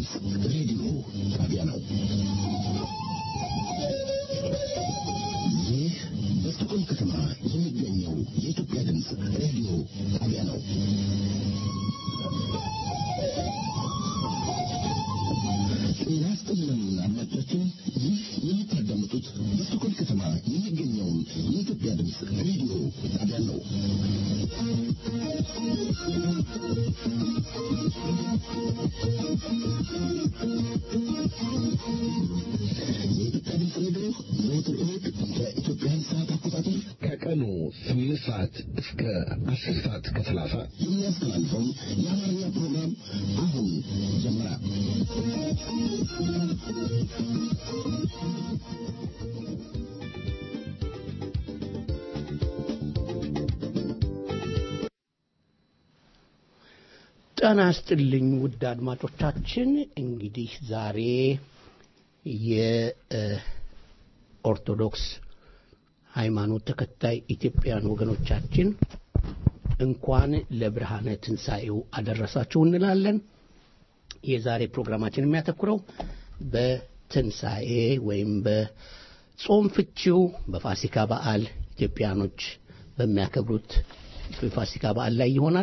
ድምፅ ሬዲዮ ጣቢያ ነው። ይህ በስቶኮልም ከተማ የሚገኘው የኢትዮጵያ ድምፅ ሬዲዮ ጣቢያ ነው። ጤና ይስጥልን አድማጮቻችን፣ ይህ የምታዳምጡት በስቶኮልም ከተማ የሚገኘውን የኢትዮጵያ ድምፅ ሬዲዮ ጣቢያ ነው። የኢትዮጵያ ድምፅ ሬዲዮ ዘወትር እሑድ በኢትዮጵያን ሰዓት አቆጣጠር ከቀኑ ስምንት ሰዓት እስከ አስር ሰዓት ከሰላሳ የሚያስተላልፈውን የአማርኛ ፕሮግራም አሁን ጀመረ። ጤና ይስጥልኝ ውድ አድማጮቻችን። እንግዲህ ዛሬ የኦርቶዶክስ ሃይማኖት ተከታይ ኢትዮጵያን ወገኖቻችን እንኳን ለብርሃነ ትንሣኤው አደረሳችሁ እንላለን። የዛሬ ፕሮግራማችን የሚያተኩረው በትንሣኤ ወይም በጾም ፍቺው በፋሲካ በዓል ኢትዮጵያኖች በሚያከብሩት የፋሲካ በዓል ላይ ይሆናል።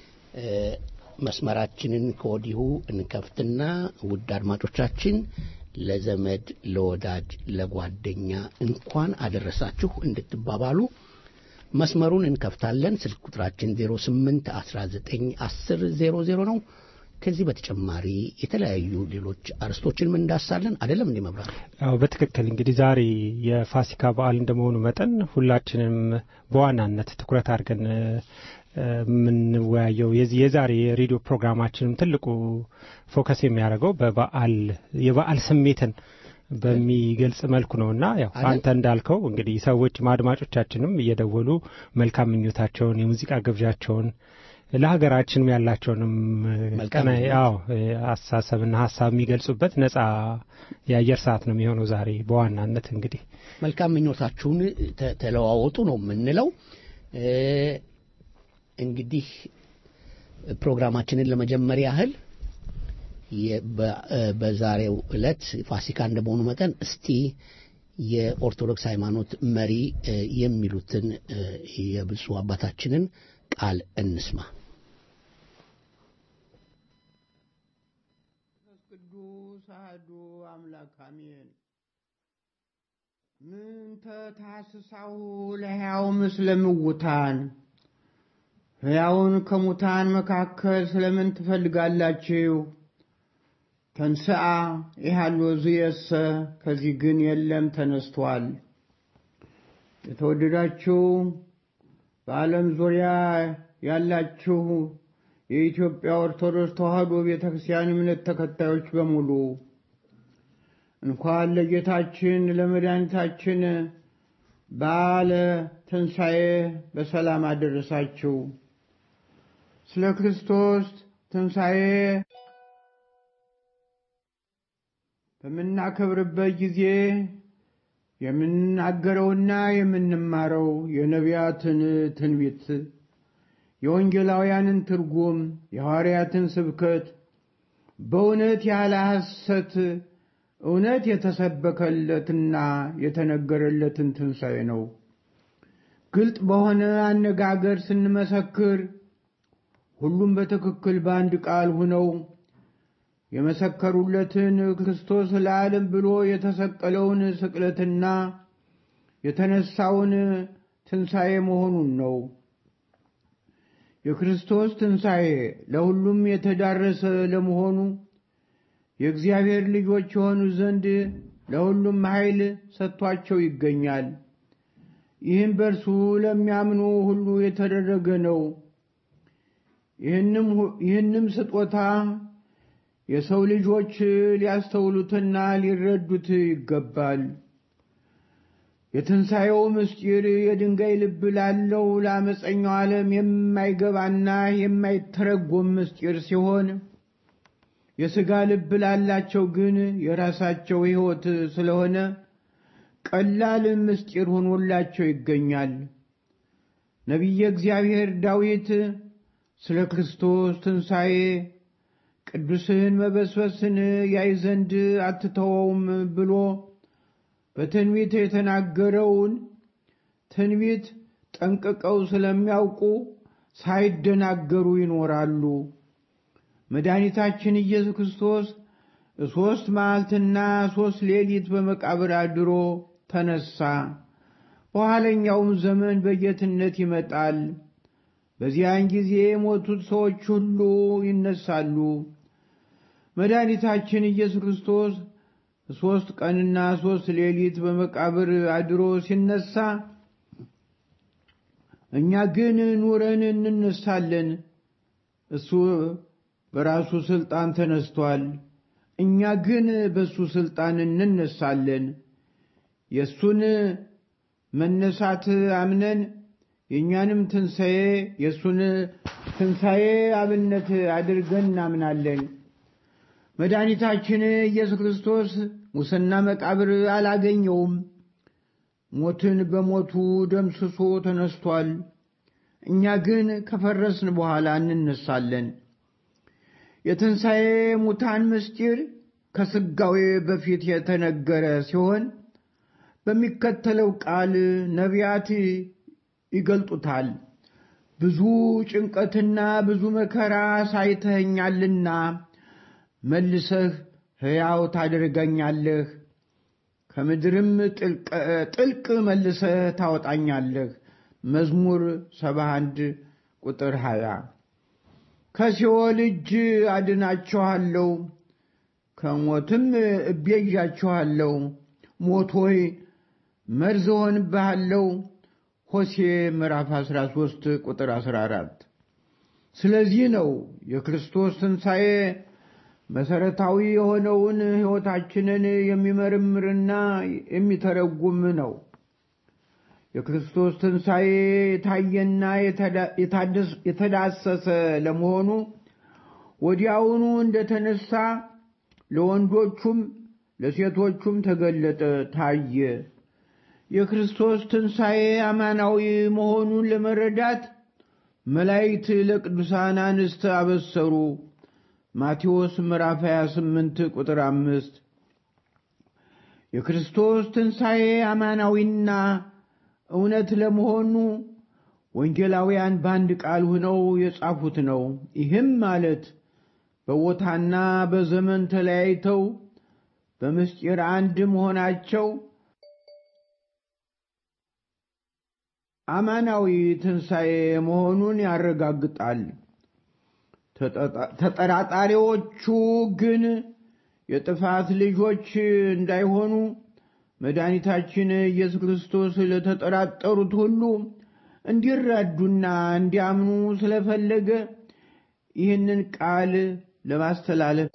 መስመራችንን ከወዲሁ እንከፍትና ውድ አድማጮቻችን ለዘመድ፣ ለወዳጅ፣ ለጓደኛ እንኳን አደረሳችሁ እንድትባባሉ መስመሩን እንከፍታለን። ስልክ ቁጥራችን 08 19 10 00 ነው። ከዚህ በተጨማሪ የተለያዩ ሌሎች አርስቶችን ምን እንዳሳለን አይደለም እንዲህ መብራት አዎ በትክክል እንግዲህ ዛሬ የፋሲካ በዓል እንደመሆኑ መጠን ሁላችንም በዋናነት ትኩረት አድርገን የምንወያየው የዚህ የዛሬ የሬዲዮ ፕሮግራማችንም ትልቁ ፎከስ የሚያደርገው በበዓል የበዓል ስሜትን በሚገልጽ መልኩ ነው እና ያው አንተ እንዳልከው እንግዲህ ሰዎች አድማጮቻችንም እየደወሉ መልካም ምኞታቸውን የሙዚቃ ግብዣቸውን ለሀገራችንም ያላቸውንም ቀና ያው አስተሳሰብና ሀሳብ የሚገልጹበት ነጻ የአየር ሰዓት ነው የሚሆነው ዛሬ በዋናነት እንግዲህ መልካም ምኞታችሁን ተለዋወጡ ነው የምንለው። እንግዲህ ፕሮግራማችንን ለመጀመር ያህል በዛሬው ዕለት ፋሲካ እንደመሆኑ መጠን እስቲ የኦርቶዶክስ ሃይማኖት መሪ የሚሉትን የብፁዕ አባታችንን ቃል እንስማ። ቅዱስ አሐዱ አምላክ አሜን። ምንተ ታስሳሁ ለሕያው ምስለ ምውታን ሕያውን ከሙታን መካከል ስለምን ትፈልጋላችሁ? ተንስአ ይሃሎ ዝየሰ ከዚህ ግን የለም ተነስቷል። የተወደዳችሁ በዓለም ዙሪያ ያላችሁ የኢትዮጵያ ኦርቶዶክስ ተዋሕዶ ቤተ ክርስቲያን እምነት ተከታዮች በሙሉ እንኳን ለጌታችን ለመድኃኒታችን በዓለ ትንሣኤ በሰላም አደረሳችሁ። ስለ ክርስቶስ ትንሣኤ በምናከብርበት ጊዜ የምንናገረውና የምንማረው የነቢያትን ትንቢት፣ የወንጌላውያንን ትርጉም፣ የሐዋርያትን ስብከት በእውነት ያለ ሐሰት እውነት የተሰበከለትና የተነገረለትን ትንሣኤ ነው። ግልጥ በሆነ አነጋገር ስንመሰክር ሁሉም በትክክል በአንድ ቃል ሁነው የመሰከሩለትን ክርስቶስ ለዓለም ብሎ የተሰቀለውን ስቅለትና የተነሳውን ትንሣኤ መሆኑን ነው። የክርስቶስ ትንሣኤ ለሁሉም የተዳረሰ ለመሆኑ የእግዚአብሔር ልጆች የሆኑ ዘንድ ለሁሉም ኃይል ሰጥቷቸው ይገኛል። ይህም በእርሱ ለሚያምኑ ሁሉ የተደረገ ነው። ይህንም ስጦታ የሰው ልጆች ሊያስተውሉትና ሊረዱት ይገባል። የትንሣኤው ምስጢር የድንጋይ ልብ ላለው ለአመፀኛው ዓለም የማይገባና የማይተረጎም ምስጢር ሲሆን የሥጋ ልብ ላላቸው ግን የራሳቸው ሕይወት ስለሆነ ቀላል ምስጢር ሆኖላቸው ይገኛል። ነቢየ እግዚአብሔር ዳዊት ስለ ክርስቶስ ትንሣኤ ቅዱስህን መበስበስን ያይ ዘንድ አትተወውም ብሎ በትንቢት የተናገረውን ትንቢት ጠንቅቀው ስለሚያውቁ ሳይደናገሩ ይኖራሉ። መድኃኒታችን ኢየሱስ ክርስቶስ ሦስት መዓልትና ሦስት ሌሊት በመቃብር አድሮ ተነሳ። በኋለኛውም ዘመን በጌትነት ይመጣል። በዚያን ጊዜ የሞቱት ሰዎች ሁሉ ይነሳሉ። መድኃኒታችን ኢየሱስ ክርስቶስ ሦስት ቀንና ሦስት ሌሊት በመቃብር አድሮ ሲነሳ እኛ ግን ኑረን እንነሳለን። እሱ በራሱ ሥልጣን ተነስቷል። እኛ ግን በእሱ ሥልጣን እንነሳለን። የእሱን መነሳት አምነን የእኛንም ትንሣኤ የእሱን ትንሣኤ አብነት አድርገን እናምናለን። መድኃኒታችን ኢየሱስ ክርስቶስ ሙስና መቃብር አላገኘውም። ሞትን በሞቱ ደምስሶ ተነስቷል። እኛ ግን ከፈረስን በኋላ እንነሳለን። የትንሣኤ ሙታን ምስጢር ከሥጋዌ በፊት የተነገረ ሲሆን በሚከተለው ቃል ነቢያት ይገልጡታል። ብዙ ጭንቀትና ብዙ መከራ ሳይተኸኛልና መልሰህ ሕያው ታደርገኛለህ፣ ከምድርም ጥልቅ መልሰህ ታወጣኛለህ። መዝሙር 71 ቁጥር 20 ከሲኦል እጅ አድናችኋለሁ፣ ከሞትም እቤዣችኋለሁ። ሞት ሆይ መርዝ እሆንብሃለሁ። ሆሴ ምዕራፍ 13 ቁጥር 14። ስለዚህ ነው የክርስቶስ ትንሣኤ መሠረታዊ የሆነውን ሕይወታችንን የሚመረምርና የሚተረጉም ነው። የክርስቶስ ትንሣኤ የታየና የተዳሰሰ ለመሆኑ ወዲያውኑ እንደተነሳ ለወንዶቹም ለሴቶቹም ተገለጠ፣ ታየ። የክርስቶስ ትንሣኤ አማናዊ መሆኑን ለመረዳት መላእክት ለቅዱሳን አንስት አበሰሩ። ማቴዎስ ምዕራፍ 28 ቁጥር አምስት የክርስቶስ ትንሣኤ አማናዊና እውነት ለመሆኑ ወንጌላውያን በአንድ ቃል ሆነው የጻፉት ነው። ይህም ማለት በቦታና በዘመን ተለያይተው በምስጢር አንድ መሆናቸው አማናዊ ትንሣኤ መሆኑን ያረጋግጣል። ተጠራጣሪዎቹ ግን የጥፋት ልጆች እንዳይሆኑ መድኃኒታችን ኢየሱስ ክርስቶስ ለተጠራጠሩት ሁሉ እንዲረዱና እንዲያምኑ ስለፈለገ ይህንን ቃል ለማስተላለፍ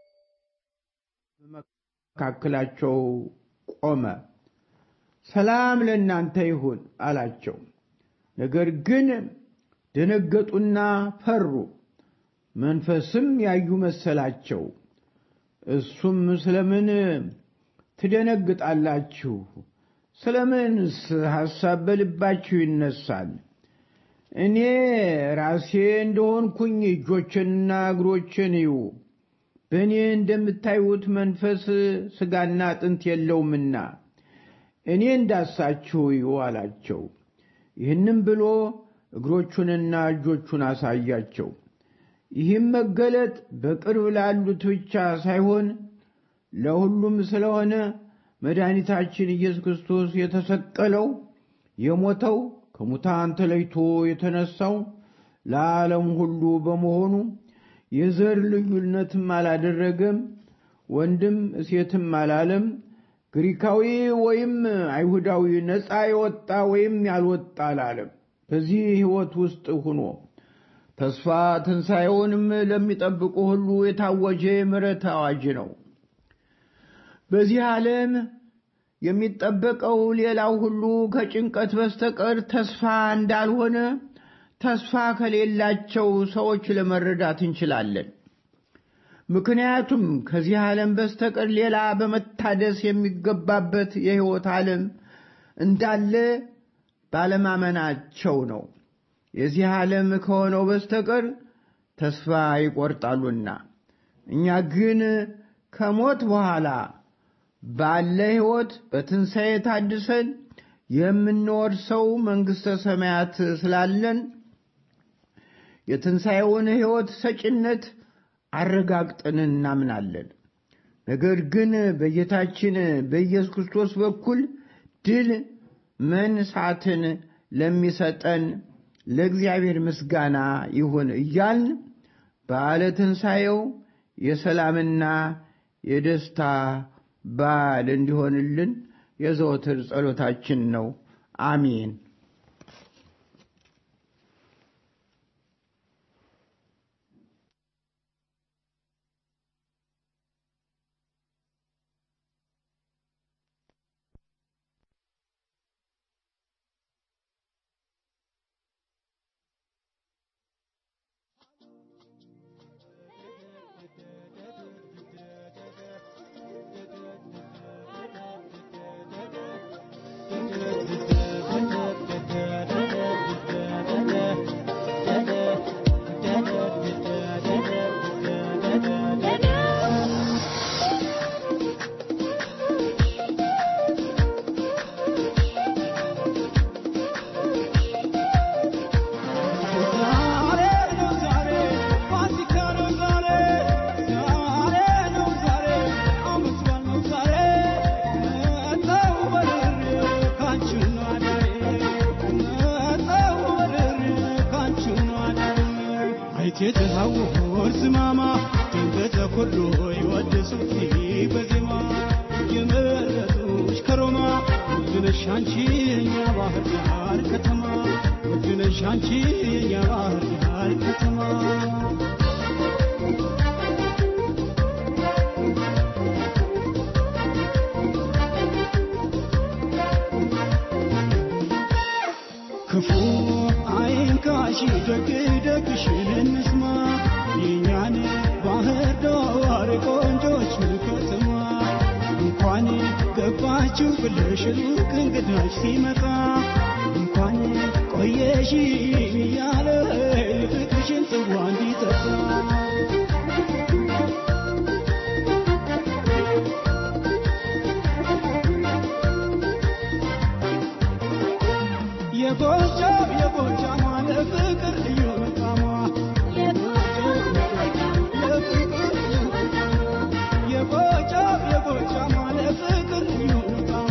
በመካከላቸው ቆመ። ሰላም ለእናንተ ይሁን አላቸው። ነገር ግን ደነገጡና ፈሩ፣ መንፈስም ያዩ መሰላቸው። እሱም ስለምን ትደነግጣላችሁ? ስለምንስ ሐሳብ በልባችሁ ይነሳል? እኔ ራሴ እንደሆንኩኝ እጆችንና እግሮችን እዩ። በእኔ እንደምታዩት መንፈስ ሥጋና አጥንት የለውምና እኔ እንዳሳችሁ እዩ አላቸው። ይህንም ብሎ እግሮቹንና እጆቹን አሳያቸው። ይህም መገለጥ በቅርብ ላሉት ብቻ ሳይሆን ለሁሉም ስለሆነ መድኃኒታችን ኢየሱስ ክርስቶስ የተሰቀለው የሞተው ከሙታን ተለይቶ የተነሳው ለዓለም ሁሉ በመሆኑ የዘር ልዩነትም አላደረገም፣ ወንድም ሴትም አላለም፣ ግሪካዊ ወይም አይሁዳዊ፣ ነፃ የወጣ ወይም ያልወጣ አላለም። በዚህ ሕይወት ውስጥ ሁኖ ተስፋ ትንሣኤውንም ለሚጠብቁ ሁሉ የታወጀ የምሕረት አዋጅ ነው። በዚህ ዓለም የሚጠበቀው ሌላው ሁሉ ከጭንቀት በስተቀር ተስፋ እንዳልሆነ ተስፋ ከሌላቸው ሰዎች ለመረዳት እንችላለን። ምክንያቱም ከዚህ ዓለም በስተቀር ሌላ በመታደስ የሚገባበት የሕይወት ዓለም እንዳለ ባለማመናቸው ነው። የዚህ ዓለም ከሆነው በስተቀር ተስፋ ይቆርጣሉና እኛ ግን ከሞት በኋላ ባለ ሕይወት በትንሣኤ ታድሰን የምንወርሰው መንግሥተ ሰማያት ስላለን የትንሣኤውን ሕይወት ሰጭነት አረጋግጠን እናምናለን። ነገር ግን በጌታችን በኢየሱስ ክርስቶስ በኩል ድል መንሳትን ለሚሰጠን ለእግዚአብሔር ምስጋና ይሁን እያልን በዓለ ትንሣኤው የሰላምና የደስታ በዓል እንዲሆንልን የዘወትር ጸሎታችን ነው። አሜን። የተሃወር ዝማማ ድንገተ ኩሉ ይወድሱት በዜማ የመረጡሽ ከሮማ ውድነሽ አንቺ የኛ ባህር ዳር ከተማ ውድነሽ አንቺ የኛ ባህር ዳር ከተማ ክፉ አይንካሽ ደግ ደግሽን እንስማ የእኛን ባህር ዳር ቆንጆች ከተማ እንኳን ገባችሁ ብለሽ ሩቅ እንግዳች ሲመጣ እንኳን ቆየሽ እያለ ፍቅርሽን ጽዋ እንዲጠጣ የጎጃም የጎጃም ለፍቅር ልዩ መቃሟ የጎጃም የጎጃም ለፍቅር ልዩ መቃሟ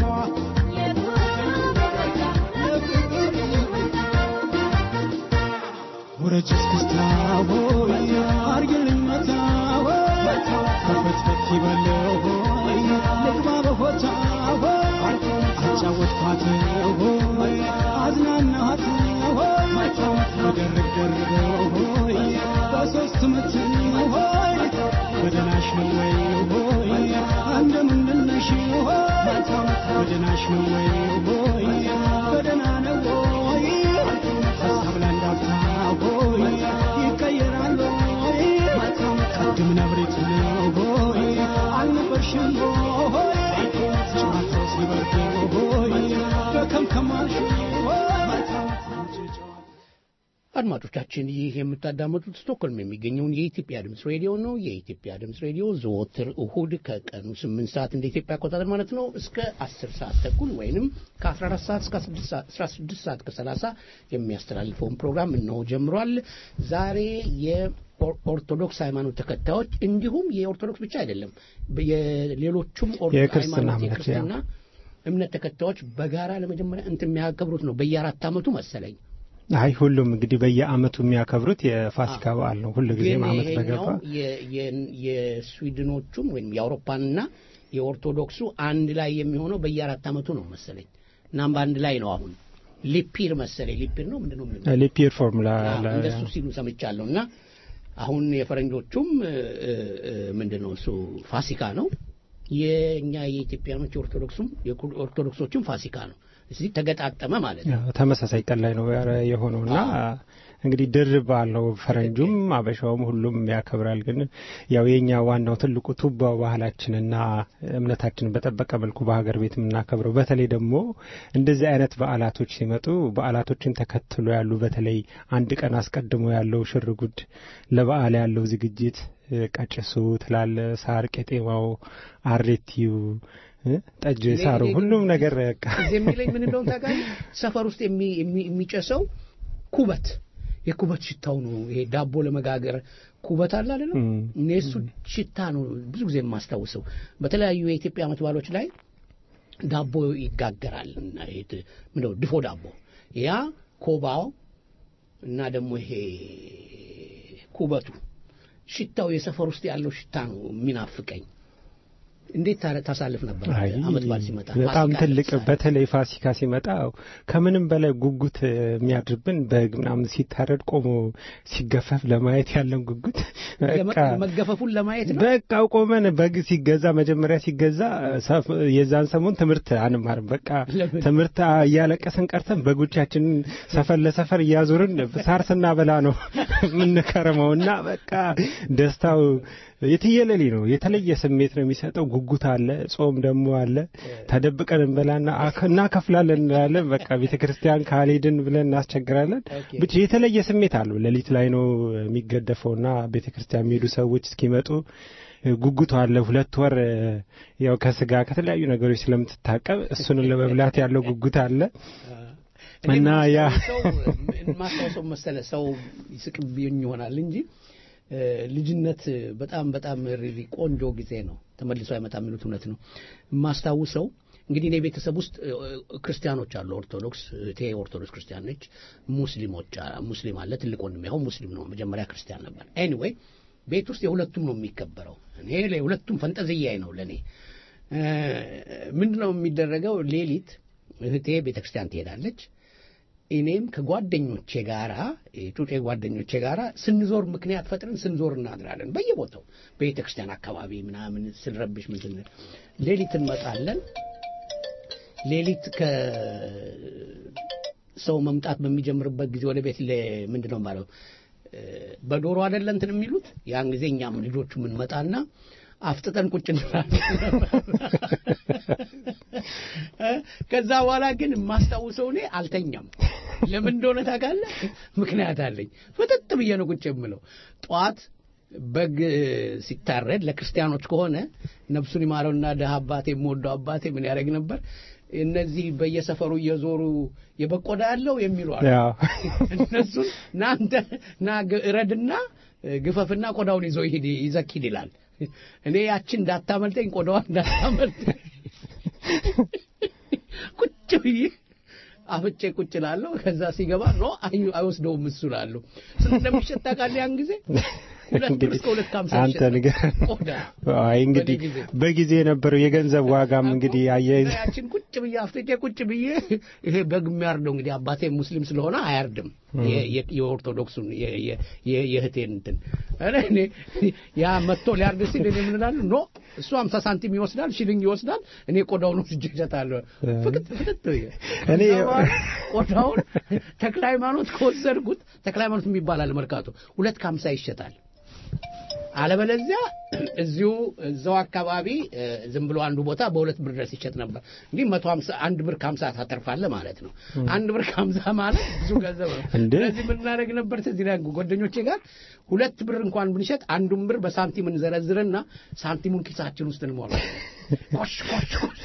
ወረጅ እስክስታ ሆይ አርግልኝ መታ ሆይ ከፈትፈት ይበለው ሆይ ልግባ በሆታ ሆይ አጫወትኳት ሆይ አዝናናት ሆይ በደርብ ደርበው ሆይ በሶስት ምት ሆይ በደናሽ ነው ወይ ሆይ እንደምንድነሽ ሆይ በደናሽ ነው ወይ ሆይ በደና ነው ወይ ሀሳብ ላንዳፍታ ሆይ ይቀየራል ሆይ ቅድም ነብሬት ነው ሆይ አልነበርሽም ሆይ ጨዋታው ሲበርድ ሆይ በከምከማልሽ ሆይ አድማጮቻችን ይህ የምታዳመጡት ስቶክሆልም የሚገኘውን የኢትዮጵያ ድምፅ ሬዲዮ ነው። የኢትዮጵያ ድምፅ ሬዲዮ ዘወትር እሁድ ከቀኑ ስምንት ሰዓት እንደ ኢትዮጵያ አቆጣጠር ማለት ነው እስከ አስር ሰዓት ተኩል ወይንም ከአስራ አራት ሰዓት እስከ አስራ ስድስት ሰዓት ከሰላሳ የሚያስተላልፈውን ፕሮግራም እነሆ ጀምሯል። ዛሬ የኦርቶዶክስ ሃይማኖት ተከታዮች እንዲሁም የኦርቶዶክስ ብቻ አይደለም የሌሎቹም የክርስትና ሃይማኖት እምነት የክርስትና እምነት ተከታዮች በጋራ ለመጀመሪያ እንትን የሚያከብሩት ነው በየአራት ዓመቱ መሰለኝ አይ ሁሉም እንግዲህ በየአመቱ የሚያከብሩት የፋሲካ በዓል ነው። ሁሉ ጊዜም ግን አመት ይሄኛው በገባ የ- የ- የስዊድኖቹም ወይም የአውሮፓንና የኦርቶዶክሱ አንድ ላይ የሚሆነው በየአራት ዓመቱ ነው መሰለኝ እናም በአንድ ላይ ነው አሁን ሊፒር መሰለኝ ሊፒር ነው ምንድን ነው የምንለው? ሊፒር ፎርሙላ አዎ፣ እንደሱ ሲሉ ሰምቻለሁ እና አሁን የፈረንጆቹም እ፣ እ፣ ምንድን ነው እሱ ፋሲካ ነው የእኛ የኢትዮጵያኖች የኦርቶዶክሱም የኦርቶዶክሶቹም ፋሲካ ነው እዚህ ተገጣጠመ ማለት ነው ተመሳሳይ ቀን ላይ ነው የሆነውና እንግዲህ ድርብ አለው። ፈረንጁም አበሻውም ሁሉም ያከብራል። ግን ያው የኛ ዋናው ትልቁ ቱባው ባህላችንና እምነታችንን በጠበቀ መልኩ በሀገር ቤት የምናከብረው በተለይ ደግሞ እንደዚህ አይነት በዓላቶች ሲመጡ በዓላቶችን ተከትሎ ያሉ በተለይ አንድ ቀን አስቀድሞ ያለው ሽርጉድ ለበዓል ያለው ዝግጅት ቀጭሱ ትላለ ሳር ቄጤማው አሬቲው ጠጅ ሳሩ ሁሉም ነገር በቃ እዚህ የሚለኝ ምን እንደሆነ ታውቃለህ? ሰፈር ውስጥ የሚ- የሚ- የሚጨሰው ኩበት የኩበት ሽታው ነው። ይሄ ዳቦ ለመጋገር ኩበት አለ አይደለም? እም። እኔ እሱ ሽታ ነው ብዙ ጊዜ የማስታውሰው። በተለያዩ የኢትዮጵያ ዓመት በዓሎች ላይ ዳቦ ይጋገራል እና ይሄ ት- ምንድነው ድፎ ዳቦ ያ ኮባው እና ደግሞ ይሄ ኩበቱ ሽታው የሰፈር ውስጥ ያለው ሽታ ነው የሚናፍቀኝ። እንዴት ታረ- ታሳልፍ ነበር አይ ዓመት በዓል ሲመጣ? በጣም ፋሲካ ትልቅ ለምሳሌ። በተለይ ፋሲካ ሲመጣ ከምንም በላይ ጉጉት የሚያድርብን በግ ምናምን ሲታረድ ቆሞ ሲገፈፍ ለማየት ያለን ጉጉት በቃ ለመ- መገፈፉን ለማየት ነው። በቃ ቆመን በግ ሲገዛ መጀመሪያ ሲገዛ ሰፍ- የዛን ሰሞን ትምህርት አንማርም። በቃ ለምን? ትምህርት እያለቀስን ቀርተን በጎቻችንን ሰፈር ለሰፈር እያዞርን ሳር ስናበላ ነው የምንከረመው እና በቃ ደስታው የትየለሌ ነው። የተለየ ስሜት ነው የሚሰጠው። ጉጉት አለ፣ ጾም ደግሞ አለ። ተደብቀን እንበላና አከ- እናከፍላለን እንላለን። በቃ ቤተ ክርስቲያን ካልሄድን ብለን እናስቸግራለን። ኦኬ። ብቻ የተለየ ስሜት አለው። ሌሊት ላይ ነው የሚገደፈውና ቤተ ክርስቲያን የሚሄዱ ሰዎች እስኪመጡ ጉጉቱ አለ። ሁለት ወር ያው ከስጋ ከተለያዩ ነገሮች ስለምትታቀብ እሱን ለመብላት ያለው ጉጉት አለ። እና ያ- ማስታወሰው መሰለ ሰው ይስቅብኝ ይሆናል እንጂ እ፣ ልጅነት በጣም በጣም ሪሊ ቆንጆ ጊዜ ነው። ተመልሶ አይመጣም የሚሉት እውነት ነው። የማስታውሰው እንግዲህ እኔ ቤተሰብ ውስጥ እ፣ ክርስቲያኖች አሉ። ኦርቶዶክስ እህቴ ኦርቶዶክስ ክርስቲያን ነች። ሙስሊሞች አ- ሙስሊም አለ። ትልቅ ወንድሜ አሁን ሙስሊም ነው። መጀመሪያ ክርስቲያን ነበር። ኤኒዌይ ቤት ውስጥ የሁለቱም ነው የሚከበረው። እኔ የሁለቱም ፈንጠዝያዬ ነው ለእኔ እ፣ ምንድን ነው የሚደረገው? ሌሊት እህቴ ቤተክርስቲያን ትሄዳለች። እኔም ከጓደኞቼ ጋራ የጩጬ ጓደኞቼ ጋራ ስንዞር ምክንያት ፈጥረን ስንዞር እናድራለን። በየቦታው በቤተ ክርስቲያን አካባቢ ምናምን ስንረብሽ ምን ስንል ሌሊት እንመጣለን። ሌሊት ከሰው መምጣት በሚጀምርበት ጊዜ ወደ ቤት ለ- ምንድን ነው ማለት በዶሮ አይደለ እንትን የሚሉት ያን ጊዜ እኛም ልጆቹ የምንመጣና አፍጥጠን ቁጭ እንላለን። እ? ከዛ በኋላ ግን የማስታውሰው እኔ አልተኛም። ለምን እንደሆነ ታውቃለህ? ምክንያት አለኝ። ፍጥጥ ብዬ ነው ቁጭ የምለው። ጠዋት በግ ሲታረድ ለክርስቲያኖች ከሆነ ነፍሱን ይማረውና ደሃ አባቴ የምወደው አባቴ ምን ያደርግ ነበር? እነዚህ በየሰፈሩ እየዞሩ የበቆዳ ያለው የሚሉ አሉ። ያው እነሱን ናንተ ና ግ- እረድና ግፈፍና ቆዳውን ይዞ ይሄድ ይዘክ ሂድ ይላል። እኔ ያችን እንዳታመልጠኝ ቆዳዋን እንዳታመልጠኝ ቁጭ ብዬ አፍጬ ቁጭ ላለሁ። ከዛ ሲገባ ኖ አይ- አይወስደውም እሱ ላለሁ ስንት እንደሚሸጥ ታውቃለህ? ያን ጊዜ ሁለት ብር እስከ ሁለት ከሀምሳ አንተ ይሸጣል። ንገር። ቆዳ አይ እንግዲህ በእኔ ጊዜ። በጊዜ የነበረው የገንዘብ ዋጋም እንግዲህ አያይዝ ያችን ቁጭ ብዬ አፍጥጬ ቁጭ ብዬ ይሄ በግ የሚያርደው እንግዲህ አባቴ ሙስሊም ስለሆነ አያርድም። የ- የ- የኦርቶዶክሱን የ- የ- የ- የእህቴን እንትን እኔ እኔ ያ መጥቶ ሊያርድ ሲል እኔ ምን እላለሁ? ኖ እሱ አምሳ ሳንቲም ይወስዳል፣ ሽልንግ ይወስዳል፣ እኔ ቆዳውን ወስጄ እሸጣለሁ። ፍቅጥ ፍቅጥ ብዬ እኔ ከዛ በኋላ ቆዳውን ተክለ ሃይማኖት ከወሰድኩት ተክለ ሃይማኖት የሚባል አለ መርካቶ ሁለት ከሀምሳ ይሸጣል። አለበለዚያ እዚሁ እዛው አካባቢ እ፣ ዝም ብሎ አንዱ ቦታ በሁለት ብር ድረስ ይሸጥ ነበር። እንግዲህ መቶ ሀምሳ አንድ ብር ከሀምሳ ታተርፋለህ ማለት ነው። አንድ ብር ከሀምሳ ማለት ብዙ ገንዘብ ነው። እንዴ! ስለዚህ ምን እናደርግ ነበር ትዝ ይላል ጓደኞቼ ጋር ሁለት ብር እንኳን ብንሸጥ አንዱን ብር በሳንቲም እንዘረዝርና ሳንቲሙን ኪሳችን ውስጥ እንሞላለን። ኮሽ ኮሽ ኮሽ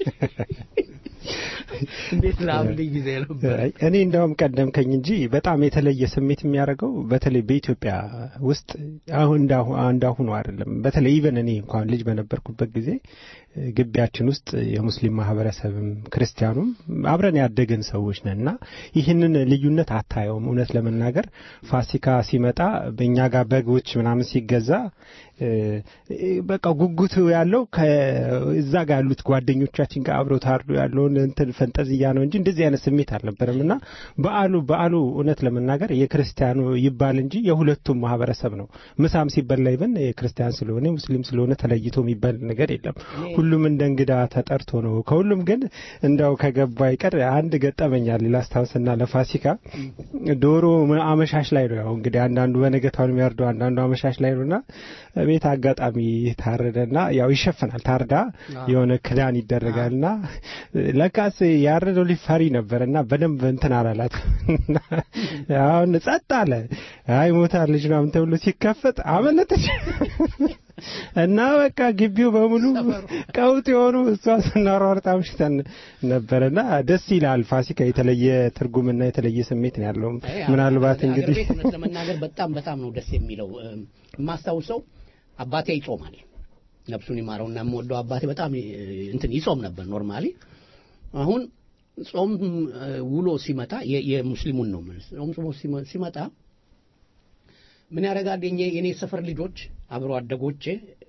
እንዴት ላብልኝ ጊዜ ነበር። አይ፣ እኔ እንደውም ቀደምከኝ እንጂ በጣም የተለየ ስሜት የሚያደርገው በተለይ በኢትዮጵያ ውስጥ አሁን እንዳሁ- እንዳሁኑ አይደለም። በተለይ ኢቨን እኔ እንኳን ልጅ በነበርኩበት ጊዜ እ፣ ግቢያችን ውስጥ የሙስሊም ማህበረሰብም ክርስቲያኑም አብረን ያደግን ሰዎች ነን እና ይህንን ልዩነት አታየውም። እውነት ለመናገር ፋሲካ ሲመጣ በእኛ ጋር በጎች ምናምን ሲገዛ እ፣ በቃ ጉጉቱ ያለው ከዛ ጋር ያሉት ጓደኞቻችን ጋር አብረው ታርዶ ያለውን እንትን ፈንጠዝያ ነው እንጂ እንደዚህ አይነት ስሜት አልነበረም እና በዓሉ በዓሉ እውነት ለመናገር የክርስቲያኑ ይባል እንጂ የሁለቱም ማህበረሰብ ነው። ምሳም ሲበላ ይብን የክርስቲያን ስለሆነ ሙስሊም ስለሆነ ተለይቶ የሚባል ነገር የለም። ሁሉም እንደ እንግዳ ተጠርቶ ነው። ከሁሉም ግን እንዳው ከገባ ይቀር አንድ ገጠመኛል ላስታውስና ለፋሲካ ዶሮ አመሻሽ ላይ ነው። ያው እንግዲህ አንዳንዱ በነገታውን የሚያርደው አንዳንዱ አመሻሽ ላይ ነውና ቤት አጋጣሚ ታረደና ያው ይሸፈናል። ታርዳ የሆነ ክዳን ይደረጋልና ለካስ ያረደው ሊፈሪ ነበርና በደንብ እንትን አላላት። አሁን ጸጥ አለ። አይ ሞታለች ምናምን ተብሎ ሲከፈት አመለጠች። እና በቃ ግቢው በሙሉ ቀውጥ የሆኑ እሷ ስናሯርጥ አምሽተን ነበረና ደስ ይላል። ፋሲካ የተለየ ትርጉምና የተለየ ስሜት ነው ያለው። ምናልባት እንግዲህ አገር ቤት እውነት ለመናገር በጣም በጣም ነው ደስ የሚለው። የማስታውሰው አባቴ ይጾማል፣ ነፍሱን ይማረውና የምወደው አባቴ በጣም እንትን ይጾም ነበር ኖርማሊ። አሁን ጾም ውሎ ሲመጣ የሙስሊሙን ነው ጾም ጾሞ ሲመጣ ምን ያደርጋል? የኔ ሰፈር ልጆች አብሮ አደጎቼ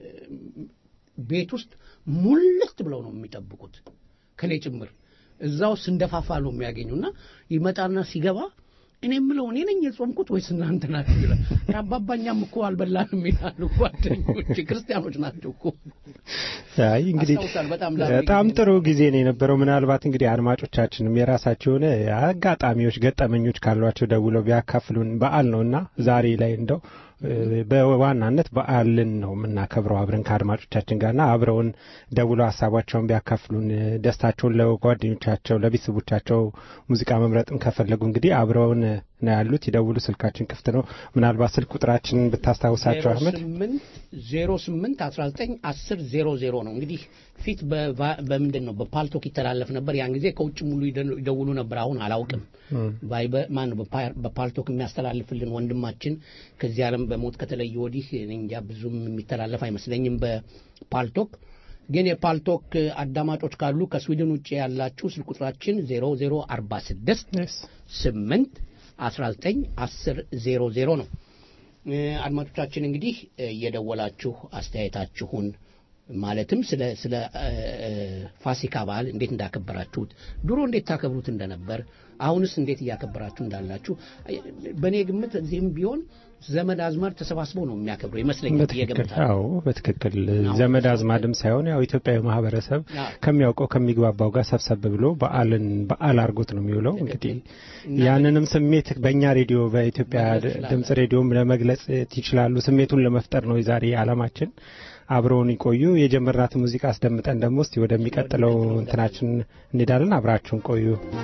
ቤት ውስጥ ሙልት ብለው ነው የሚጠብቁት ከኔ ጭምር እዛው ስንደፋፋ ነው የሚያገኙና ይመጣና ሲገባ እኔ የምለው እኔ ነኝ የጾምኩት ወይስ እናንተ ናችሁ ይላል። አባባኛም እኮ አልበላንም ይላሉ ጓደኞች፣ ክርስቲያኖች ናቸው እኮ። አይ እንግዲህ በጣም ጥሩ ጊዜ ነው የነበረው። ምናልባት እንግዲህ አድማጮቻችንም የራሳቸው የሆነ አጋጣሚዎች፣ ገጠመኞች ካሏቸው ደውለው ቢያካፍሉን በዓል ነውና ዛሬ ላይ እንደው በዋናነት በዓልን ነው የምናከብረው አብረን ከአድማጮቻችን ጋርና አብረውን ደውለው ሀሳባቸውን ቢያካፍሉን ደስታቸውን ለጓደኞቻቸው ለቤተሰቦቻቸው ሙዚቃ መምረጥም ከፈለጉ እንግዲህ አብረውን ነው ያሉት። ይደውሉ። ስልካችን ክፍት ነው። ምናልባት ስልክ ቁጥራችንን ብታስታውሳቸው አህመድ። ዜሮ ስምንት አስራ ዘጠኝ አስር ዜሮ ዜሮ ነው እንግዲህ ፊት በምንድን ነው በፓልቶክ ይተላለፍ ነበር። ያን ጊዜ ከውጭ ሙሉ ይደውሉ ነበር። አሁን አላውቅም። ማን በፓልቶክ የሚያስተላልፍልን ወንድማችን ከዚህ ዓለም በሞት ከተለየ ወዲህ እንጃ ብዙም የሚተላለፍ አይመስለኝም በፓልቶክ ግን የፓልቶክ አዳማጮች ካሉ ከስዊድን ውጭ ያላችሁ ስልክ ቁጥራችን ዜሮ ዜሮ አርባ ስድስት ስምንት አስራ ዘጠኝ አስር ዜሮ ዜሮ ነው። አድማጮቻችን እንግዲህ እየደወላችሁ አስተያየታችሁን ማለትም ስለ ስለ ፋሲካ በዓል እንዴት እንዳከበራችሁት ድሮ እንዴት ታከብሩት እንደነበር አሁንስ እንዴት እያከበራችሁ እንዳላችሁ በእኔ ግምት እዚህም ቢሆን ዘመድ አዝማድ ተሰባስበው ነው የሚያከብሩ ይመስለኛል። አዎ በትክክል ዘመድ አዝማድም ሳይሆን ያው ኢትዮጵያዊ ማህበረሰብ ከሚያውቀው ከሚግባባው ጋር ሰብሰብ ብሎ በዓልን በዓል አድርጎት ነው የሚውለው። እንግዲህ ያንንም ስሜት በእኛ ሬዲዮ በኢትዮጵያ ድምጽ ሬዲዮም ለመግለጽ ይችላሉ። ስሜቱን ለመፍጠር ነው የዛሬ ዓላማችን። አብረውን ይቆዩ። የጀመርናት ሙዚቃ አስደምጠን ደግሞ እስቲ ወደሚቀጥለው እንትናችን እንሄዳለን። አብራችሁን ቆዩ።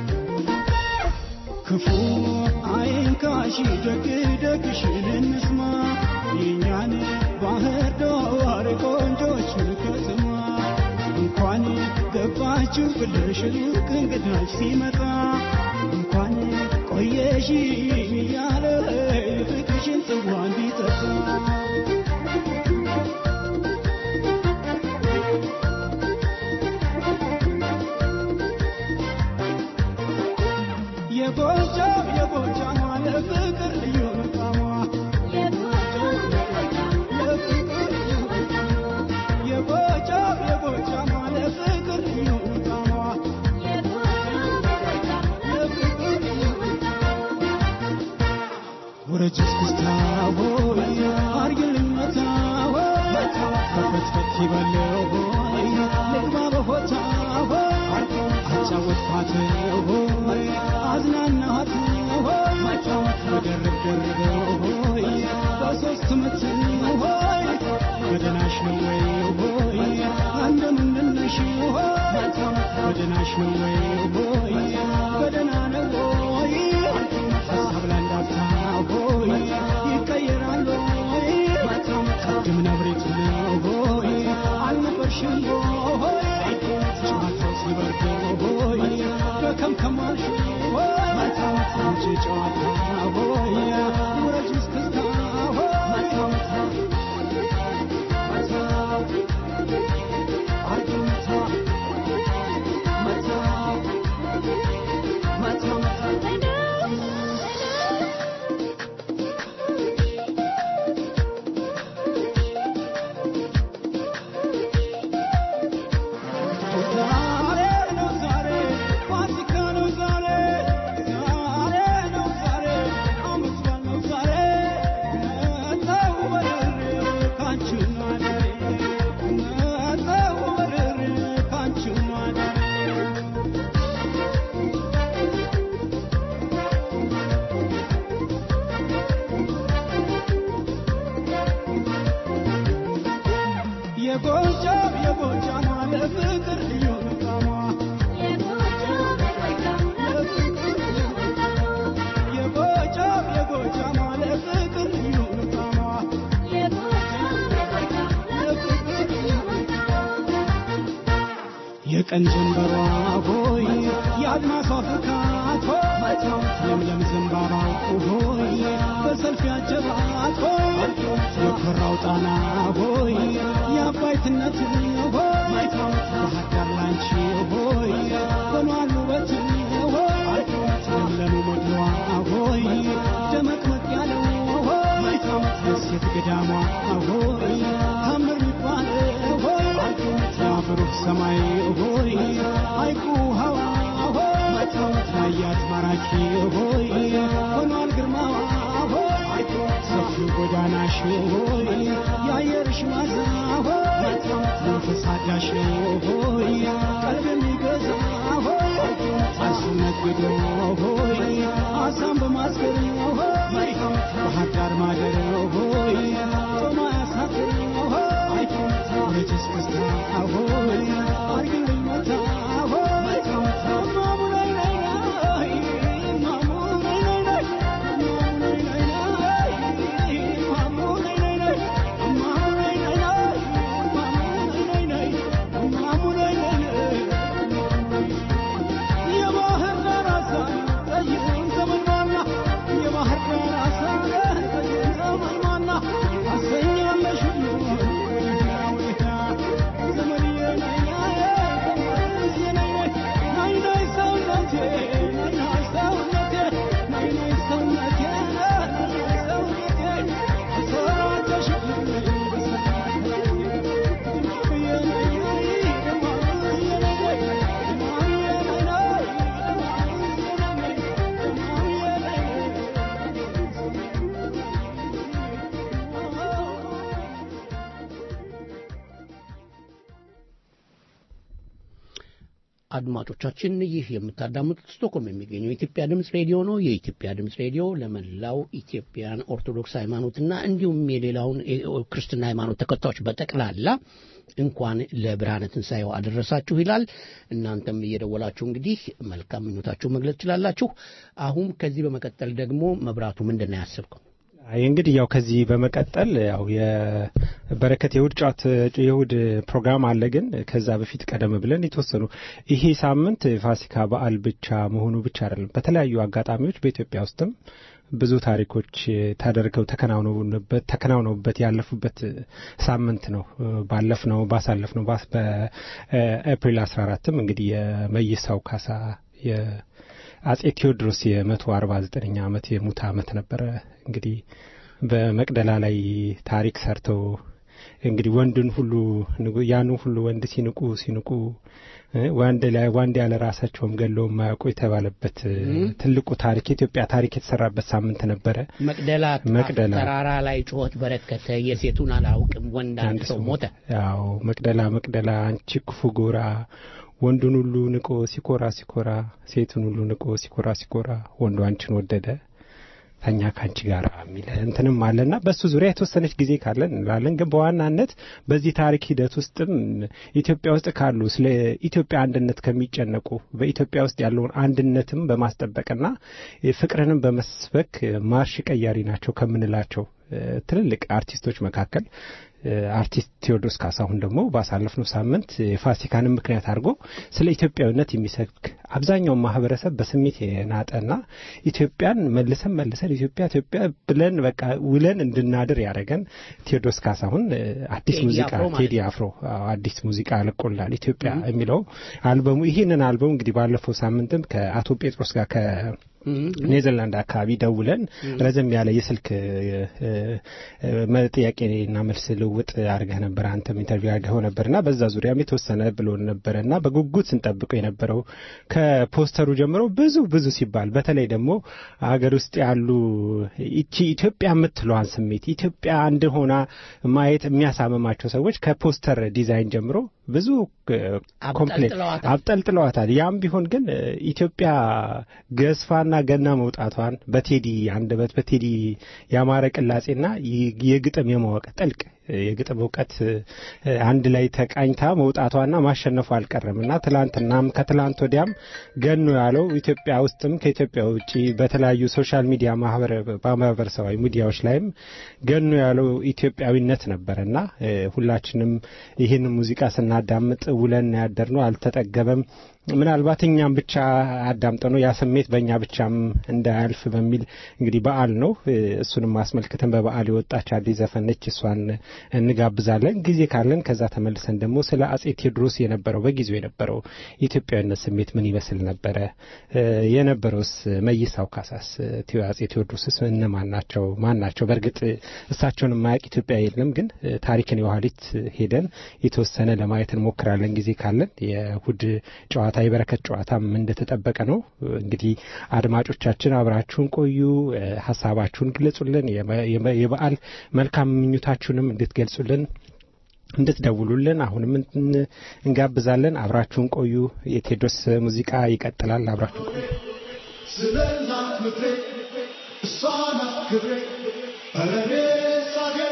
ክፉ አይንካሽ፣ ደግ ደግሽን እንስማ፣ የእኛን ባህር ዳር ቆንጆችን ከተማ እንኳን ገባችሁ ብለሽ ሩቅ እንግዳች ሲመጣ እንኳን ቆየሽ እያለ ፍቅርሽን ጽዋ እንዲጠጣ የጎጃም የጎጃም ለፍቅር ልዩ ጣሟ የጎጃም የጎጃም ለፍቅር ልዩ ጣሟ ወረጅ እስክስታ ሆይ አርግልኝ መታ ሆይ ከፈትፈት ይበለው ሆይ ልግባ በሆታ ሆይ አጫወትኳት ሆይ አዝናናት ሆይ በደርብ ደርበው ሆይ በሶስት ምት ሆይ በደናሽ ነው ወይ ሆይ እንደምንድን ነሽ ሆይ በደናሽ ነው ወይ ሆይ በደና ነው ሆይ ሀሳብ ላንዳፍታ ሆይ ይቀየራል ሆይ ቅድም ነብሬት ነው ሆይ አልነበርሽም ሆይ ጨዋታው ሲበርድ ሆይ በከምከማሽ ሆይ አንቺ ጨዋታ ሆይ ውረጅ እስክስታ ሆይ ዛሬ ነው ዛሬ ፋሲካ ነው ዛሬ ዛሬ ነው ዛሬ አመት በዓል ነው የጎጃም የጎጃም ለፍቅር ልዩ ጣዕሟ የጎጃም የጎጃም ለፍቅር ልዩ ጣዕሟ የቀን ጀንበሯ ሆይ የአድማሷ ፍካት ሆይ ለምለም ዘንባባው ሆይ በሰልፍ ያጀባት ሆይ የኮራው ጣና ሆይ የአባይትነት ሆይ ባህር ዳር ላንቺ ሆይ በኗል ውበት ሆይ ለምለሙ ሞድዋ ሆይ ደመቅመቅ ያለው ሆይ ደሴት ገዳሟ ሆይ ታምር ሚባል ሆይ የአፈሩት ሰማይ ሆይ ሐይቁ ውሃዋ ሆይ ታያት ማራኪ ሆይ ሆኗል ግርማዋ ሆይ ሰፊው ጎዳናሽ ሆይ የአየርሽ ማዛ ሆይ መንፈስ አዳሽ ሆይ ቀልብ የሚገዛ ሆይ አርሶ ነግዶ ሆይ አሳም በማስገር ሆይ ባህር ዳር ማደር ሆይ ጦማ ያሳፍር ሆይ ወረጅስ ክስታ ሆይ አርግልኝ መታ ሆይ እማሙ ላይ ላይ ላይ እማሙ ላይ ላይ ላይ እማሙ ላይ ላይ ላይ እማሙ ላይ ላይ ላይ እማሙ ላይ ላይ ላይ እማሙ ላይ ላይ ላይ እማሙ ላይ ላይ ላይ የባህር ዳር አሳ ጠይቁን ዘመንማና የባህር ዳር አሳ ጠይቁን ዘመንማና አሰኛለሽ ዘመንዬ ናይ ናይ ናይ ናይ ሰውነቴ ናይ ናይ ሰውነቴ ናይ ናይ ሰውነቴ ናይ ሰውነቴ አሰራጨሽ አድማጮቻችን ይህ የምታዳምጡት ስቶክሆልም የሚገኘው የኢትዮጵያ ድምፅ ሬዲዮ ነው። የኢትዮጵያ ድምፅ ሬዲዮ ለመላው ኢትዮጵያን ኦርቶዶክስ ሃይማኖትና እንዲሁም የሌላውን ክርስትና ሃይማኖት ተከታዮች በጠቅላላ እንኳን ለብርሃነ ትንሣኤው አደረሳችሁ ይላል። እናንተም እየደወላችሁ እንግዲህ መልካም ምኞታችሁ መግለጽ ትችላላችሁ። አሁን ከዚህ በመቀጠል ደግሞ መብራቱ ምንድን ነው ያሰብከው? አይ እንግዲህ ያው ከዚህ በመቀጠል ያው የበረከት የእሁድ ጨዋታ የእሁድ ፕሮግራም አለ። ግን ከዛ በፊት ቀደም ብለን የተወሰኑ ይሄ ሳምንት የፋሲካ በዓል ብቻ መሆኑ ብቻ አይደለም። በተለያዩ አጋጣሚዎች በኢትዮጵያ ውስጥም ብዙ ታሪኮች ተደርገው ተከናውነውበት ተከናውነውበት ያለፉበት ሳምንት ነው። ባለፍነው ባሳለፍነው በኤፕሪል 14ም እንግዲህ የመይሳው ካሳ አጼ ቴዎድሮስ የመቶ አርባ ዘጠነኛ ዓመት የሙት ዓመት ነበረ። እንግዲህ በመቅደላ ላይ ታሪክ ሰርተው እንግዲህ ወንድን ሁሉ ያኑ ሁሉ ወንድ ሲንቁ ሲንቁ ወንድ ላይ ወንድ ያለ ራሳቸውም ገለው የማያውቁ የተባለበት ትልቁ ታሪክ የኢትዮጵያ ታሪክ የተሰራበት ሳምንት ነበረ። መቅደላ መቅደላ ተራራ ላይ ጩኸት በረከተ፣ የሴቱን አላውቅም ወንድ አንድ ሰው ሞተ። ያው መቅደላ መቅደላ አንቺ ክፉ ጎራ ወንዱን ሁሉ ንቆ ሲኮራ ሲኮራ ሴቱን ሁሉ ንቆ ሲኮራ ሲኮራ ወንዱ አንቺን ወደደ ተኛ ከአንቺ ጋር የሚል እንትንም አለና በእሱ ዙሪያ የተወሰነች ጊዜ ካለን እንላለን። ግን በዋናነት በዚህ ታሪክ ሂደት ውስጥም ኢትዮጵያ ውስጥ ካሉ ስለ ኢትዮጵያ አንድነት ከሚጨነቁ በኢትዮጵያ ውስጥ ያለውን አንድነትም በማስጠበቅና ፍቅርንም በመስበክ ማርሽ ቀያሪ ናቸው ከምንላቸው ትልልቅ አርቲስቶች መካከል አርቲስት ቴዎድሮስ ካሳሁን ደግሞ ባሳለፍነው ሳምንት የፋሲካንን ምክንያት አድርጎ ስለ ኢትዮጵያዊነት የሚሰብክ አብዛኛውን ማህበረሰብ በስሜት የናጠና ኢትዮጵያን መልሰን መልሰን ኢትዮጵያ ኢትዮጵያ ብለን በቃ ውለን እንድናድር ያደረገን ቴዎድሮስ ካሳሁን አዲስ ቴዲ ሙዚቃ አፍሮ ማለት ቴዲ አፍሮ አዎ፣ አዲስ ሙዚቃ ለቆላል ኢትዮጵያ የሚለው አልበሙ ይህንን አልበሙ እንግዲህ ባለፈው ሳምንትም ከአቶ ጴጥሮስ ጋር ከ ኔዘርላንድ አካባቢ ደውለን ረዘም ያለ የስልክ ጥያቄና መልስ ልውውጥ አድርገህ ነበር። አንተም ኢንተርቪው አድርገው ነበርና በዛ ዙሪያም የተወሰነ ብሎን ነበረ እና በጉጉት ስንጠብቀው የነበረው ከፖስተሩ ጀምሮ ብዙ ብዙ ሲባል በተለይ ደግሞ ሀገር ውስጥ ያሉ ይቺ ኢትዮጵያ የምትለዋን ስሜት ኢትዮጵያ አንድ ሆና ማየት የሚያሳምማቸው ሰዎች ከፖስተር ዲዛይን ጀምሮ ብዙ ኮምፕሌን አብጠልጥለዋታል። አብጠልጥለዋታል። ያም ቢሆን ግን ኢትዮጵያ ገዝፋና ገና መውጣቷን በቴዲ አንደበት በቴዲ ያማረ ቅላጼና የግጥም የማወቅ ጥልቅ የግጥም እውቀት አንድ ላይ ተቃኝታ መውጣቷና ማሸነፉ አልቀረም እና ትላንትናም ከትላንት ወዲያም ገኖ ያለው ኢትዮጵያ ውስጥም ከኢትዮጵያ ውጭ በተለያዩ ሶሻል ሚዲያ ማህበረሰባዊ ሚዲያዎች ላይም ገኖ ያለው ኢትዮጵያዊነት ነበረ እና ሁላችንም ይህን ሙዚቃ ስናዳምጥ ውለን ያደር ነው አልተጠገበም። ምናልባት እኛም ብቻ አዳምጠ ነው ያ ስሜት በእኛ ብቻም እንዳያልፍ በሚል እንግዲህ በዓል ነው። እሱንም አስመልክተን በበዓል የወጣች አዲስ ዘፈን ነች። እሷን እንጋብዛለን ጊዜ ካለን። ከዛ ተመልሰን ደግሞ ስለ አጼ ቴዎድሮስ የነበረው በጊዜው የነበረው የኢትዮጵያዊነት ስሜት ምን ይመስል ነበረ? የነበረውስ መይሳው ካሳስ አጼ ቴዎድሮስስ እነማን ናቸው? ማን ናቸው? በእርግጥ እሳቸውን የማያውቅ ኢትዮጵያ የለም። ግን ታሪክን የኋሊት ሄደን የተወሰነ ለማየት እንሞክራለን ጊዜ ካለን የእሁድ ጨዋታ ጨዋታ የበረከት ጨዋታም እንደተጠበቀ ነው። እንግዲህ አድማጮቻችን አብራችሁን ቆዩ፣ ሀሳባችሁን ግለጹልን፣ የበዓል መልካም ምኞታችሁንም እንድትገልጹልን እንድትደውሉልን አሁንም እንጋብዛለን። አብራችሁን ቆዩ። የቴዎድሮስ ሙዚቃ ይቀጥላል። አብራችሁን ቆዩ። ስለ እናት ምድሬ እሷ ናት ክብሬ እኔ ሳገሬ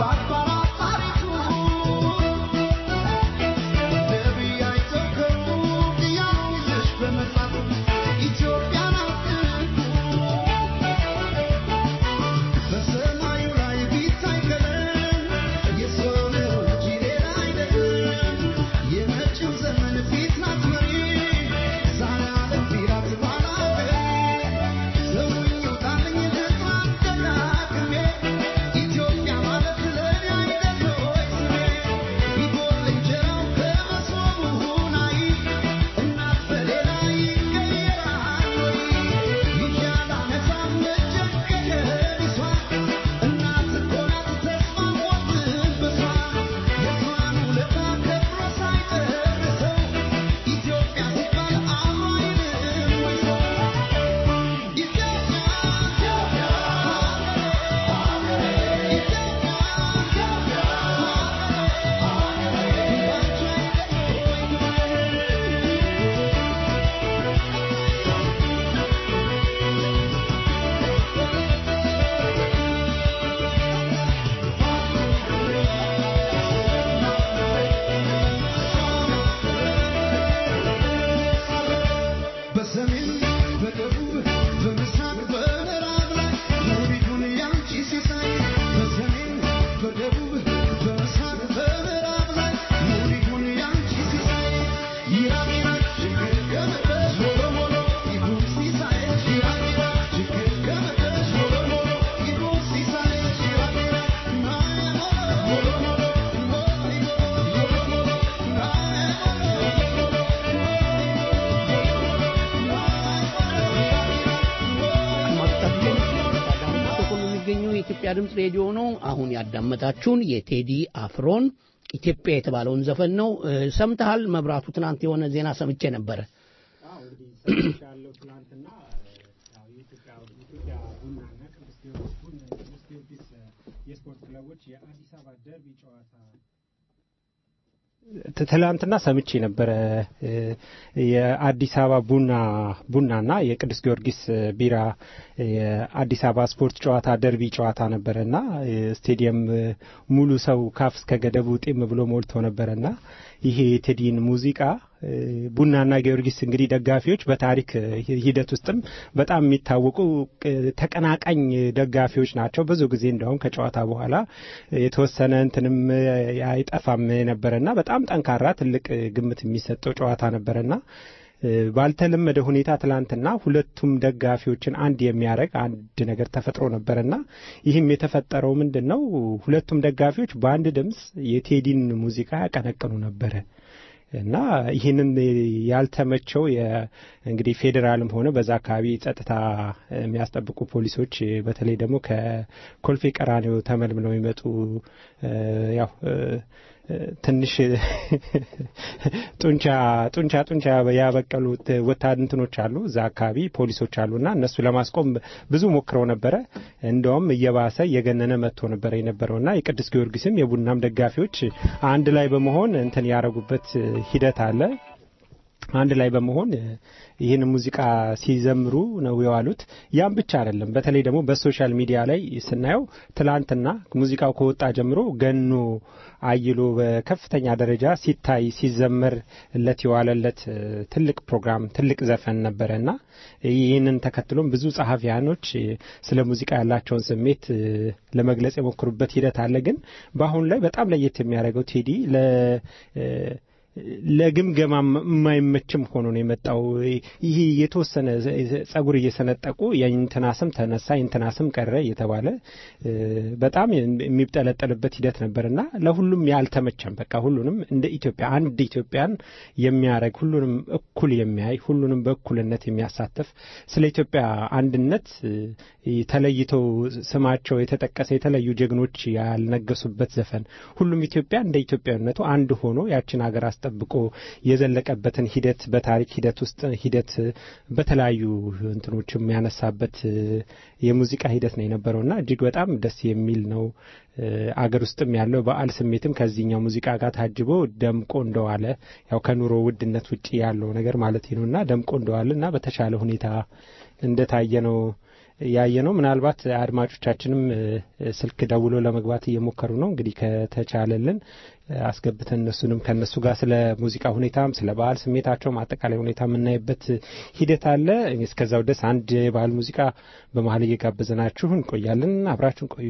የኢትዮጵያ ድምፅ ሬዲዮ ነው። አሁን ያዳመጣችሁን የቴዲ አፍሮን ኢትዮጵያ የተባለውን ዘፈን ነው። ሰምተሃል መብራቱ? ትናንት የሆነ ዜና ሰምቼ ነበረ። ያለው ትናንትና የኢትዮጵያ ቡናና ቅዱስ ጊዮርጊስ የስፖርት ክለቦች የአዲስ አበባ ደርቢ ጨዋታ ትላንትና ሰምቼ ነበረ። የአዲስ አበባ ቡና ቡናና የቅዱስ ጊዮርጊስ ቢራ የአዲስ አበባ ስፖርት ጨዋታ ደርቢ ጨዋታ ነበረና ስቴዲየም ሙሉ ሰው ካፍ እስከ ገደቡ ጤም ብሎ ሞልቶ ነበረና ይሄ የቴዲን ሙዚቃ ቡናና ጊዮርጊስ እንግዲህ ደጋፊዎች በታሪክ ሂደት ውስጥም በጣም የሚታወቁ ተቀናቃኝ ደጋፊዎች ናቸው። ብዙ ጊዜ እንደውም ከጨዋታ በኋላ የተወሰነ እንትንም አይጠፋም ነበረና በጣም ጠንካራ ትልቅ ግምት የሚሰጠው ጨዋታ ነበረና ባልተለመደ ሁኔታ ትላንትና ሁለቱም ደጋፊዎችን አንድ የሚያደርግ አንድ ነገር ተፈጥሮ ነበረና ይህም የተፈጠረው ምንድን ነው? ሁለቱም ደጋፊዎች በአንድ ድምፅ የቴዲን ሙዚቃ ያቀነቅኑ ነበረ። እና ይህንን ያልተመቸው እንግዲህ ፌዴራልም ሆነ በዛ አካባቢ ጸጥታ የሚያስጠብቁ ፖሊሶች በተለይ ደግሞ ከኮልፌ ቀራኒዮ ተመልምለው የሚመጡ ያው ትንሽ ጡንቻ ጡንቻ ጡንቻ ያበቀሉ ወታደንትኖች አሉ እዛ አካባቢ ፖሊሶች አሉና እነሱ ለማስቆም ብዙ ሞክረው ነበረ። እንደውም እየባሰ እየገነነ መጥቶ ነበረ የነበረውና የቅዱስ ጊዮርጊስም የቡናም ደጋፊዎች አንድ ላይ በመሆን እንትን ያደረጉበት ሂደት አለ። አንድ ላይ በመሆን ይህን ሙዚቃ ሲዘምሩ ነው የዋሉት። ያም ብቻ አይደለም። በተለይ ደግሞ በሶሻል ሚዲያ ላይ ስናየው ትላንትና ሙዚቃው ከወጣ ጀምሮ ገኖ አይሎ በከፍተኛ ደረጃ ሲታይ ሲዘመርለት የዋለለት ትልቅ ፕሮግራም ትልቅ ዘፈን ነበረና ይህንን ተከትሎም ብዙ ጸሐፊያኖች ስለ ሙዚቃ ያላቸውን ስሜት ለመግለጽ የሞክሩበት ሂደት አለ። ግን በአሁኑ ላይ በጣም ለየት የሚያደርገው ቴዲ ለ ለግምገማ የማይመችም ሆኖ ነው የመጣው። ይህ የተወሰነ ጸጉር እየሰነጠቁ የእንትና ስም ተነሳ የእንትና ስም ቀረ እየተባለ በጣም የሚጠለጠልበት ሂደት ነበርና ለሁሉም ያልተመቸም በቃ ሁሉንም እንደ ኢትዮጵያ አንድ ኢትዮጵያን የሚያደርግ ሁሉንም እኩል የሚያይ ሁሉንም በእኩልነት የሚያሳትፍ ስለ ኢትዮጵያ አንድነት ተለይተው ስማቸው የተጠቀሰ የተለዩ ጀግኖች ያልነገሱበት ዘፈን ሁሉም ኢትዮጵያ እንደ ኢትዮጵያዊነቱ አንድ ሆኖ ያችን ሀገር ጠብቆ የዘለቀበትን ሂደት በታሪክ ሂደት ውስጥ ሂደት በተለያዩ እንትኖች የሚያነሳበት የሙዚቃ ሂደት ነው የነበረውና እጅግ በጣም ደስ የሚል ነው። አገር ውስጥም ያለው በዓል ስሜትም ከዚህኛው ሙዚቃ ጋር ታጅቦ ደምቆ እንደዋለ ያው ከኑሮ ውድነት ውጭ ያለው ነገር ማለት ነውና ደምቆ እንደዋለ እና በተሻለ ሁኔታ እንደታየ ነው ያየ ነው። ምናልባት አድማጮቻችንም ስልክ ደውሎ ለመግባት እየሞከሩ ነው። እንግዲህ ከተቻለልን አስገብተን እነሱንም ከእነሱ ጋር ስለ ሙዚቃ ሁኔታም ስለ ባህል ስሜታቸውም አጠቃላይ ሁኔታ የምናይበት ሂደት አለ። እስከዛው ድረስ አንድ የባህል ሙዚቃ በመሀል እየጋበዘናችሁ እንቆያለን። አብራችሁን ቆዩ።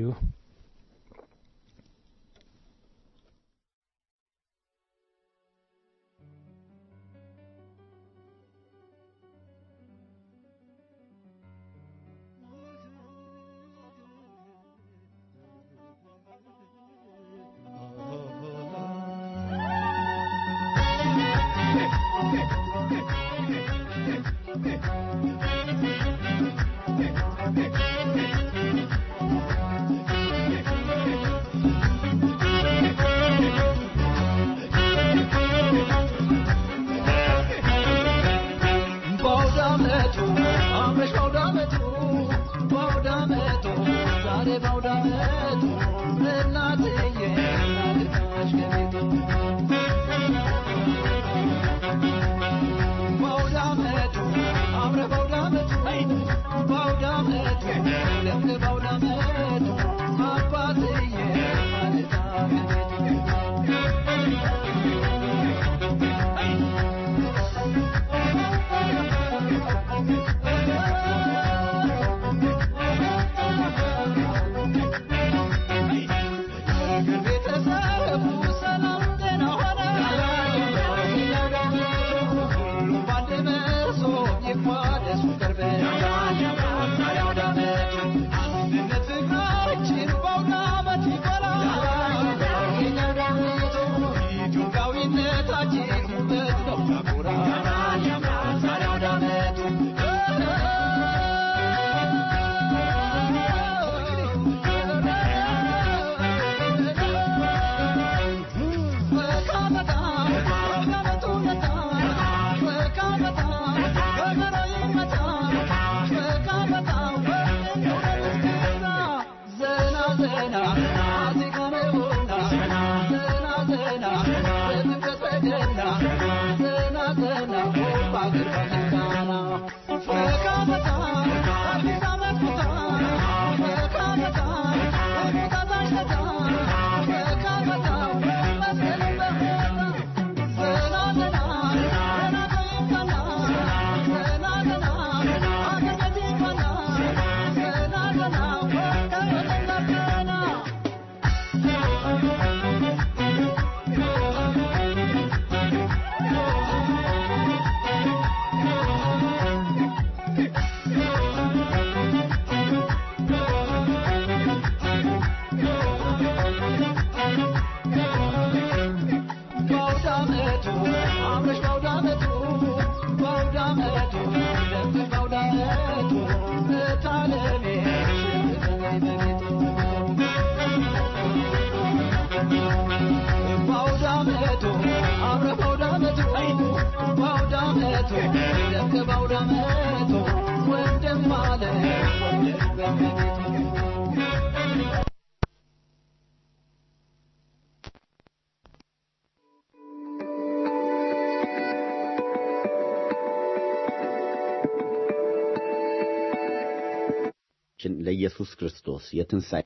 ለኢየሱስ ክርስቶስ የትንሣኤ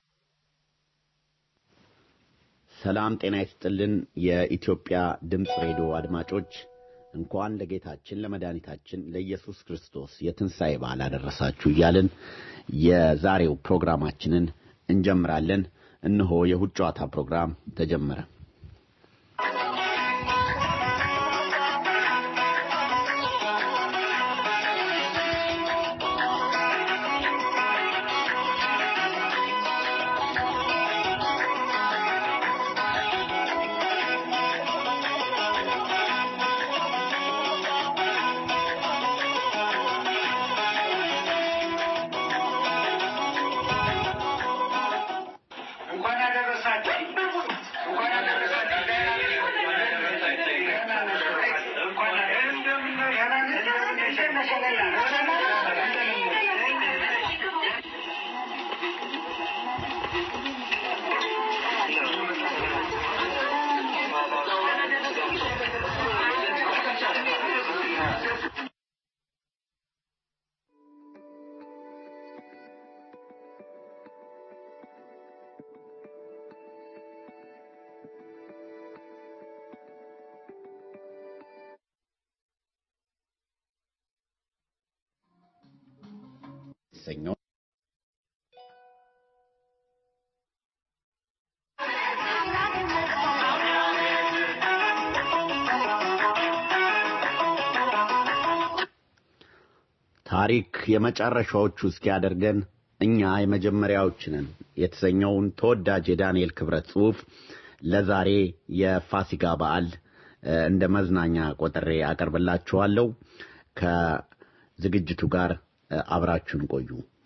ሰላም ጤና ይስጥልን። የኢትዮጵያ ድምፅ ሬዲዮ አድማጮች እንኳን ለጌታችን ለመድኃኒታችን ለኢየሱስ ክርስቶስ የትንሣኤ በዓል አደረሳችሁ እያልን የዛሬው ፕሮግራማችንን እንጀምራለን። እነሆ የእሁድ ጨዋታ ፕሮግራም ተጀመረ። እንኳን ያደረሳችሁ እንኳን የተሰኘው ታሪክ የመጨረሻዎቹ እስኪያደርገን እኛ የመጀመሪያዎች ነን የተሰኘውን ተወዳጅ የዳንኤል ክብረት ጽሑፍ ለዛሬ የፋሲካ በዓል እንደ መዝናኛ ቆጥሬ አቀርብላችኋለሁ። ከዝግጅቱ ጋር አብራችሁን ቆዩ።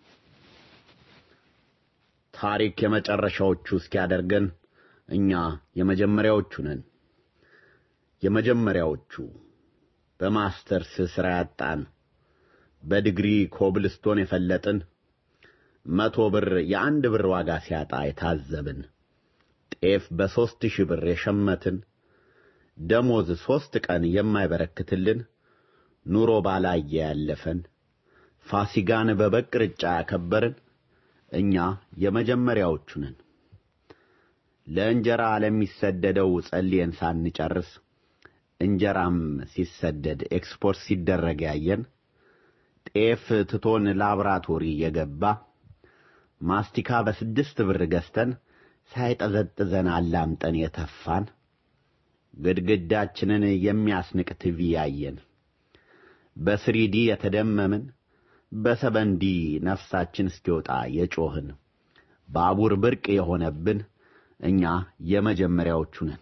ታሪክ የመጨረሻዎቹ እስኪያደርገን እኛ የመጀመሪያዎቹ ነን። የመጀመሪያዎቹ በማስተርስ ሥራ ያጣን በዲግሪ ኮብልስቶን የፈለጥን መቶ ብር የአንድ ብር ዋጋ ሲያጣ የታዘብን ጤፍ በሦስት ሺህ ብር የሸመትን ደሞዝ ሦስት ቀን የማይበረክትልን ኑሮ ባላየ ያለፈን ፋሲጋን በበግ ቅርጫ ያከበርን እኛ የመጀመሪያዎቹ ነን። ለእንጀራ ለሚሰደደው ጸልየን ሳንጨርስ እንጀራም ሲሰደድ ኤክስፖርት ሲደረግ ያየን ጤፍ ትቶን ላብራቶሪ የገባ ማስቲካ በስድስት ብር ገዝተን ሳይጠዘጥዘን አላምጠን የተፋን ግድግዳችንን የሚያስንቅ ቲቪ ያየን በስሪዲ የተደመምን በሰበንዲ ነፍሳችን እስኪወጣ የጮህን ባቡር ብርቅ የሆነብን እኛ የመጀመሪያዎቹ ነን።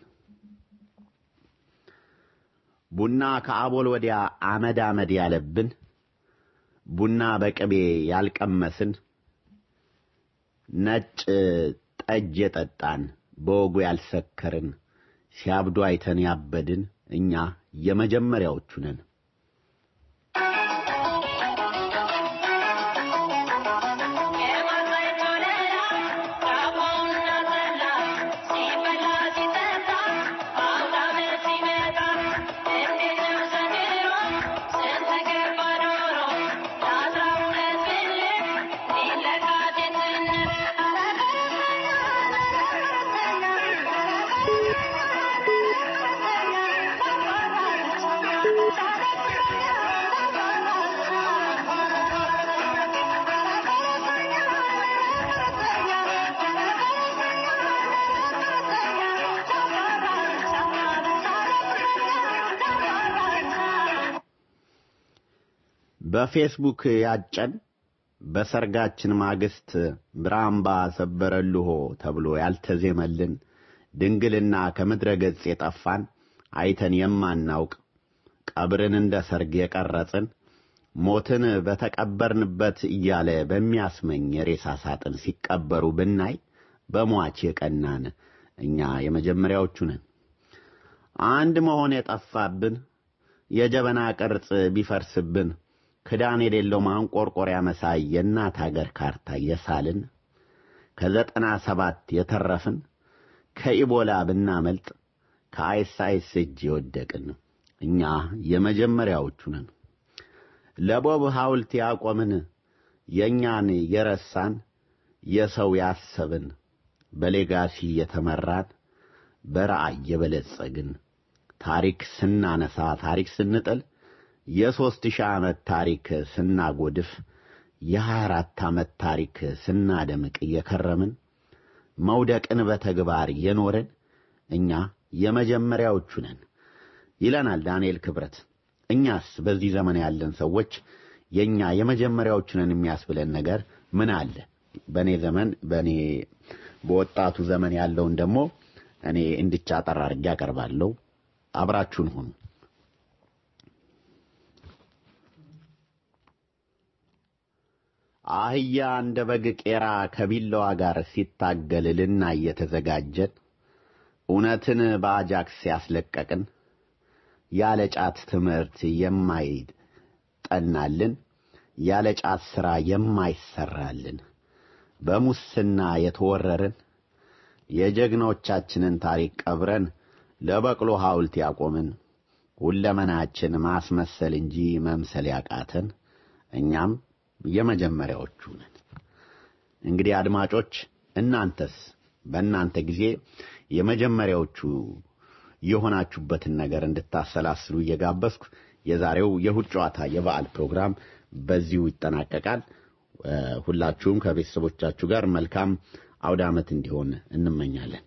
ቡና ከአቦል ወዲያ አመድ አመድ ያለብን ቡና በቅቤ ያልቀመስን ነጭ ጠጅ የጠጣን በወጉ ያልሰከርን ሲያብዱ አይተን ያበድን እኛ የመጀመሪያዎቹ ነን። በፌስቡክ ያጨን በሰርጋችን ማግስት ብራምባ ሰበረልሆ ተብሎ ያልተዜመልን ድንግልና ከምድረ ገጽ የጠፋን አይተን የማናውቅ ቀብርን እንደ ሰርግ የቀረጽን ሞትን በተቀበርንበት እያለ በሚያስመኝ የሬሳ ሳጥን ሲቀበሩ ብናይ በሟች የቀናን እኛ የመጀመሪያዎቹ ነን። አንድ መሆን የጠፋብን የጀበና ቅርጽ ቢፈርስብን ክዳን የሌለው ማንቆርቆሪያ መሳይ የእናት አገር ካርታ የሳልን ከዘጠና ሰባት የተረፍን ከኢቦላ ብናመልጥ ከአይሳይስ እጅ የወደቅን እኛ የመጀመሪያዎቹ ነን። ለቦብ ሐውልት ያቆምን የእኛን የረሳን የሰው ያሰብን በሌጋሲ የተመራን በራእይ የበለጸግን ታሪክ ስናነሳ ታሪክ ስንጥል የሦስት ሺህ ዓመት ታሪክ ስናጎድፍ የሀያ አራት ዓመት ታሪክ ስናደምቅ እየከረምን መውደቅን በተግባር የኖርን እኛ የመጀመሪያዎቹ ነን ይለናል ዳንኤል ክብረት። እኛስ በዚህ ዘመን ያለን ሰዎች የእኛ የመጀመሪያዎቹ ነን የሚያስብለን ነገር ምን አለ? በእኔ ዘመን በእኔ በወጣቱ ዘመን ያለውን ደግሞ እኔ እንድቻ ጠራ አድርጌ አቀርባለሁ። አብራችሁን ሁኑ። አህያ እንደ በግ ቄራ ከቢላዋ ጋር ሲታገል ልናይ የተዘጋጀን እውነትን በአጃክስ ያስለቀቅን ያለ ጫት ትምህርት የማይጠናልን ያለ ጫት ሥራ የማይሰራልን በሙስና የተወረርን የጀግኖቻችንን ታሪክ ቀብረን ለበቅሎ ሐውልት ያቆምን ሁለመናችን ማስመሰል እንጂ መምሰል ያቃተን እኛም የመጀመሪያዎቹ ነን። እንግዲህ አድማጮች እናንተስ በእናንተ ጊዜ የመጀመሪያዎቹ የሆናችሁበትን ነገር እንድታሰላስሉ እየጋበዝኩ የዛሬው የእሁድ ጨዋታ የበዓል ፕሮግራም በዚሁ ይጠናቀቃል። ሁላችሁም ከቤተሰቦቻችሁ ጋር መልካም አውደ ዓመት እንዲሆን እንመኛለን።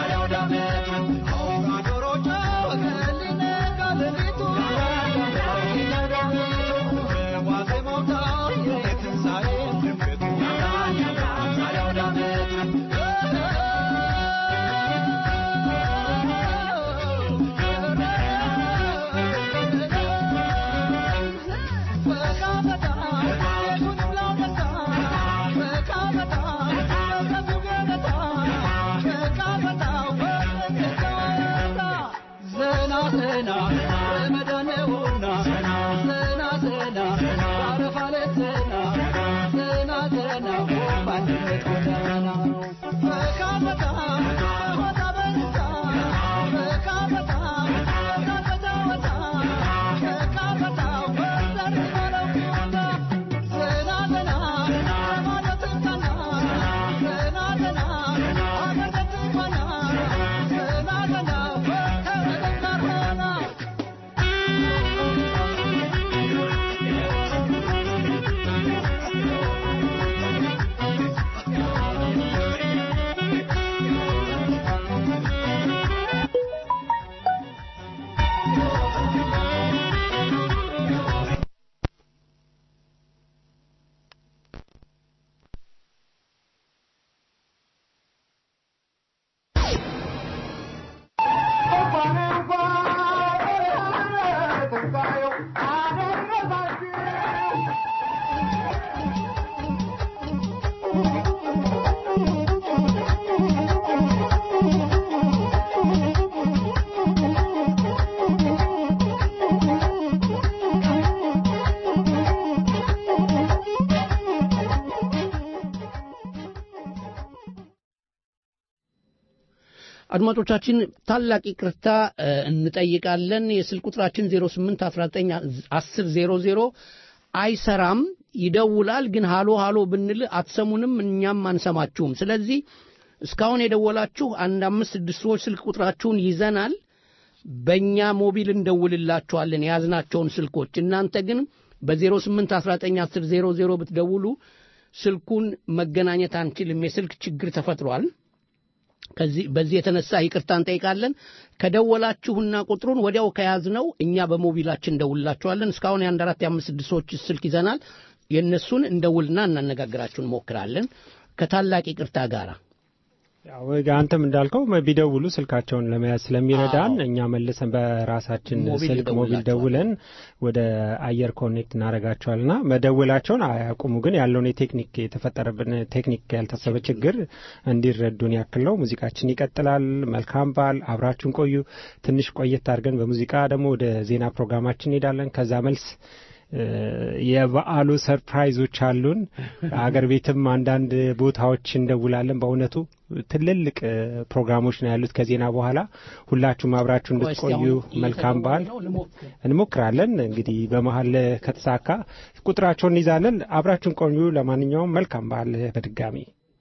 Thank you. አድማጮቻችን ታላቅ ይቅርታ እ፣ እንጠይቃለን። የስልክ ቁጥራችን 08 19 10 00 አይሰራም። ይደውላል፣ ግን ሃሎ ሃሎ ብንል አትሰሙንም፣ እኛም አንሰማችሁም። ስለዚህ እስካሁን የደወላችሁ አንድ አምስት ስድስት ሰዎች ስልክ ቁጥራችሁን ይዘናል። በእኛ ሞቢል እንደውልላችኋለን የያዝናቸውን ስልኮች። እናንተ ግን በ08 19 10 00 ብትደውሉ ስልኩን መገናኘት አንችልም። የስልክ ችግር ተፈጥሯል። ከዚህ በዚህ የተነሳ ይቅርታ እንጠይቃለን። ከደወላችሁና ቁጥሩን ወዲያው ከያዝነው እኛ በሞቢላችን እንደውልላችኋለን። እስካሁን የአንድ አራት የአምስት ስድስት ሰዎች ስልክ ይዘናል። የእነሱን እንደውልና እናነጋግራችሁ እንሞክራለን ከታላቅ ይቅርታ ጋር። ያው አንተም እንዳልከው ቢደውሉ ስልካቸውን ለመያዝ ስለሚረዳን አዎ። እኛ መልሰን በራሳችን ሞቢል ስልክ ሞቢል እንደውላቸዋለን። ደውለን ወደ አየር ኮኔክት እናደርጋቸዋልና መደወላቸውን አያቁሙ። ግን ያለውን የቴክኒክ የተፈጠረብን ቴክኒክ ያልታሰበ ችግር እንዲረዱን ያክል ነው። ሙዚቃችን ይቀጥላል። መልካም በዓል፣ አብራችሁን ቆዩ። ትንሽ ቆየት አድርገን በሙዚቃ ደግሞ ወደ ዜና ፕሮግራማችን እንሄዳለን። ከዛ መልስ እ፣ የበዓሉ ሰርፕራይዞች አሉን። አገር ቤትም አንዳንድ ቦታዎች እንደውላለን። በእውነቱ ትልልቅ እ፣ ፕሮግራሞች ነው ያሉት ከዜና በኋላ። ሁላችሁም አብራችሁ እንድትቆዩ መልካም በዓል እንሞክራለን። እንግዲህ በመሀል ከተሳካ ቁጥራቸውን እንይዛለን። አብራችሁን ቆዩ። ለማንኛውም መልካም በዓል በድጋሚ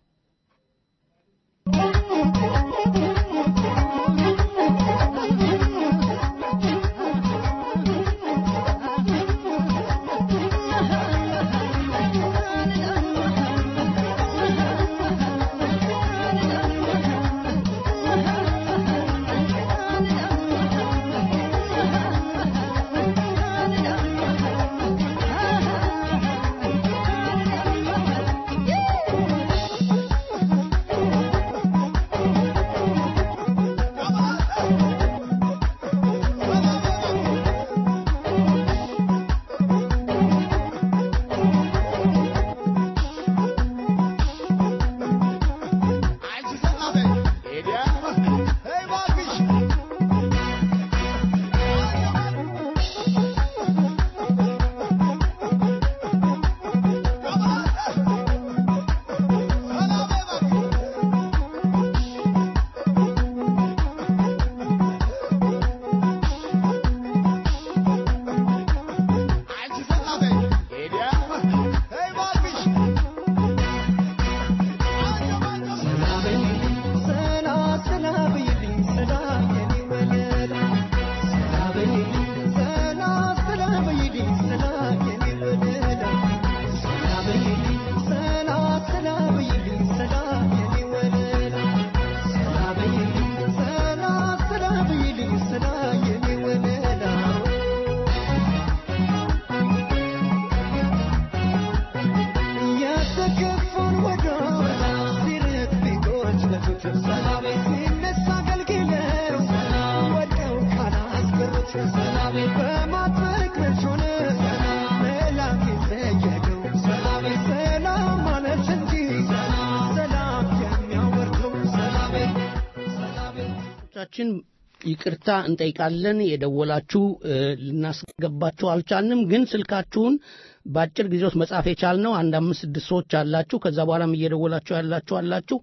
ቻችን ይቅርታ እንጠይቃለን። የደወላችሁ እ፣ ልናስገባችሁ አልቻልንም፣ ግን ስልካችሁን በአጭር ጊዜ ውስጥ መጻፍ የቻልነው አንድ አምስት ስድስት ሰዎች አላችሁ። ከዛ በኋላም እየደወላችሁ ያላችሁ አላችሁ።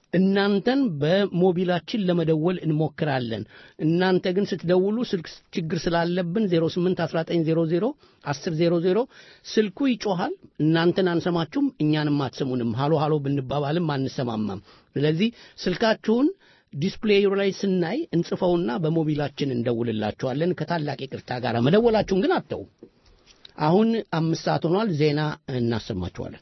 እናንተን በሞቢላችን ለመደወል እንሞክራለን። እናንተ ግን ስትደውሉ ስልክ ችግር ስላለብን 08 1900 1000 ስልኩ ይጮሃል። እናንተን አንሰማችሁም፣ እኛንም አትሰሙንም። ሃሎ ሃሎ ብንባባልም አንሰማማም። ስለዚህ ስልካችሁን ዲስፕሌዩ ላይ ስናይ እንጽፈውና በሞቢላችን እንደውልላችኋለን ከታላቅ ይቅርታ ጋር። መደወላችሁን ግን አተው። አሁን አምስት ሰዓት ሆኗል። ዜና እናሰማችኋለን።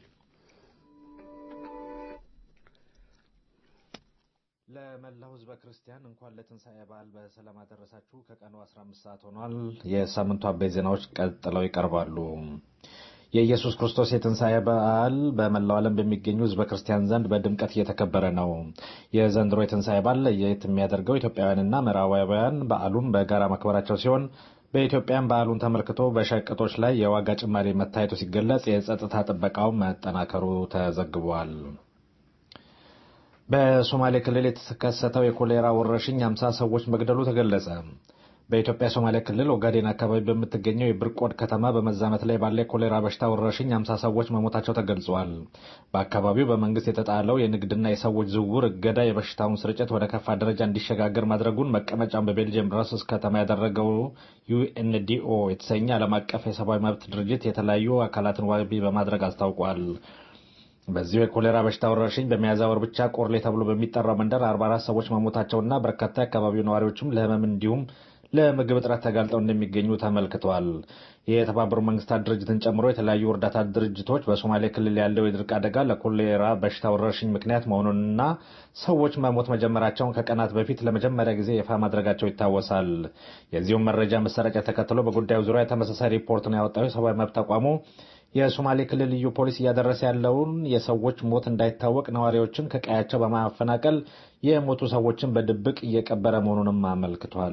ለመላው ሕዝበ ክርስቲያን እንኳን ለትንሣኤ በዓል በሰላም አደረሳችሁ። ከቀኑ 15 ሰዓት ሆኗል። የሳምንቱ አበይት ዜናዎች ቀጥለው ይቀርባሉ። የኢየሱስ ክርስቶስ የትንሣኤ በዓል በመላው ዓለም በሚገኙ ሕዝበ ክርስቲያን ዘንድ በድምቀት እየተከበረ ነው። የዘንድሮ የትንሣኤ በዓል ለየት የሚያደርገው ኢትዮጵያውያንና ምዕራባውያን በዓሉን በጋራ ማክበራቸው ሲሆን በኢትዮጵያም በዓሉን ተመልክቶ በሸቀጦች ላይ የዋጋ ጭማሪ መታየቱ ሲገለጽ የጸጥታ ጥበቃው መጠናከሩ ተዘግቧል። በሶማሌ ክልል የተከሰተው የኮሌራ ወረርሽኝ አምሳ ሰዎች መግደሉ ተገለጸ። በኢትዮጵያ ሶማሌ ክልል ኦጋዴን አካባቢ በምትገኘው የብርቆድ ከተማ በመዛመት ላይ ባለ የኮሌራ በሽታ ወረርሽኝ አምሳ ሰዎች መሞታቸው ተገልጿል። በአካባቢው በመንግስት የተጣለው የንግድና የሰዎች ዝውውር እገዳ የበሽታውን ስርጭት ወደ ከፋ ደረጃ እንዲሸጋገር ማድረጉን መቀመጫውን በቤልጅየም ብራስልስ ከተማ ያደረገው ዩኤንዲኦ የተሰኘ ዓለም አቀፍ የሰብአዊ መብት ድርጅት የተለያዩ አካላትን ዋቢ በማድረግ አስታውቋል። በዚሁ የኮሌራ በሽታ ወረርሽኝ በሚያዝያ ወር ብቻ ቆርሌ ተብሎ በሚጠራው መንደር 44 ሰዎች መሞታቸውና በርካታ የአካባቢው ነዋሪዎችም ለህመም እንዲሁም ለምግብ እጥረት ተጋልጠው እንደሚገኙ ተመልክቷል። የተባበሩት መንግስታት ድርጅትን ጨምሮ የተለያዩ እርዳታ ድርጅቶች በሶማሌ ክልል ያለው የድርቅ አደጋ ለኮሌራ በሽታ ወረርሽኝ ምክንያት መሆኑንና ሰዎች መሞት መጀመራቸውን ከቀናት በፊት ለመጀመሪያ ጊዜ ይፋ ማድረጋቸው ይታወሳል። የዚሁም መረጃ መሰራጨት ተከትሎ በጉዳዩ ዙሪያ ተመሳሳይ ሪፖርትን ያወጣው የሰብአዊ መብት ተቋሙ የሶማሌ ክልል ልዩ ፖሊስ እያደረሰ ያለውን የሰዎች ሞት እንዳይታወቅ ነዋሪዎችን ከቀያቸው በማፈናቀል የሞቱ ሰዎችን በድብቅ እየቀበረ መሆኑንም አመልክቷል።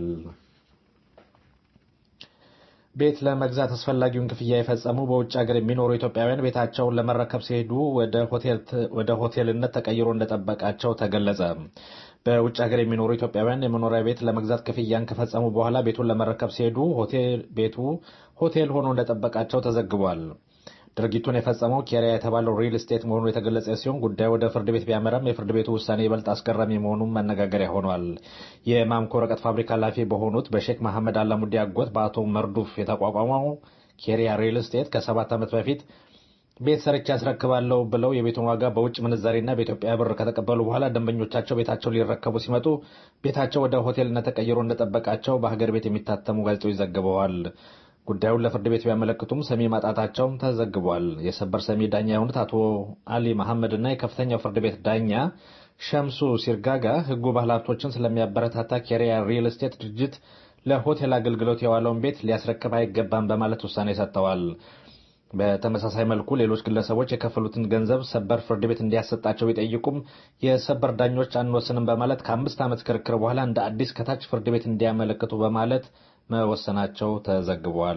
ቤት ለመግዛት አስፈላጊውን ክፍያ የፈጸሙ በውጭ ሀገር የሚኖሩ ኢትዮጵያውያን ቤታቸውን ለመረከብ ሲሄዱ ወደ ሆቴልነት ተቀይሮ እንደጠበቃቸው ተገለጸ። በውጭ ሀገር የሚኖሩ ኢትዮጵያውያን የመኖሪያ ቤት ለመግዛት ክፍያን ከፈጸሙ በኋላ ቤቱን ለመረከብ ሲሄዱ ቤቱ ሆቴል ሆኖ እንደጠበቃቸው ተዘግቧል። ድርጊቱን የፈጸመው ኬሪያ የተባለው ሪል ስቴት መሆኑ የተገለጸ ሲሆን ጉዳዩ ወደ ፍርድ ቤት ቢያመራም የፍርድ ቤቱ ውሳኔ ይበልጥ አስገራሚ መሆኑን መነጋገሪያ ሆኗል። የማምኮ ወረቀት ፋብሪካ ኃላፊ በሆኑት በሼክ መሐመድ አላሙዲ አጎት በአቶ መርዱፍ የተቋቋመው ኬሪያ ሪል ስቴት ከሰባት ዓመት በፊት ቤት ሰርቼ ያስረክባለሁ ብለው የቤቱን ዋጋ በውጭ ምንዛሬና በኢትዮጵያ ብር ከተቀበሉ በኋላ ደንበኞቻቸው ቤታቸውን ሊረከቡ ሲመጡ ቤታቸው ወደ ሆቴልነት ተቀይሮ እንደጠበቃቸው በሀገር ቤት የሚታተሙ ጋዜጦች ዘግበዋል። ጉዳዩን ለፍርድ ቤት ቢያመለክቱም ሰሚ ማጣታቸውም ተዘግቧል። የሰበር ሰሚ ዳኛ የሆኑት አቶ አሊ መሐመድ እና የከፍተኛው ፍርድ ቤት ዳኛ ሸምሱ ሲርጋጋ ሕጉ ባለሀብቶችን ስለሚያበረታታ ኬሪያ ሪል ስቴት ድርጅት ለሆቴል አገልግሎት የዋለውን ቤት ሊያስረክብ አይገባም በማለት ውሳኔ ሰጥተዋል። በተመሳሳይ መልኩ ሌሎች ግለሰቦች የከፈሉትን ገንዘብ ሰበር ፍርድ ቤት እንዲያሰጣቸው ቢጠይቁም የሰበር ዳኞች አንወስንም በማለት ከአምስት ዓመት ክርክር በኋላ እንደ አዲስ ከታች ፍርድ ቤት እንዲያመለክቱ በማለት መወሰናቸው ተዘግቧል።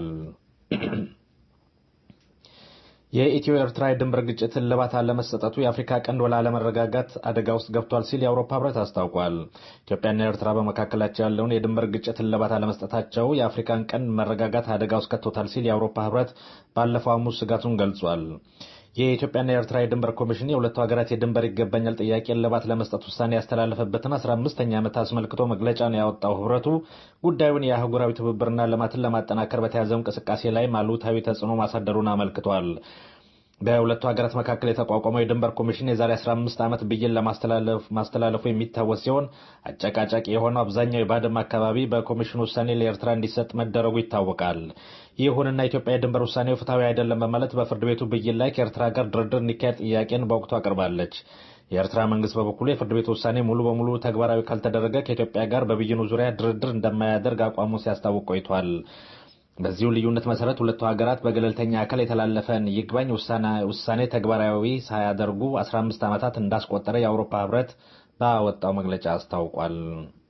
የኢትዮ ኤርትራ የድንበር ግጭት እልባት አለመሰጠቱ የአፍሪካ ቀንድ ወደ አለመረጋጋት አደጋ ውስጥ ገብቷል ሲል የአውሮፓ ህብረት አስታውቋል። ኢትዮጵያና ኤርትራ በመካከላቸው ያለውን የድንበር ግጭት እልባት አለመስጠታቸው የአፍሪካን ቀንድ መረጋጋት አደጋ ውስጥ ከቶታል ሲል የአውሮፓ ህብረት ባለፈው ሐሙስ ስጋቱን ገልጿል። የኢትዮጵያና የኤርትራ የድንበር ኮሚሽን የሁለቱ ሀገራት የድንበር ይገባኛል ጥያቄ እልባት ለመስጠት ውሳኔ ያስተላለፈበትን አስራ አምስተኛ ዓመት አስመልክቶ መግለጫን ያወጣው ህብረቱ ጉዳዩን የአህጉራዊ ትብብርና ልማትን ለማጠናከር በተያዘው እንቅስቃሴ ላይ አሉታዊ ተጽዕኖ ማሳደሩን አመልክቷል። በሁለቱ ሀገራት መካከል የተቋቋመው የድንበር ኮሚሽን የዛሬ 15 ዓመት ብይን ለማስተላለፉ የሚታወስ ሲሆን አጨቃጫቂ የሆነው አብዛኛው የባድመ አካባቢ በኮሚሽኑ ውሳኔ ለኤርትራ እንዲሰጥ መደረጉ ይታወቃል። ይሁንና ኢትዮጵያ የድንበር ውሳኔው ፍትሐዊ አይደለም በማለት በፍርድ ቤቱ ብይን ላይ ከኤርትራ ጋር ድርድር እንዲካሄድ ጥያቄን በወቅቱ አቅርባለች። የኤርትራ መንግስት በበኩሉ የፍርድ ቤቱ ውሳኔ ሙሉ በሙሉ ተግባራዊ ካልተደረገ ከኢትዮጵያ ጋር በብይኑ ዙሪያ ድርድር እንደማያደርግ አቋሙ ሲያስታውቅ ቆይቷል። በዚሁ ልዩነት መሰረት ሁለቱ ሀገራት በገለልተኛ አካል የተላለፈን ይግባኝ ውሳኔ ተግባራዊ ሳያደርጉ 15 ዓመታት እንዳስቆጠረ የአውሮፓ ህብረት ባወጣው መግለጫ አስታውቋል።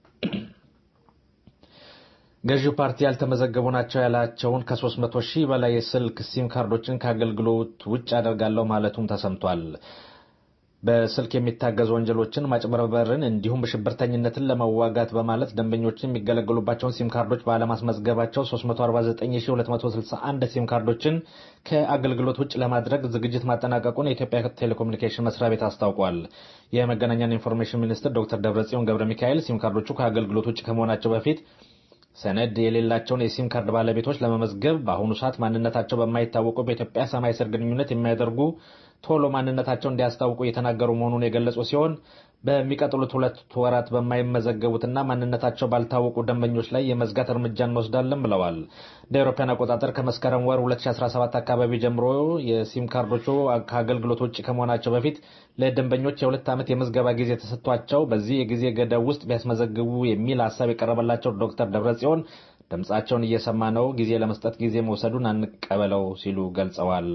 ገዢው ፓርቲ ያልተመዘገቡ ናቸው ያላቸውን ከ300 ሺህ በላይ የስልክ ሲም ካርዶችን ከአገልግሎት ውጭ አደርጋለሁ ማለቱም ተሰምቷል። በስልክ የሚታገዙ ወንጀሎችን ማጭበርበርን እንዲሁም ሽብርተኝነትን ለመዋጋት በማለት ደንበኞችን የሚገለገሉባቸውን ሲም ካርዶች ባለማስመዝገባቸው 349261 ሲም ካርዶችን ከአገልግሎት ውጭ ለማድረግ ዝግጅት ማጠናቀቁን የኢትዮጵያ ቴሌኮሙኒኬሽን መስሪያ ቤት አስታውቋል። የመገናኛና ኢንፎርሜሽን ሚኒስትር ዶክተር ደብረጽዮን ገብረ ሚካኤል ሲም ካርዶቹ ከአገልግሎት ውጭ ከመሆናቸው በፊት ሰነድ የሌላቸውን የሲም ካርድ ባለቤቶች ለመመዝገብ በአሁኑ ሰዓት ማንነታቸው በማይታወቁ በኢትዮጵያ ሰማይ ስር ግንኙነት የሚያደርጉ ቶሎ ማንነታቸው እንዲያስታውቁ እየተናገሩ መሆኑን የገለጹ ሲሆን በሚቀጥሉት ሁለት ወራት በማይመዘገቡትና ማንነታቸው ባልታወቁ ደንበኞች ላይ የመዝጋት እርምጃ እንወስዳለን ብለዋል። እንደ አውሮፓውያን አቆጣጠር ከመስከረም ወር 2017 አካባቢ ጀምሮ የሲም ካርዶቹ ከአገልግሎት ውጭ ከመሆናቸው በፊት ለደንበኞች የሁለት ዓመት የምዝገባ ጊዜ ተሰጥቷቸው በዚህ የጊዜ ገደብ ውስጥ ቢያስመዘግቡ የሚል ሀሳብ የቀረበላቸው ዶክተር ደብረጽዮን ድምፃቸውን እየሰማ ነው፣ ጊዜ ለመስጠት ጊዜ መውሰዱን አንቀበለው ሲሉ ገልጸዋል።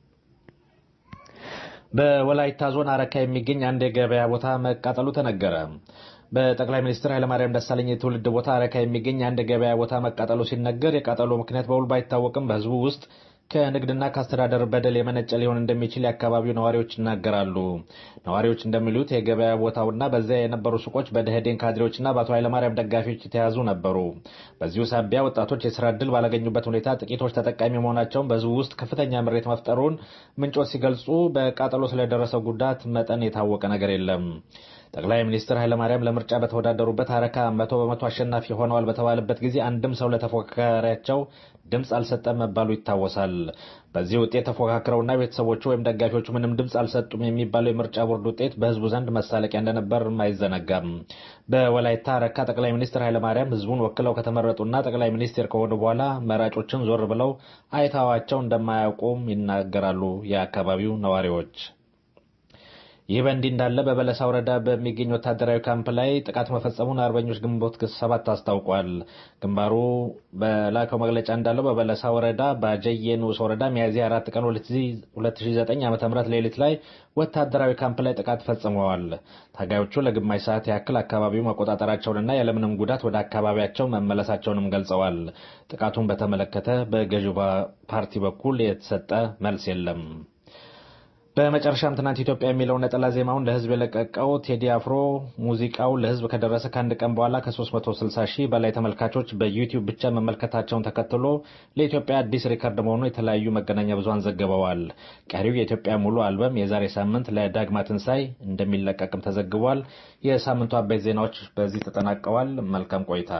በወላይታ ዞን አረካ የሚገኝ አንድ የገበያ ቦታ መቃጠሉ ተነገረ። በጠቅላይ ሚኒስትር ኃይለማርያም ደሳለኝ የትውልድ ቦታ አረካ የሚገኝ አንድ የገበያ ቦታ መቃጠሉ ሲነገር የቃጠሎ ምክንያት በውል ባይታወቅም በሕዝቡ ውስጥ ከንግድና ከአስተዳደር በደል የመነጨ ሊሆን እንደሚችል የአካባቢው ነዋሪዎች ይናገራሉ። ነዋሪዎች እንደሚሉት የገበያ ቦታውና በዚያ የነበሩ ሱቆች በደህዴን ካድሬዎችና በአቶ ኃይለማርያም ደጋፊዎች የተያዙ ነበሩ። በዚሁ ሳቢያ ወጣቶች የስራ ዕድል ባላገኙበት ሁኔታ ጥቂቶች ተጠቃሚ መሆናቸውን በህዝቡ ውስጥ ከፍተኛ ምሬት መፍጠሩን ምንጮች ሲገልጹ፣ በቃጠሎ ስለደረሰው ጉዳት መጠን የታወቀ ነገር የለም። ጠቅላይ ሚኒስትር ኃይለማርያም ለምርጫ በተወዳደሩበት አረካ መቶ በመቶ አሸናፊ ሆነዋል በተባለበት ጊዜ አንድም ሰው ለተፎካካሪያቸው ድምፅ አልሰጠም መባሉ ይታወሳል። በዚህ ውጤት ተፎካክረውና ቤተሰቦቹ ወይም ደጋፊዎቹ ምንም ድምፅ አልሰጡም የሚባለው የምርጫ ቦርድ ውጤት በህዝቡ ዘንድ መሳለቂያ እንደነበር አይዘነጋም። በወላይታ አረካ ጠቅላይ ሚኒስትር ኃይለማርያም ህዝቡን ወክለው ከተመረጡና ጠቅላይ ሚኒስትር ከሆኑ በኋላ መራጮችን ዞር ብለው አይተዋቸው እንደማያውቁም ይናገራሉ የአካባቢው ነዋሪዎች። ይህ በእንዲህ እንዳለ በበለሳ ወረዳ በሚገኝ ወታደራዊ ካምፕ ላይ ጥቃት መፈጸሙን አርበኞች ግንቦት ሰባት አስታውቋል። ግንባሩ በላከው መግለጫ እንዳለው በበለሳ ወረዳ በጀየ ንዑስ ወረዳ ሚያዝያ አራት ቀን 2009 ዓ ም ሌሊት ላይ ወታደራዊ ካምፕ ላይ ጥቃት ፈጽመዋል። ታጋዮቹ ለግማሽ ሰዓት ያክል አካባቢው መቆጣጠራቸውንና ያለምንም ጉዳት ወደ አካባቢያቸው መመለሳቸውንም ገልጸዋል። ጥቃቱን በተመለከተ በገዢው ፓርቲ በኩል የተሰጠ መልስ የለም። በመጨረሻም ትናንት ኢትዮጵያ የሚለውን ነጠላ ዜማውን ለሕዝብ የለቀቀው ቴዲ አፍሮ ሙዚቃው ለሕዝብ ከደረሰ ከአንድ ቀን በኋላ ከ360 ሺህ በላይ ተመልካቾች በዩቲዩብ ብቻ መመልከታቸውን ተከትሎ ለኢትዮጵያ አዲስ ሪከርድ መሆኑ የተለያዩ መገናኛ ብዙኃን ዘግበዋል። ቀሪው የኢትዮጵያ ሙሉ አልበም የዛሬ ሳምንት ለዳግማ ትንሣኤ እንደሚለቀቅም ተዘግቧል። የሳምንቱ አበይት ዜናዎች በዚህ ተጠናቀዋል። መልካም ቆይታ።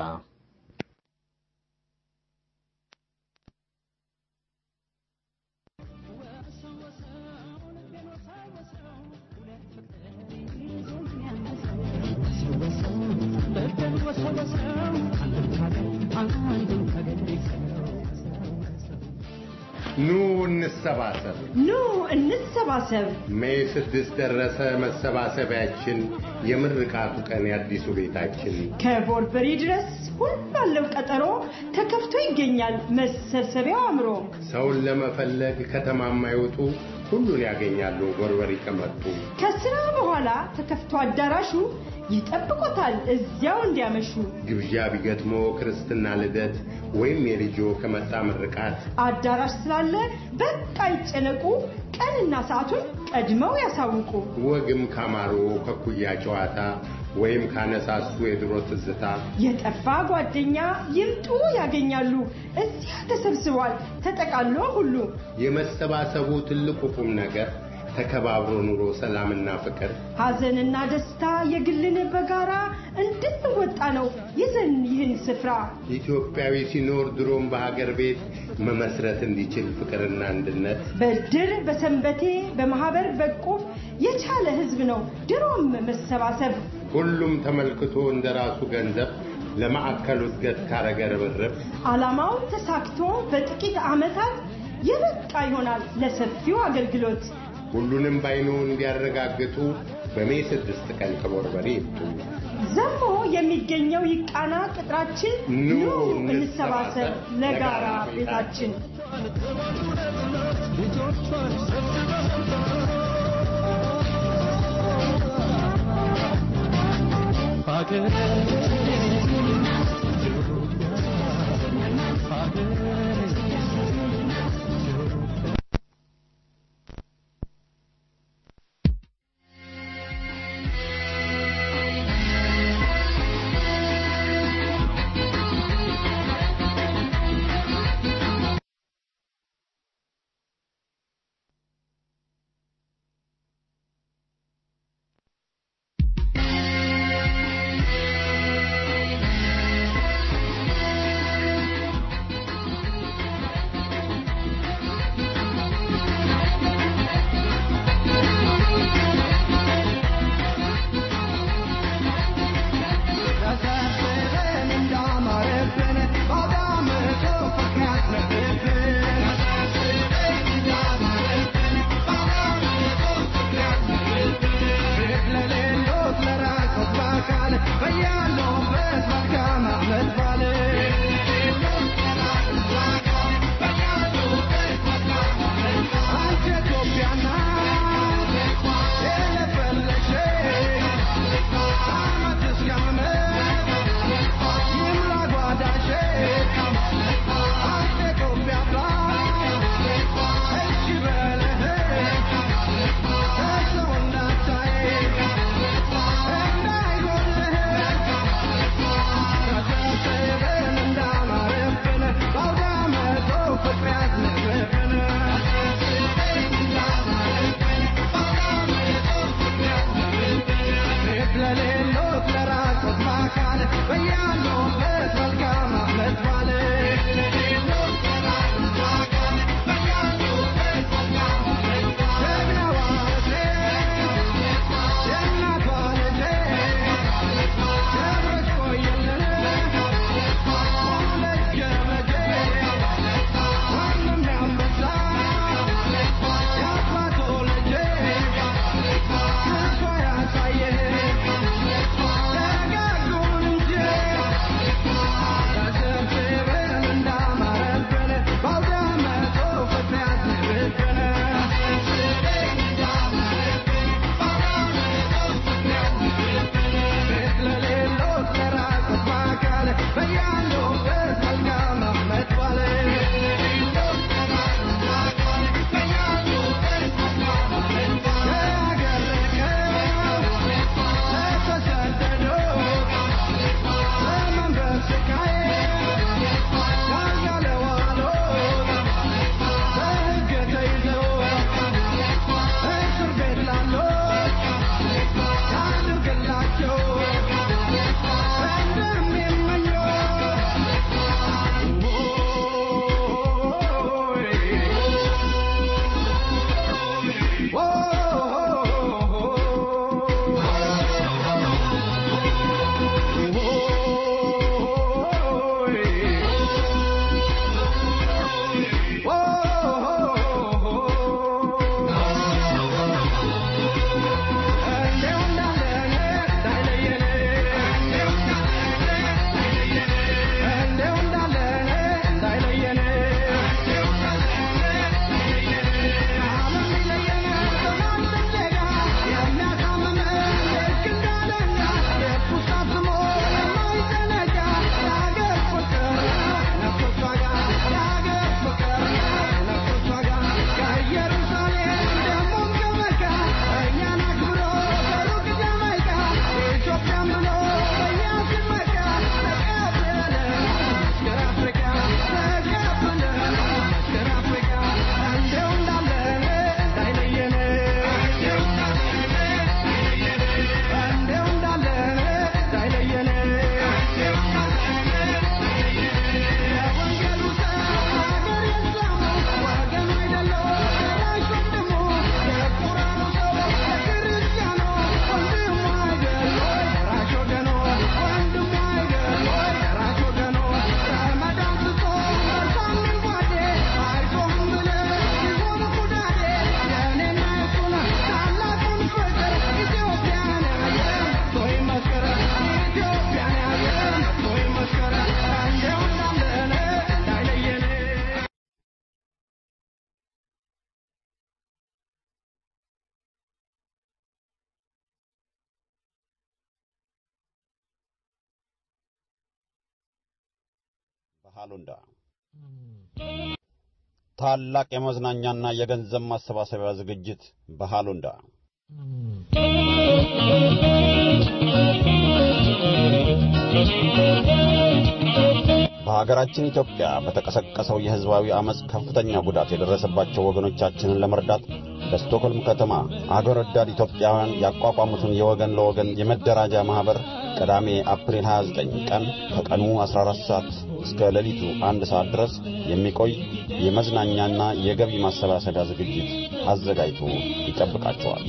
ኑ እንሰባሰብ፣ ኑ እንሰባሰብ። ሜይ ስድስት ደረሰ መሰባሰቢያችን፣ የምርቃቱ ቀን የአዲሱ ቤታችን። ከቦርበሪ ድረስ ሁሉ አለው ቀጠሮ ተከፍቶ ይገኛል መሰብሰቢያው አምሮ። ሰውን ለመፈለግ ከተማ የማይወጡ ሁሉን ያገኛሉ ቦርበሪ ከመጡ። ከስራ በኋላ ተከፍቶ አዳራሹ ይጠብቆታል እዚያው እንዲያመሹ። ግብዣ ቢገጥሞ ክርስትና፣ ልደት ወይም የልጆ ከመጣ ምርቃት አዳራሽ ስላለ በቃ ይጨነቁ፣ ቀንና ሰዓቱን ቀድመው ያሳውቁ። ወግም ካማሮ ከኩያ ጨዋታ ወይም ካነሳሱ የድሮ ትዝታ የጠፋ ጓደኛ ይምጡ ያገኛሉ። እዚያ ተሰብስቧል ተጠቃሎ ሁሉ። የመሰባሰቡ ትልቁ ቁም ነገር ተከባብሮ ኑሮ ሰላምና ፍቅር ሐዘንና ደስታ የግልን በጋራ እንድንወጣ ነው ይዘን ይህን ስፍራ ኢትዮጵያዊ ሲኖር ድሮም በሀገር ቤት መመስረት እንዲችል ፍቅርና አንድነት በድር በሰንበቴ በማህበር በቁም የቻለ ህዝብ ነው ድሮም መሰባሰብ ሁሉም ተመልክቶ እንደ ራሱ ገንዘብ ለማዕከሉ እድገት ካረገ ርብርብ ዓላማው ተሳክቶ በጥቂት ዓመታት የበቃ ይሆናል ለሰፊው አገልግሎት። ሁሉንም ባይኑ እንዲያረጋግጡ በሜይ ስድስት ቀን ከቦርበሬ ይምጡ። ዘሞ የሚገኘው ይቃና ቅጥራችን ኑ እንሰባሰብ ለጋራ ቤታችን። ሃሉንዳ ታላቅ የመዝናኛና የገንዘብ ማሰባሰቢያ ዝግጅት በሃሉንዳ በሀገራችን ኢትዮጵያ በተቀሰቀሰው የሕዝባዊ ዐመፅ ከፍተኛ ጉዳት የደረሰባቸው ወገኖቻችንን ለመርዳት በስቶክሆልም ከተማ አገር ወዳድ ኢትዮጵያውያን ያቋቋሙትን የወገን ለወገን የመደራጃ ማኅበር ቅዳሜ አፕሪል 29 ቀን ከቀኑ 14 ሰዓት እስከ ሌሊቱ አንድ ሰዓት ድረስ የሚቆይ የመዝናኛና የገቢ ማሰባሰቢያ ዝግጅት አዘጋጅቶ ይጠብቃቸዋል።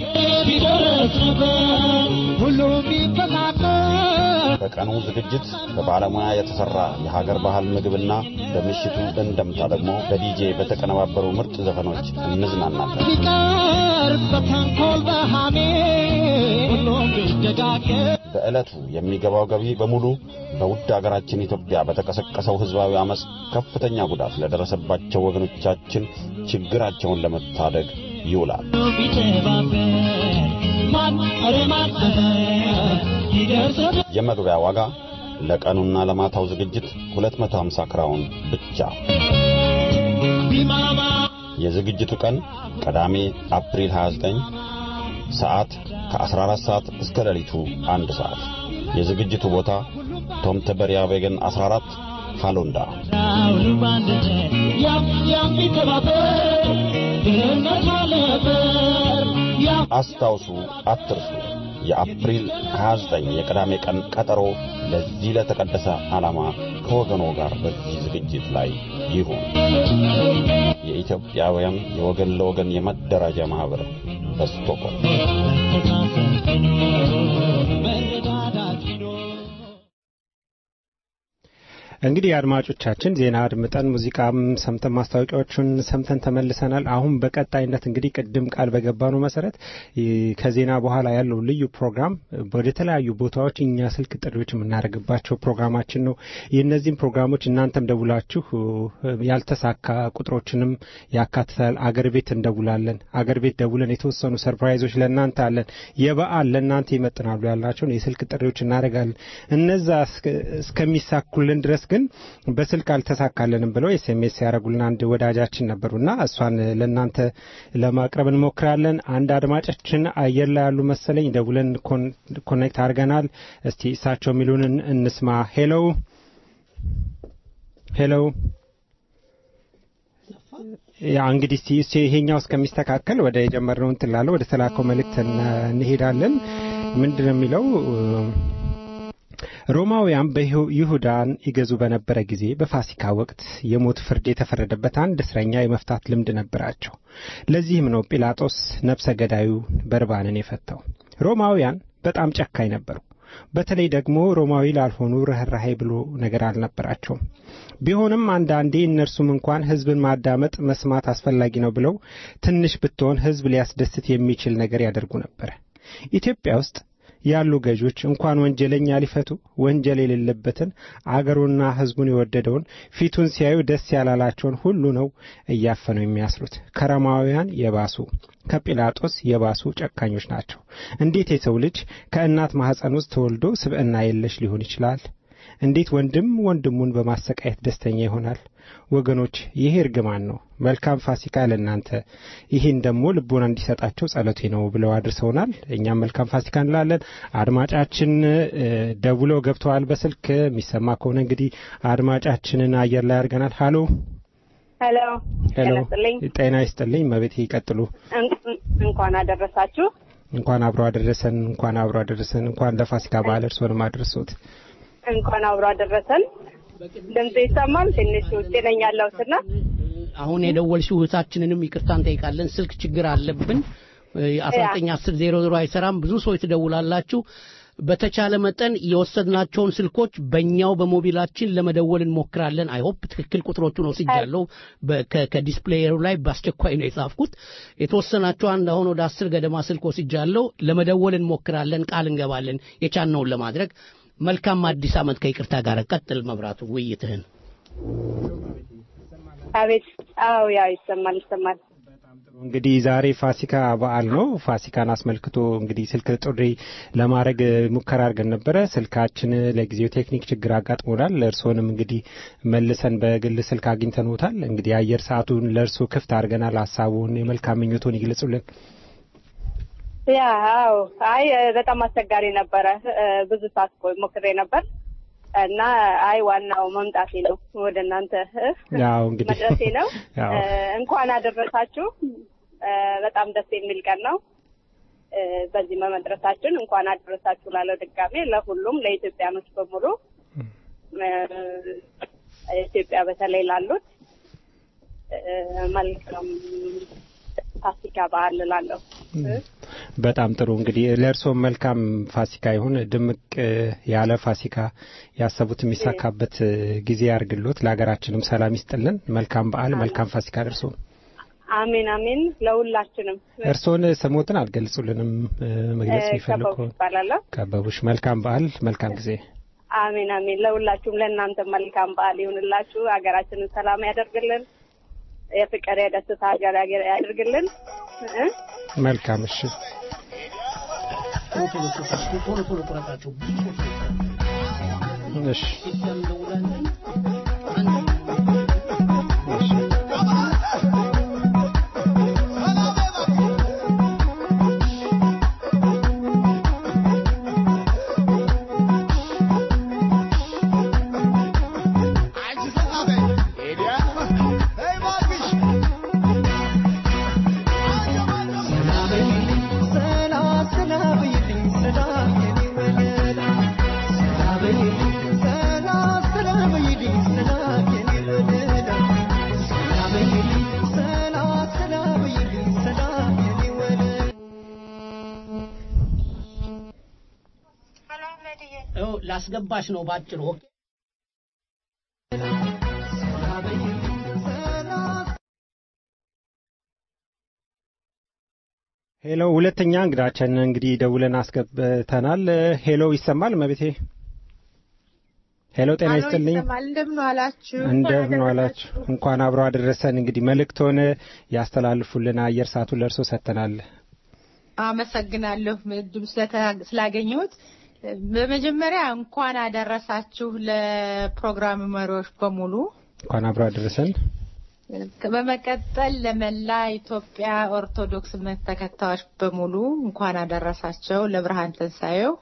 በቀኑ ዝግጅት በባለሙያ የተሠራ የሀገር ባህል ምግብና በምሽቱ እንደምታ ደግሞ በዲጄ በተቀነባበሩ ምርጥ ዘፈኖች እንዝናናለን። በዕለቱ የሚገባው ገቢ በሙሉ በውድ አገራችን ኢትዮጵያ በተቀሰቀሰው ሕዝባዊ ዐመፅ ከፍተኛ ጉዳት ለደረሰባቸው ወገኖቻችን ችግራቸውን ለመታደግ ይውላል። የመግቢያ ዋጋ ለቀኑና ለማታው ዝግጅት 250 ክራውን ብቻ። የዝግጅቱ ቀን ቅዳሜ አፕሪል 29 ሰዓት ከ14 ሰዓት እስከ ሌሊቱ አንድ ሰዓት። የዝግጅቱ ቦታ ቶምተበሪያ ቬገን 14 ሃሎንዳ። አስታውሱ፣ አትርሱ። የአፕሪል 29 የቅዳሜ ቀን ቀጠሮ ለዚህ ለተቀደሰ ዓላማ ከወገኖ ጋር በዚህ ዝግጅት ላይ ይሁን። የኢትዮጵያውያን የወገን ለወገን የመደራጃ ማኅበር በስቶክሆልም እንግዲህ አድማጮቻችን ዜና አድምጠን ሙዚቃም ሰምተን ማስታወቂያዎቹን ሰምተን ተመልሰናል። አሁን በቀጣይነት እንግዲህ ቅድም ቃል በገባነው መሰረት ከዜና በኋላ ያለው ልዩ ፕሮግራም ወደ ተለያዩ ቦታዎች እኛ ስልክ ጥሪዎች የምናደርግባቸው ፕሮግራማችን ነው። የእነዚህም ፕሮግራሞች እናንተም ደውላችሁ ያልተሳካ ቁጥሮችንም ያካትታል። አገር ቤት እንደውላለን። አገር ቤት ደውለን የተወሰኑ ሰርፕራይዞች ለእናንተ አለን። የበዓል ለእናንተ ይመጥናሉ ያልናቸውን የስልክ ጥሪዎች እናደርጋለን። እነዛ እስከሚሳኩልን ድረስ ግን በስልክ አልተሳካልንም ብለው ኤስኤምኤስ ያደረጉልን አንድ ወዳጃችን ነበሩና እሷን ለእናንተ ለማቅረብ እንሞክራለን። አንድ አድማጫችን አየር ላይ ያሉ መሰለኝ ደውለን ኮኔክት አድርገናል። እስቲ እሳቸው የሚሉንን እንስማ። ሄሎ ሄሎ። ያ እንግዲህ እስቲ ይሄኛው እስከሚስተካከል ወደ የጀመርነው እንትን ላለው ወደ ተላከው መልእክት እንሄዳለን። ምንድን ነው የሚለው? ሮማውያን በይሁዳን ይገዙ በነበረ ጊዜ በፋሲካ ወቅት የሞት ፍርድ የተፈረደበት አንድ እስረኛ የመፍታት ልምድ ነበራቸው። ለዚህም ነው ጲላጦስ ነፍሰ ገዳዩ በርባንን የፈታው። ሮማውያን በጣም ጨካኝ ነበሩ። በተለይ ደግሞ ሮማዊ ላልሆኑ ርኅራሄ ብሎ ነገር አልነበራቸውም። ቢሆንም አንዳንዴ እነርሱም እንኳን ሕዝብን ማዳመጥ መስማት አስፈላጊ ነው ብለው ትንሽ ብትሆን ሕዝብ ሊያስደስት የሚችል ነገር ያደርጉ ነበር። ኢትዮጵያ ውስጥ ያሉ ገዦች እንኳን ወንጀለኛ ሊፈቱ ወንጀል የሌለበትን አገሩና ሕዝቡን የወደደውን ፊቱን ሲያዩ ደስ ያላላቸውን ሁሉ ነው እያፈኑ የሚያስሩት። ከሮማውያን የባሱ ከጲላጦስ የባሱ ጨካኞች ናቸው። እንዴት የሰው ልጅ ከእናት ማኅፀን ውስጥ ተወልዶ ስብዕና የለሽ ሊሆን ይችላል? እንዴት ወንድም ወንድሙን በማሰቃየት ደስተኛ ይሆናል? ወገኖች ይሄ እርግማን ነው። መልካም ፋሲካ ለእናንተ፣ ይህን ደግሞ ልቦና እንዲሰጣቸው ጸሎቴ ነው ብለው አድርሰውናል። እኛም መልካም ፋሲካ እንላለን። አድማጫችን ደውለው ገብተዋል። በስልክ የሚሰማ ከሆነ እንግዲህ አድማጫችንን አየር ላይ አድርገናል። ሀሎ ሄሎ ሄሎ፣ ጤና ይስጥልኝ። መቤት ይቀጥሉ። እንኳን አደረሳችሁ። እንኳን አብሮ አደረሰን። እንኳን አብሮ አደረሰን። እንኳን ለፋሲካ በዓል እርስዎንም አድርሶት እንኳን አብሮ አደረሰን። ድምጽ ይሰማል? ትንሽ ውጭ ነኝ ያለሁትና አሁን የደወልሽው እህታችንንም ይቅርታ እንጠይቃለን። ስልክ ችግር አለብን። አስራ ዘጠኝ አስር ዜሮ ዜሮ አይሰራም። ብዙ ሰዎች ትደውላላችሁ። በተቻለ መጠን የወሰድናቸውን ስልኮች በእኛው በሞቢላችን ለመደወል እንሞክራለን። አይሆፕ ትክክል ቁጥሮቹን ወስጃለሁ። ከዲስፕሌየሩ ላይ በአስቸኳይ ነው የጻፍኩት። የተወሰናቸው አንድ አሁን ወደ አስር ገደማ ስልክ ወስጃለሁ። ለመደወል እንሞክራለን። ቃል እንገባለን የቻልነውን ለማድረግ። መልካም አዲስ ዓመት። ከይቅርታ ጋር ቀጥል። መብራቱ ውይይትህን። አቤት። አዎ፣ ያው ይሰማል፣ ይሰማል። እንግዲህ ዛሬ ፋሲካ በዓል ነው። ፋሲካን አስመልክቶ እንግዲህ ስልክ ጥሪ ለማድረግ ሙከራ አድርገን ነበረ። ስልካችን ለጊዜው ቴክኒክ ችግር አጋጥሞናል። እርስዎንም እንግዲህ መልሰን በግል ስልክ አግኝተንዎታል። እንግዲህ የአየር ሰዓቱን ለእርስዎ ክፍት አድርገናል። ሀሳቡን የመልካም ምኞቶን ይግለጹልን። ያ አዎ፣ አይ በጣም አስቸጋሪ ነበረ። ብዙ ሰዓት ቆይ ሞክሬ ነበር እና አይ ዋናው መምጣቴ ነው ወደ እናንተ ያው እንግዲህ መድረሴ ነው። ያው እንኳን አደረሳችሁ። በጣም ደስ የሚል ቀን ነው። በዚህ በመድረሳችን እንኳን አደረሳችሁ ላለው ድጋሜ ለሁሉም ለኢትዮጵያኖች በሙሉ ኢትዮጵያ በተለይ ላሉት መልካም ፋሲካ በዓል እላለሁ። በጣም ጥሩ እንግዲህ ለእርስዎም መልካም ፋሲካ ይሁን። ድምቅ ያለ ፋሲካ ያሰቡት የሚሳካበት ጊዜ ያርግሎት። ለሀገራችንም ሰላም ይስጥልን። መልካም በዓል፣ መልካም ፋሲካ ደርሶ አሜን አሜን። ለሁላችንም እርስዎን ስሞትን አልገልጹልንም መግለጽ የሚፈልጉ ከበቡ ይባላለሁ። ከበቡሽ። መልካም በዓል፣ መልካም ጊዜ። አሜን አሜን። ለሁላችሁም ለእናንተ መልካም በዓል ይሁንላችሁ። ሀገራችንን ሰላም ያደርግልን። የፍቅር የደስታ ሀገር ያደርግልን። እ መልካም እሺ። ቶሎ ቶሎ ቁረጣቸው። እሺ ላስገባሽ ነው ባጭሩ። ኦኬ ሄሎ፣ ሁለተኛ እንግዳችን እንግዲህ ደውለን አስገብተናል። ሄሎ፣ ይሰማል መቤቴ? ሄሎ፣ ጤና ይስጥልኝ። እንደምን ዋላችሁ? እንደምን ዋላችሁ? እንኳን አብሮ አደረሰን። እንግዲህ መልእክቶን ያስተላልፉልን አየር ሰዓቱን ለእርሶ ሰጥተናል። አመሰግናለሁ እድሉ ስላገኘሁት። በመጀመሪያ እንኳን አደረሳችሁ ለፕሮግራም መሪዎች በሙሉ። እንኳን አብሮ አደረሰን። በመቀጠል ለመላ ኢትዮጵያ ኦርቶዶክስ እምነት ተከታዮች በሙሉ እንኳን አደረሳቸው ለብርሃን ትንሣኤው።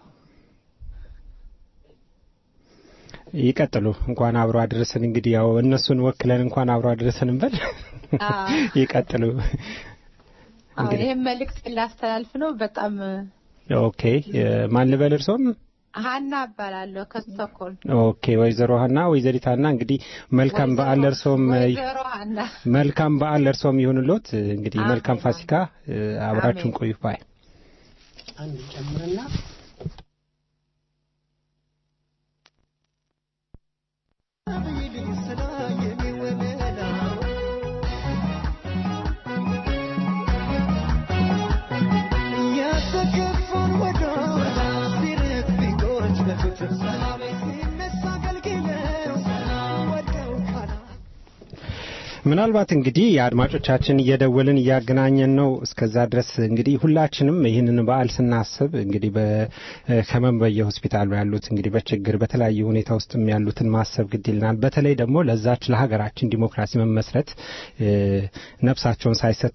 ይቀጥሉ። እንኳን አብሮ አደረሰን። እንግዲህ ያው እነሱን ወክለን እንኳን አብሮ አደረሰን እንበል። ይቀጥሉ። ይህም መልእክት ላስተላልፍ ነው። በጣም ኦኬ። ማን ልበል እርሶም? ሀና እባላለሁ ከስቶኮልም። ኦኬ ወይዘሮ ሀና ወይዘሪት ሀና እንግዲህ መልካም በዓል ለእርሶም ወይዘሮ ሀና መልካም በዓል ለእርሶም ይሁንሎት። እንግዲህ መልካም ፋሲካ አብራችሁን ቆዩ። ባይ አንድ ጨምርና ምናልባት እንግዲህ የአድማጮቻችን እየደወልን እያገናኘን ነው። እስከዛ ድረስ እንግዲህ ሁላችንም ይህንን በዓል ስናስብ እንግዲህ በህመም በየሆስፒታሉ ያሉት እንግዲህ በችግር በተለያየ ሁኔታ ውስጥም ያሉትን ማሰብ ግድ ይልናል። በተለይ ደግሞ ለዛች ለሀገራችን ዲሞክራሲ መመስረት ነፍሳቸውን ሳይሰቱ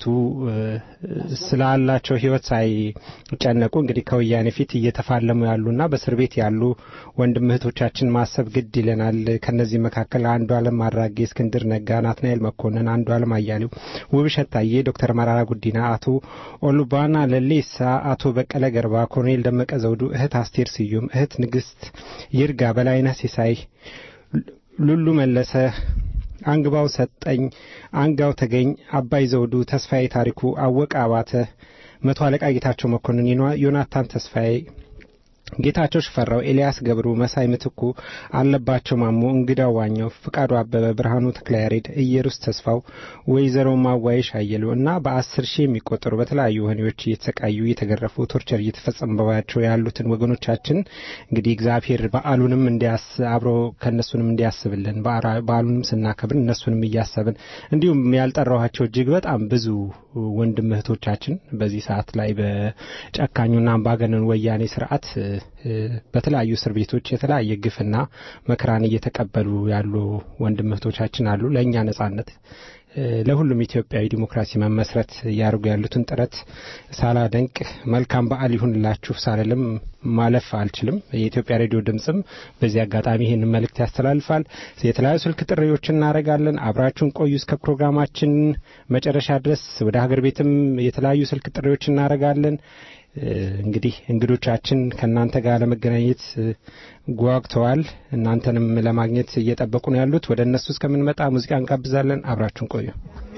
ስላላቸው ህይወት ሳይጨነቁ እንግዲህ ከወያኔ ፊት እየተፋለሙ ያሉና በእስር ቤት ያሉ ወንድም እህቶቻችን ማሰብ ግድ ይለናል። ከነዚህ መካከል አንዱ አለም አራጌ፣ እስክንድር ነጋ፣ ናትናኤል መኮንን፣ አንዱ አለም አያሌው፣ ውብሸት ታዬ፣ ዶክተር መራራ ጉዲና፣ አቶ ኦሉባና ለሌሳ፣ አቶ በቀለ ገርባ፣ ኮሎኔል ደመቀ ዘውዱ፣ እህት አስቴር ስዩም፣ እህት ንግስት ይርጋ፣ በላይነህ ሲሳይ፣ ሉሉ መለሰ አንግባው ሰጠኝ፣ አንጋው ተገኝ፣ አባይ ዘውዱ፣ ተስፋዬ ታሪኩ፣ አወቀ አባተ፣ መቶ አለቃ ጌታቸው መኮንን፣ ዮናታን ተስፋዬ፣ ጌታቸው ሽፈራው፣ ኤልያስ ገብሩ፣ መሳይ ምትኩ፣ አለባቸው ማሞ፣ እንግዳው ዋኘው፣ ፍቃዱ አበበ፣ ብርሃኑ ተክለያሬድ፣ ኢየሩስ ተስፋው፣ ወይዘሮ ማዋይሽ አየሉ እና በአስር ሺህ የሚቆጠሩ በተለያዩ ወህኒዎች እየተሰቃዩ እየተገረፉ ቶርቸር እየተፈጸመባቸው ያሉትን ወገኖቻችን እንግዲህ እግዚአብሔር በዓሉንም እንዲያስ አብሮ ከእነሱንም እንዲያስብልን በዓሉንም ስናከብር እነሱንም እያሰብን እንዲሁም ያልጠራኋቸው እጅግ በጣም ብዙ ወንድም እህቶቻችን በዚህ ሰዓት ላይ በጨካኙና አምባገነን ወያኔ ስርዓት በተለያዩ እስር ቤቶች የተለያየ ግፍና መከራን እየተቀበሉ ያሉ ወንድም እህቶቻችን አሉ። ለእኛ ነጻነት ለሁሉም ኢትዮጵያዊ ዲሞክራሲ መመስረት እያደረጉ ያሉትን ጥረት ሳላደንቅ መልካም በዓል ይሁንላችሁ ሳልልም ማለፍ አልችልም። የኢትዮጵያ ሬዲዮ ድምፅም በዚህ አጋጣሚ ይህንን መልእክት ያስተላልፋል። የተለያዩ ስልክ ጥሪዎች እናደርጋለን። አብራችሁን ቆዩ እስከ ፕሮግራማችን መጨረሻ ድረስ። ወደ ሀገር ቤትም የተለያዩ ስልክ ጥሪዎች እናደርጋለን። እንግዲህ እንግዶቻችን ከእናንተ ጋር ለመገናኘት ጓግተዋል። እናንተንም ለማግኘት እየጠበቁ ነው ያሉት። ወደ እነሱ እስከምንመጣ ሙዚቃ እንጋብዛለን። አብራችሁን ቆዩ።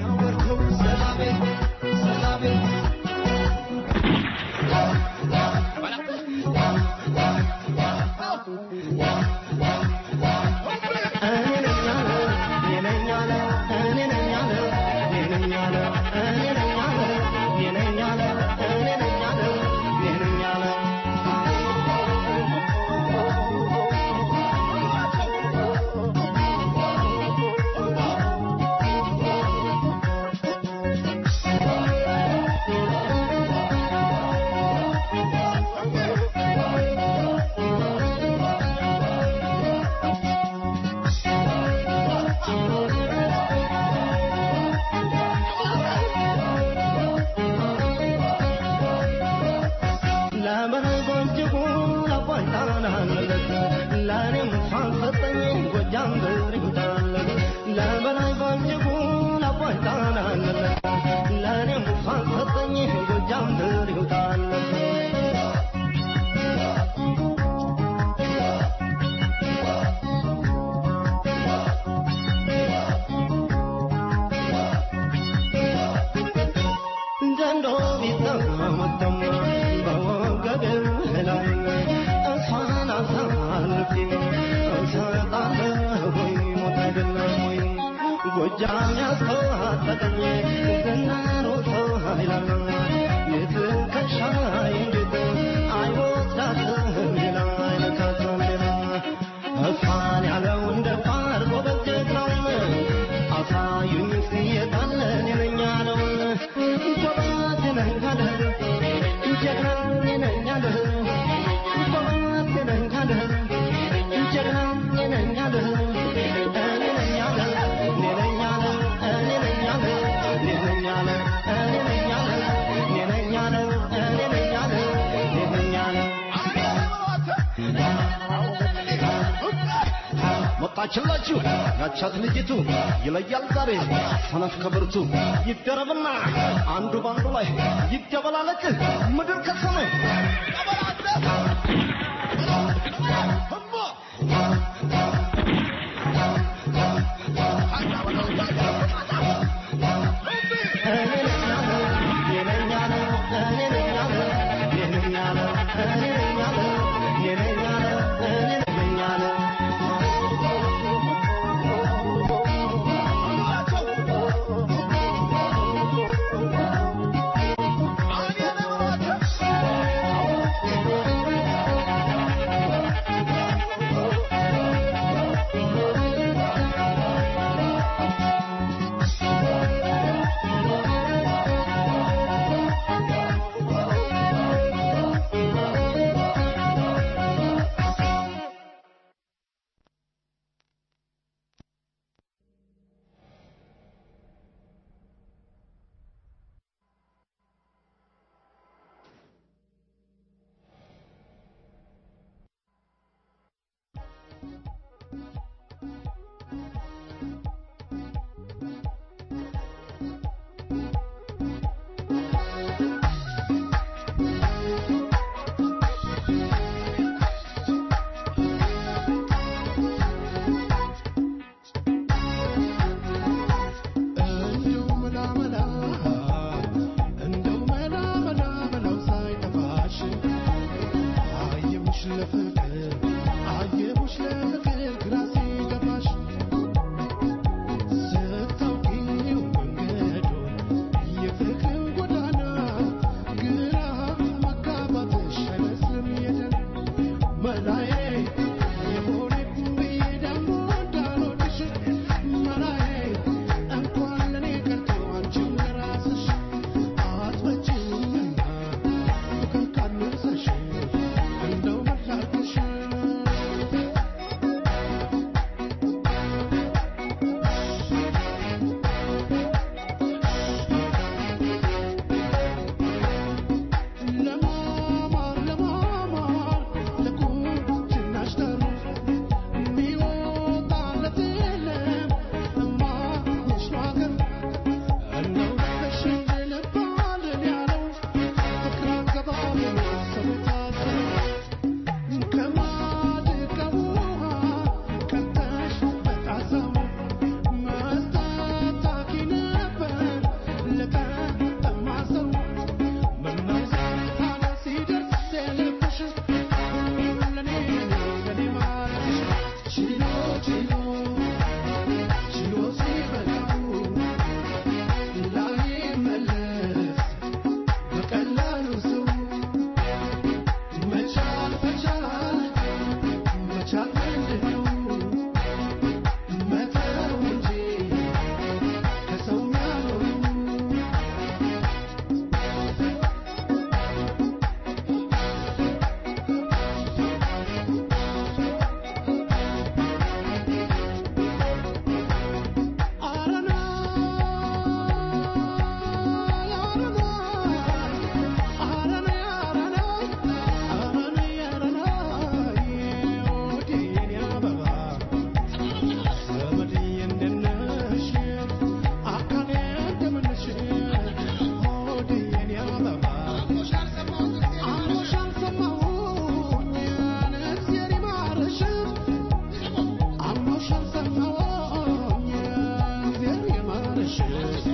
ጎጃም ያስተዋጠቀኝ ዝናሮ ሰው ኃይላል የትከሻይ እንዴት አይወስዳትም ሌላ አይነካትም ሌላ እሷን ያለው እንደ ፋር ጎበዝ ጀግናውን አሳዩኝ እስኪ የታለን የነኛ ነው ጎበዝ ነኝ አለ ጀግና ነኝ አለ ጎበዝ ነኝ አለ ጀግና ነኝ አለ መጣችላችሁ ያቻት ልጅቱ ይለያል ዛሬ ሰነፍ ከብርቱ ይደረብና አንዱ ባንዱ ላይ ይደበላለቅ ምድር ከሰማይ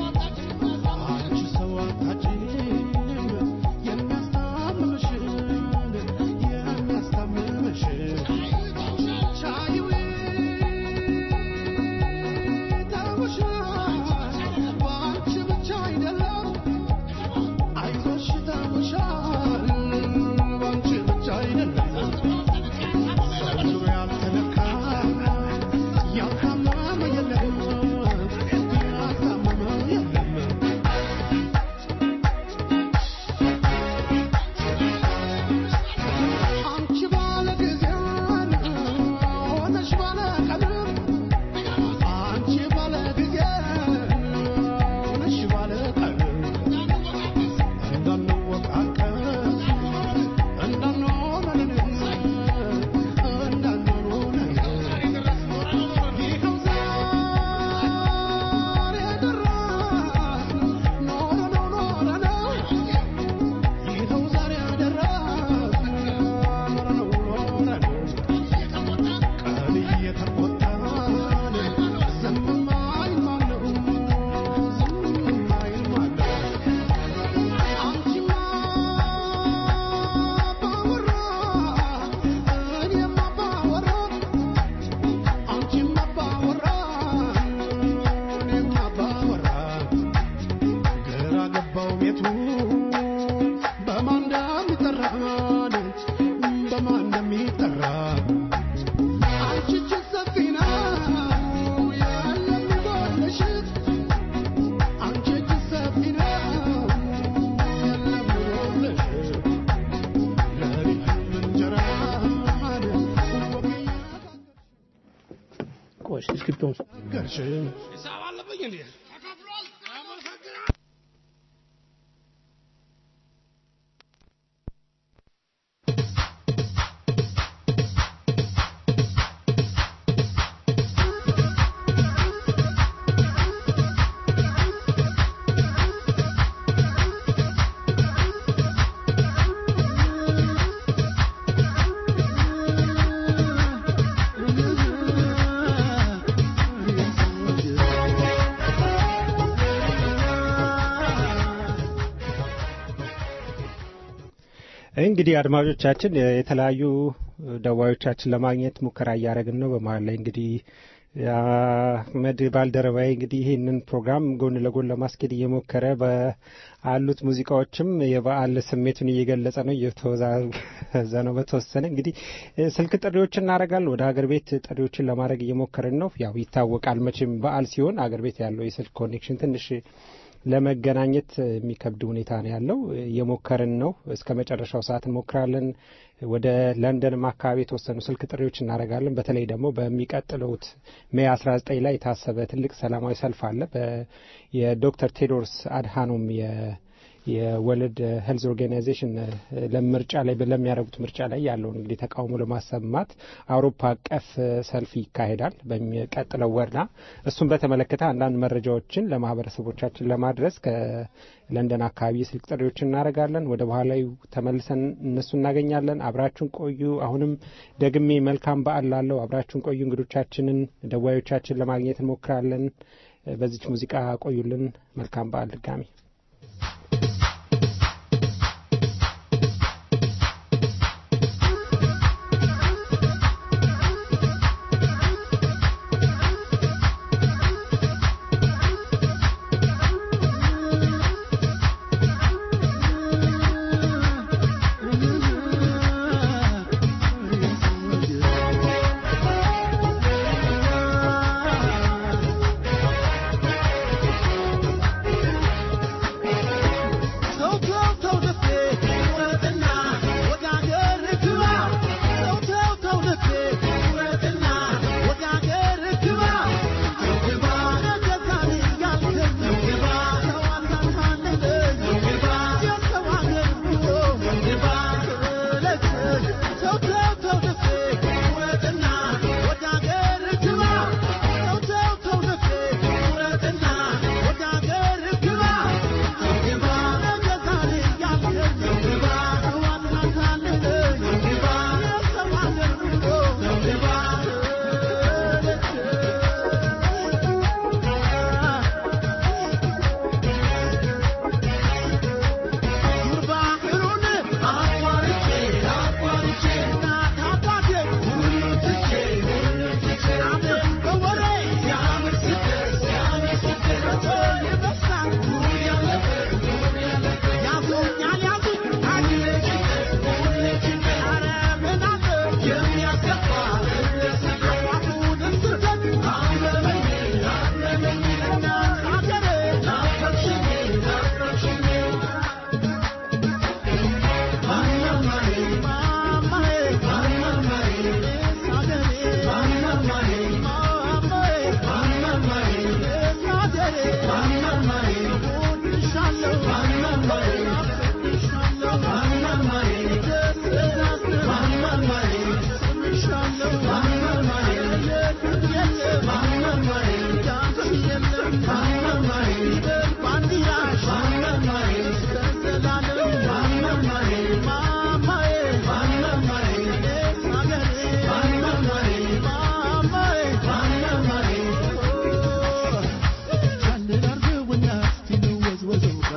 ቆይ እስክሪፕቶን እንግዲህ አድማጮቻችን የተለያዩ ደዋዮቻችን ለማግኘት ሙከራ እያደረግን ነው። በመሀል ላይ እንግዲህ አህመድ ባልደረባዬ እንግዲህ ይህንን ፕሮግራም ጎን ለጎን ለማስኬድ እየሞከረ በአሉት ሙዚቃዎችም የበዓል ስሜቱን እየገለጸ ነው፣ እየተወዛዘ ነው። በተወሰነ እንግዲህ ስልክ ጥሪዎችን እናደርጋለን። ወደ ሀገር ቤት ጥሪዎችን ለማድረግ እየሞከርን ነው። ያው ይታወቃል መቼም በዓል ሲሆን ሀገር ቤት ያለው የስልክ ኮኔክሽን ትንሽ ለመገናኘት የሚከብድ ሁኔታ ነው ያለው። እየሞከርን ነው። እስከ መጨረሻው ሰዓት እንሞክራለን። ወደ ለንደንም አካባቢ የተወሰኑ ስልክ ጥሪዎች እናደርጋለን። በተለይ ደግሞ በሚቀጥለውት ሜይ 19 ላይ የታሰበ ትልቅ ሰላማዊ ሰልፍ አለ። የዶክተር ቴድሮስ አድሃኖም የወርልድ ሄልዝ ኦርጋናይዜሽን ለምርጫ ላይ ለሚያደርጉት ምርጫ ላይ ያለውን እንግዲህ ተቃውሞ ለማሰማት አውሮፓ አቀፍ ሰልፍ ይካሄዳል በሚቀጥለው ወርና እሱን በተመለከተ አንዳንድ መረጃዎችን ለማህበረሰቦቻችን ለማድረስ ከለንደን አካባቢ የስልክ ጥሪዎችን እናደርጋለን። ወደ በኋላዊ ተመልሰን እነሱ እናገኛለን። አብራችሁን ቆዩ። አሁንም ደግሜ መልካም በዓል ላለው አብራችሁን ቆዩ። እንግዶቻችንን ደዋዮቻችን ለማግኘት እንሞክራለን። በዚች ሙዚቃ ቆዩልን። መልካም በዓል ድጋሚ Thank you.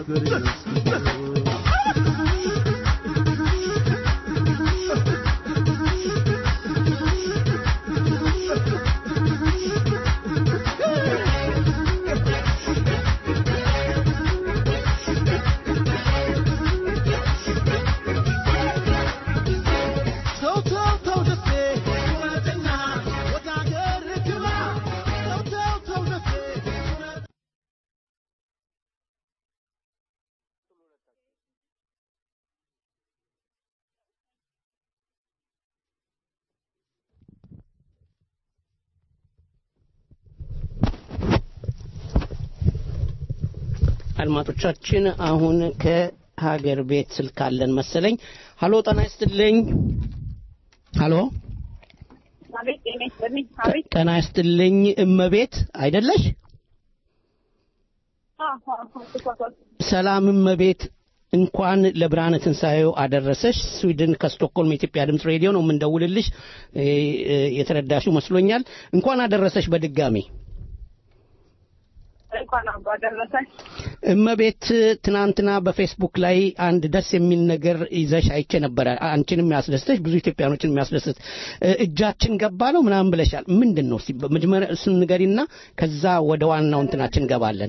ተው ተው ተው ደሴ ውረድና ወደ አገር ግባ ተው ተው ተው ደሴ አድማጮቻችን አሁን ከሀገር ቤት ስልክ አለን መሰለኝ። ሀሎ ጤና ይስጥልኝ። ሀሎ አቤት ጤና ይስጥልኝ። አቤት ጤና ይስጥልኝ። እመቤት አይደለሽ? አዎ፣ አዎ፣ ተሳሳትኩ። ሰላም እመቤት፣ እንኳን ለብርሃነ ትንሣኤው አደረሰሽ። ስዊድን ከስቶክሆልም የኢትዮጵያ ድምፅ ሬዲዮ ነው የምንደውልልሽ። እ፣ እ፣ የተረዳሽው መስሎኛል። እንኳን አደረሰሽ በድጋሚ። እንኳን አብሮ አደረሰን። እመቤት ትናንትና በፌስቡክ ላይ አንድ ደስ የሚል ነገር ይዘሽ አይቼ ነበረ። አንቺንም ያስደስተሽ ብዙ ኢትዮጵያኖችን የሚያስደስት እ፣ እጃችን ገባ ነው ምናምን ብለሻል። ምንድን ነው? እስቲ መጀመሪያ እሱን ንገሪና ከዛ ወደ ዋናው እንትናችን እንገባለን።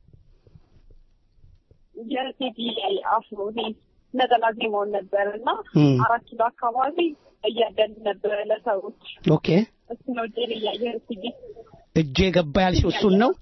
የቴዲ አፍሮ ይሄ ነጠላ ዜማውን ነበር እና እም። አራት ኪሎ አካባቢ እያደል ነበረ ለሰዎች ኦኬ እሱ ነው ጄል እያየን ሲዲ እጄ ገባ ያልሽው እሱን ነው?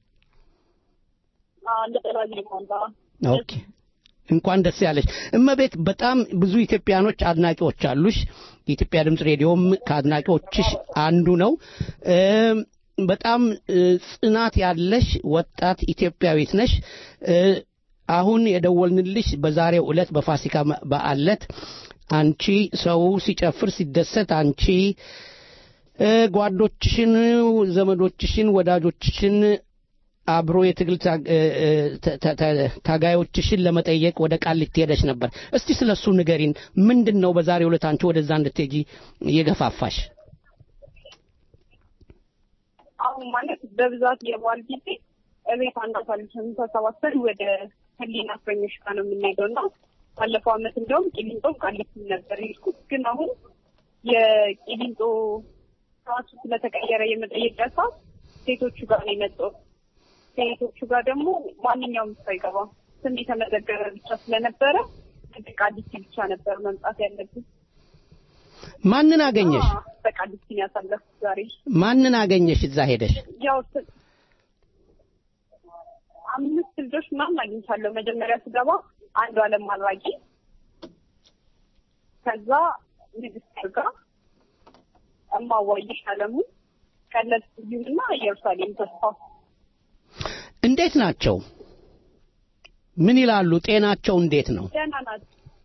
ነጠላ ዜማውን ባ ኦኬ እንኳን ደስ ያለሽ እመቤት። በጣም ብዙ ኢትዮጵያኖች አድናቂዎች አሉሽ። የኢትዮጵያ ድምፅ ሬዲዮም ከአድናቂዎችሽ አንዱ ነው። እም፣ በጣም እ፣ ጽናት ያለሽ ወጣት ኢትዮጵያዊት ነሽ። እ፣ አሁን የደወልንልሽ በዛሬው ዕለት በፋሲካ መ- በዓል ዕለት አንቺ ሰው ሲጨፍር ሲደሰት አንቺ እ፣ ጓዶችሽን፣ ዘመዶችሽን፣ ወዳጆችሽን አብሮ የትግል ታ- እ፣ እ፣ ተ- ተ- ተ- ታጋዮችሽን ለመጠየቅ ወደ ቃሊቲ ሄደሽ ነበር። እስቲ ስለ እሱ ንገሪን። ምንድን ነው በዛሬው ዕለት አንቺ ወደዛ እንድትሄጂ የገፋፋሽ? አሁን ማለት በብዛት የበዓል ጊዜ እቤት አናሳልፍም። ተሰባሰብን ወደ ህሊና እስረኞች ጋር ነው የምንሄደው እና ባለፈው ዓመት እንዲያውም ቂሊንጦም ቃሊቲም ነበር የሄድኩት። ግን አሁን የቂሊንጦ ሰዓቱ ስለተቀየረ የመጠየቂያ ሰዓት ሴቶቹ ጋር ነው የመጣው። ሴቶቹ ጋር ደግሞ ማንኛውም ሰው አይገባም። ስም የተመዘገበ ብቻ ስለነበረ ግድ ቃሊቲ ብቻ ነበር መምጣት ያለብን። ማንን አገኘሽ? አዎ፣ በቃሊቲ ነው ያሳለፍኩት ዛሬ። ማንን አገኘሽ እዛ ሄደሽ? ያው ስ- አምስት ልጆች ምናምን አግኝቻለሁ። መጀመሪያ ስገባ አንዱ አለም አድራጊ፣ ከዛ ንግስት አርጋ፣ እማዋይሽ አለሙ፣ ቀለብ ስዩምና ኢየሩሳሌም ተስፋ። እንዴት ናቸው? ምን ይላሉ? ጤናቸው እንዴት ነው? ደህና ናት።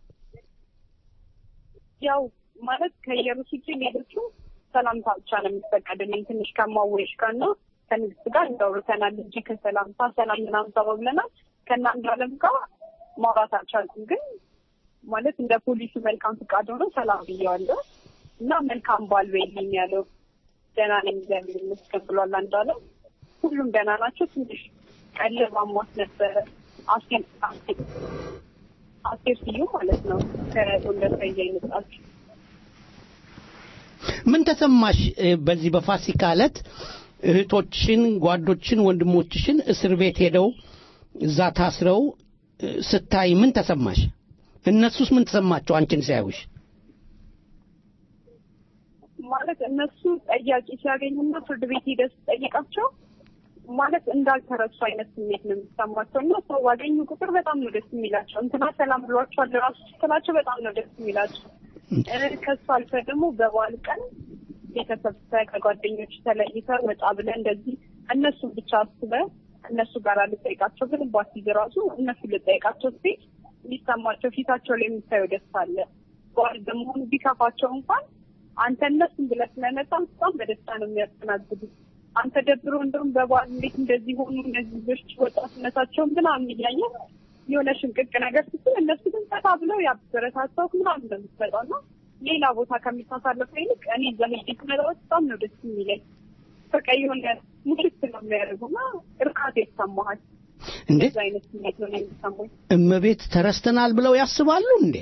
ያው ማለት ከኢየሩስ ውጭ ሌሎቹ ሰላምታ ብቻ ነው የሚፈቀድልኝ። ትንሽ ከማዋይሽ ጋር እና ከንግስት ጋር እንዳውርተናል እንጂ ከሰላምታ ሰላም ምናምን ተባብለናል። ከእናንዱ አለም ጋር ማውራት አልቻልኩም። ግን ማለት እንደ ፖሊሱ መልካም ፍቃድ ሆኖ ሰላም ብየዋለሁ እና መልካም ባል በይልኝ ያለው ደህና ነኝ እግዚአብሔር ይመስገን ብሏል። አንዱ አለም ሁሉም ደህና ናቸው። ትንሽ ቀለብ አሟት ነበረ። አስቴር አስቴር አስቴር ስዩም ማለት ነው ከጎንደር ተይዛ የመጣችው ምን ተሰማሽ እ፣ በዚህ በፋሲካ ዕለት እህቶችሽን፣ ጓዶችን፣ ወንድሞችሽን እስር ቤት ሄደው እዛ ታስረው እ፣ ስታይ ምን ተሰማሽ? እነሱስ ምን ተሰማቸው አንቺን ሲያዩሽ? ማለት እነሱ ጠያቂ ሲያገኙና ፍርድ ቤት ሄደህ ስትጠይቃቸው ማለት እንዳልተረሱ አይነት ስሜት ነው የሚሰማቸው እና ሰው ባገኙ ቁጥር በጣም ነው ደስ የሚላቸው። እንትና ሰላም ብሏቸዋል ራሱ ስትላቸው በጣም ነው ደስ የሚላቸው። እ፣ ከሱ አልፈ ደግሞ በበዓል ቀን ቤተሰብ ከጓደኞች ተለይተህ ወጣ ብለህ እንደዚህ እነሱን ብቻ አስበህ እነሱ ጋር ልጠይቃቸው ግን ባትይዝ ራሱ እነሱ ልጠይቃቸው ስትሄድ ሊሰማቸው ፊታቸው ላይ የምታየው ደስታ አለ። በዓል በመሆኑ ቢከፋቸው እንኳን አንተ እነሱን ብለህ ስለመጣ በጣም በደስታ ነው የሚያስተናግዱት። አንተ ደብሮ እንደውም በበዓል እንዴት እንደዚህ ሆኑ እነዚህ ልጆች ወጣትነታቸውን ምናምን እያየ የሆነ ሽንቅቅ ነገር ስትል እነሱ ግን ጠታ ብለው ያበረታታው ምናምን እንደምትመጣው እና ሌላ ቦታ ከምታሳልፈው ይልቅ እኔ እዛ ሄጄ ስመጣ በጣም ነው ደስ የሚለኝ። በቃ የሆነ ሙሽት ነው የሚያደርጉና እርካታ ይሰማሃል። እንዴ እንደዛ አይነት ስሜት ነው የሚሰማኝ። እመቤት ተረስተናል ብለው ያስባሉ እንዴ?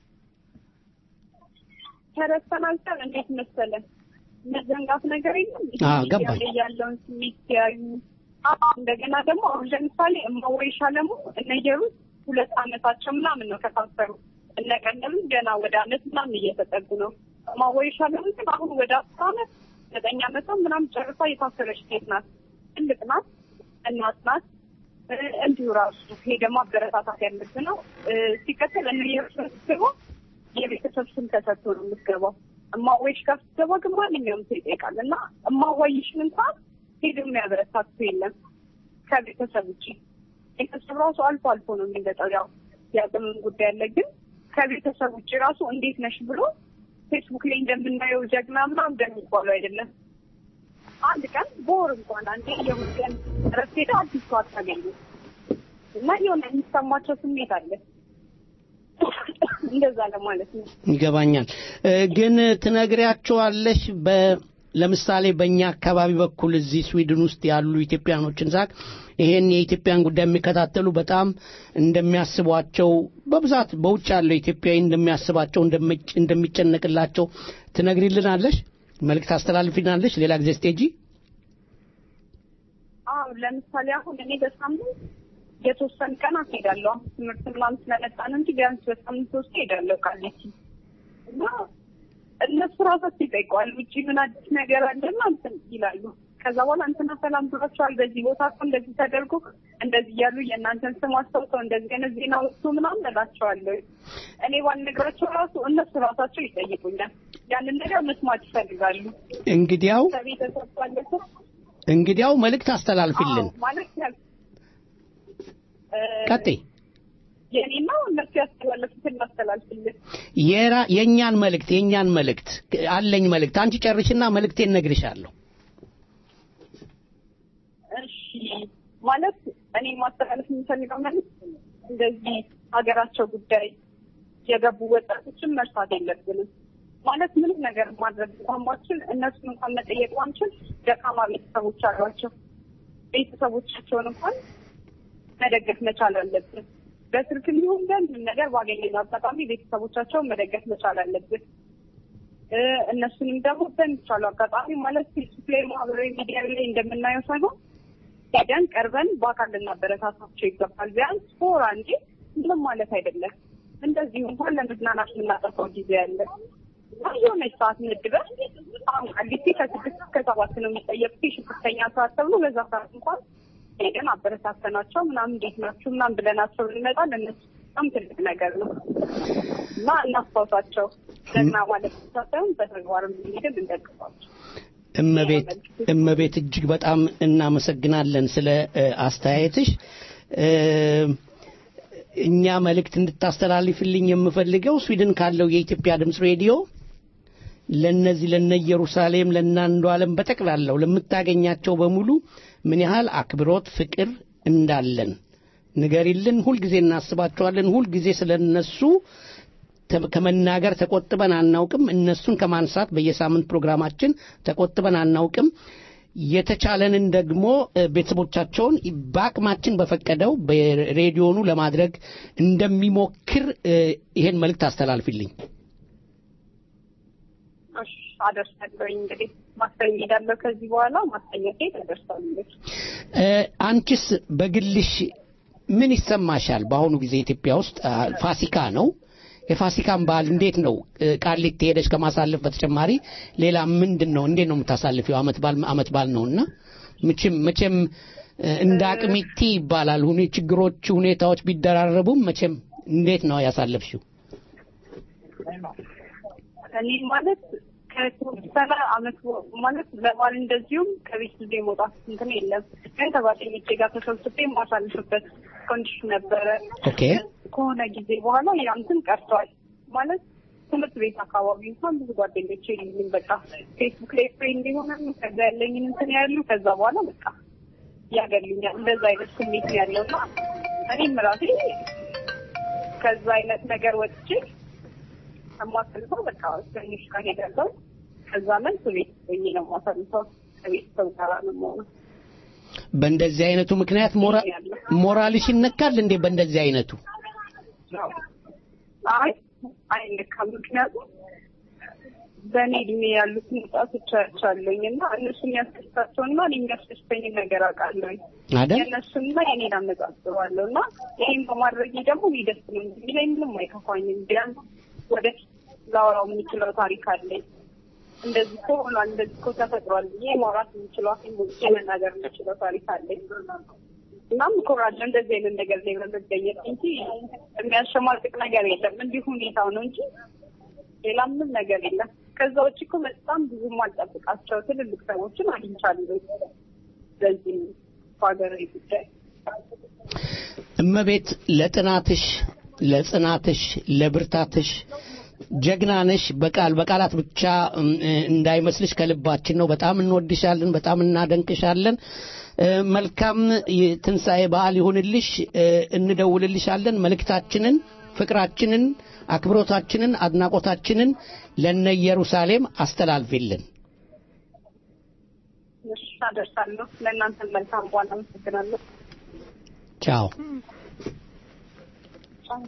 ተረስተናል ሳይሆን እንዴት መሰለን መዘንጋት ነገር የለም። ይሄ አዎ፣ ሚዲያ ገባኝ። ላይ ያለውን ስሜት ሲያዩ አዎ፣ እንደገና ደግሞ አሁን ለምሳሌ እማወይ ሻለሙ እነ ኢየሩስ ሁለት አመታቸው ምናምን ነው ከታሰሩ። እነ ቀለምም ገና ወደ አመት ምናምን እየተጠጉ ነው። እማወይ ሻለሙ ግን አሁን ወደ አስር አመት ዘጠኝ አመቷ ምናምን ጨርሳ የታሰረች ሴት ናት። ትልቅ ናት፣ እናት ናት። እ፣ እንዲሁ ራሱ ይሄ ደግሞ አበረታታት ያለብህ ነው። እ፣ ሲቀጥል እነ ኢየሩስ ደግሞ የቤተሰብ ስም ተሰጥቶ ነው የምትገባው። እማዋይሽ ጋር ስትገባ ግን ማንኛውም ሰው ይጠይቃል እና እማዋይሽን እንኳን ሄዶ የሚያበረታት ሰው የለም ከቤተሰብ ውጭ። ቤተሰብ ራሱ አልፎ አልፎ ነው የሚመጣው። ያው የአቅምም ጉዳይ አለ። ግን ከቤተሰብ ውጭ ራሱ እንዴት ነሽ ብሎ ፌስቡክ ላይ እንደምናየው ጀግና ምናምን እንደሚባለው አይደለም። አንድ ቀን በወር እንኳን አንዴ የሁለት ቀን እረፍት ሄደ አዲስ ሰው አታገኙ እና የሆነ የሚሰማቸው ስሜት አለ። እንደዛ ለማለት ነው። ይገባኛል። እ፣ ግን ትነግሪያቸዋለሽ በ ለምሳሌ በእኛ አካባቢ በኩል እዚህ ስዊድን ውስጥ ያሉ ኢትዮጵያኖችን ሳቅ ይሄን የኢትዮጵያን ጉዳይ የሚከታተሉ በጣም እንደሚያስቧቸው በብዛት በውጭ ያለው ኢትዮጵያዊ እንደሚያስባቸው እንደሚጭ- እንደሚጨነቅላቸው ትነግሪልናለሽ? መልእክት አስተላልፊናለሽ? ሌላ ጊዜ ስቴጂ አዎ ለምሳሌ አሁን እኔ በሳምንት የተወሰኑ ቀናት ሄዳለሁ። አሁን ትምህርት ምናምን ስለመጣ ነው እንጂ ቢያንስ በሳምንት ሶስት ሄዳለሁ ቃሊቲ እና እነሱ ራሳቸው ይጠይቀዋል። ውጭ ምን አዲስ ነገር አለና እንትን ይላሉ። ከዛ በኋላ እንትና ሰላም ብሏቸዋል፣ በዚህ ቦታ እኮ እንደዚህ ተደርጎ እንደዚህ እያሉ የእናንተን ስም አስታውሰው እንደዚህ አይነት ዜና ወጥቶ ምናምን እላቸዋለሁ። እኔ ባልነግራቸው ራሱ እነሱ ራሳቸው ይጠይቁኛል። ያንን ነገር መስማት ይፈልጋሉ። እንግዲያው ከቤተሰብ ባለፈ እንግዲያው መልእክት አስተላልፊልን። አዎ፣ ማለት ያል እ፣ ቀጥይ። የኔ ነው እነሱ ያስተላለፉትን ላስተላልፍልን። የራ የእኛን መልእክት የእኛን መልእክት አለኝ መልእክት አንቺ ጨርሽና መልእክቴን እነግርሻለሁ። እሺ ማለት እኔ ማስተላለፍ የምፈልገው መልዕክት እንደዚህ ሀገራቸው ጉዳይ የገቡ ወጣቶችን መርሳት የለብንም። ማለት ምንም ነገር ማድረግ እንኳን ባንችል እነሱን እንኳን መጠየቅ ባንችል ደካማ ቤተሰቦች አሏቸው። ቤተሰቦቻቸውን እንኳን መደገፍ መቻል አለብን። በስልክ ሊሆን በምንም ነገር ባገኘነው አጋጣሚ ቤተሰቦቻቸውን መደገፍ መቻል አለብን። እ፣ እነሱንም ደግሞ በሚቻሉ አጋጣሚ ማለት ፌስቡክ ላይ ማህበራዊ ሚዲያ ላይ እንደምናየው ሳይሆን ሄደን ቀርበን በአካል ልናበረታታቸው ይገባል። ቢያንስ ፎራ እንጂ ምንም ማለት አይደለም። እንደዚሁ እንኳን ለመዝናናት የምናጠፋው ጊዜ አለ እና የሆነች ሰዓት ምድበን አሁን ቃሊቲ ከስድስት እስከ ሰባት ነው የሚጠየቁት የሽብርተኛ ሰዓት ተብሎ በዛ ሰዓት እንኳን ሄደን አበረታተናቸው ምናምን እንዴት ናችሁ ምናምን ብለናቸው ብንመጣ ለእነሱ በጣም ትልቅ ነገር ነው እና እናስታውሳቸው። ጀግና ማለት ብቻ ሳይሆን በተግባርም ሄደን እንደግፋቸው። እመቤት እመቤት እጅግ በጣም እናመሰግናለን ስለ እ፣ አስተያየትሽ። እ፣ እኛ መልእክት እንድታስተላልፍልኝ የምፈልገው ስዊድን ካለው የኢትዮጵያ ድምፅ ሬዲዮ ለነዚህ ለነ ኢየሩሳሌም ለነ አንዱ ዓለም በጠቅላላው ለምታገኛቸው በሙሉ ምን ያህል አክብሮት፣ ፍቅር እንዳለን ንገሪልን። ሁልጊዜ እናስባቸዋለን። ሁልጊዜ ስለ እነሱ ተ- ከመናገር ተቆጥበን አናውቅም። እነሱን ከማንሳት በየሳምንት ፕሮግራማችን ተቆጥበን አናውቅም። የተቻለንን ደግሞ እ፣ ቤተሰቦቻቸውን በአቅማችን በፈቀደው በሬዲዮኑ ለማድረግ እንደሚሞክር እ፣ ይሄን መልእክት አስተላልፊልኝ። እሺ አደርሳለሁ። እንግዲህ ማክሰኞ እሄዳለሁ። ከዚህ በኋላ ማክሰኞ ሴት አደርሳለሁ። እ፣ አንቺስ በግልሽ ምን ይሰማሻል? በአሁኑ ጊዜ ኢትዮጵያ ውስጥ አ፣ ፋሲካ ነው። የፋሲካን በዓል እንዴት ነው? እ፣ ቃሊቲ ሄደሽ ከማሳለፍ በተጨማሪ ሌላ ምንድን ነው? እንዴት ነው የምታሳልፊው? አመት በዓል አመት በዓል ነውና መቼም መቼም እ፣ እንደ አቅሚቲ ይባላል። ሁኔ ችግሮች፣ ሁኔታዎች ቢደራረቡም መቼም እንዴት ነው ያሳለፍሽው? እኔ ማለት ከተወሰነ አመት በ- ማለት ለበዓል እንደዚሁም ከቤት ጊዜ መውጣት እንትን የለም። ግን ከጓደኞቼ ጋር ተሰብስቤ የማሳልፍበት ኮንዲሽን ነበረ። ኦኬ ከሆነ ጊዜ በኋላ ያ እንትን ቀርቷል። ማለት ትምህርት ቤት አካባቢ እንኳን ብዙ ጓደኞቼ የሉኝም። በቃ ፌስቡክ ላይ ፍሬንድ የሆነ ከዛ ያለኝን እንትን ያሉ ከዛ በኋላ በቃ ያገሉኛል። እንደዛ አይነት ስሜት ነው ያለው እና እኔም ራሴ ከዛ አይነት ነገር ወጥቼ የማሳልፈው በቃ ትንሽ ቀን ሄዳለሁ። ከዛ መልስ ቤት ሆኜ ነው የማሳልፈው። ከቤተሰብ ጋር ነው የምሆነው። በእንደዚህ አይነቱ ምክንያት ሞራ- ሞራልሽ ይነካል እንዴ? በእንደዚህ አይነቱ አይ አይነካም። ምክንያቱም በእኔ እድሜ ያሉትን ወጣቶች አይቻለሁኝ እና እነሱ የሚያስደስታቸውና እኔ የሚያስደስተኝን ነገር አውቃለሁኝ። አይደል? የእነሱንና የኔን አነጻጽረዋለሁ እና ይህም በማድረጌ ደግሞ እኔ ደስ ነው የሚለኝ፣ ምንም አይከፋኝም። ቢያንስ ወደፊት ላወራው የምችለው ታሪክ አለኝ። እንደዚህ እኮ ሆኗል፣ እንደዚህ እኮ ተፈጥሯል ብዬ ማውራት የምችለው ሞቼ መናገር የምችለው ታሪክ አለኝ። እናም እኮራለሁ እንደዚህ አይነት ነገር ላይ በመገኘት እንጂ የሚያሸማቅቅ ነገር የለም። እንዲሁ ሁኔታው ነው እንጂ ሌላ ምንም ነገር የለም። ከዛ ውጭ እኮ በጣም ብዙ ማልጠብቃቸው ትልልቅ ሰዎችን አግኝቻለሁ። በዚህ በሀገራዊ ጉዳይ እመቤት ለጥናትሽ፣ ለጽናትሽ፣ ለብርታትሽ ጀግና ነሽ። በቃል በቃላት ብቻ እም፣ እ፣ እንዳይመስልሽ ከልባችን ነው። በጣም እንወድሻለን፣ በጣም እናደንቅሻለን። እ፣ መልካም የትንሣኤ በዓል ይሁንልሽ። እ፣ እንደውልልሻለን። መልእክታችንን፣ ፍቅራችንን፣ አክብሮታችንን፣ አድናቆታችንን ለነ ኢየሩሳሌም አስተላልፊልን። እሺ፣ አደርሳለሁ። ለእናንተ መልካም በኋላ አመሰግናለሁ። ቻው። ቻው።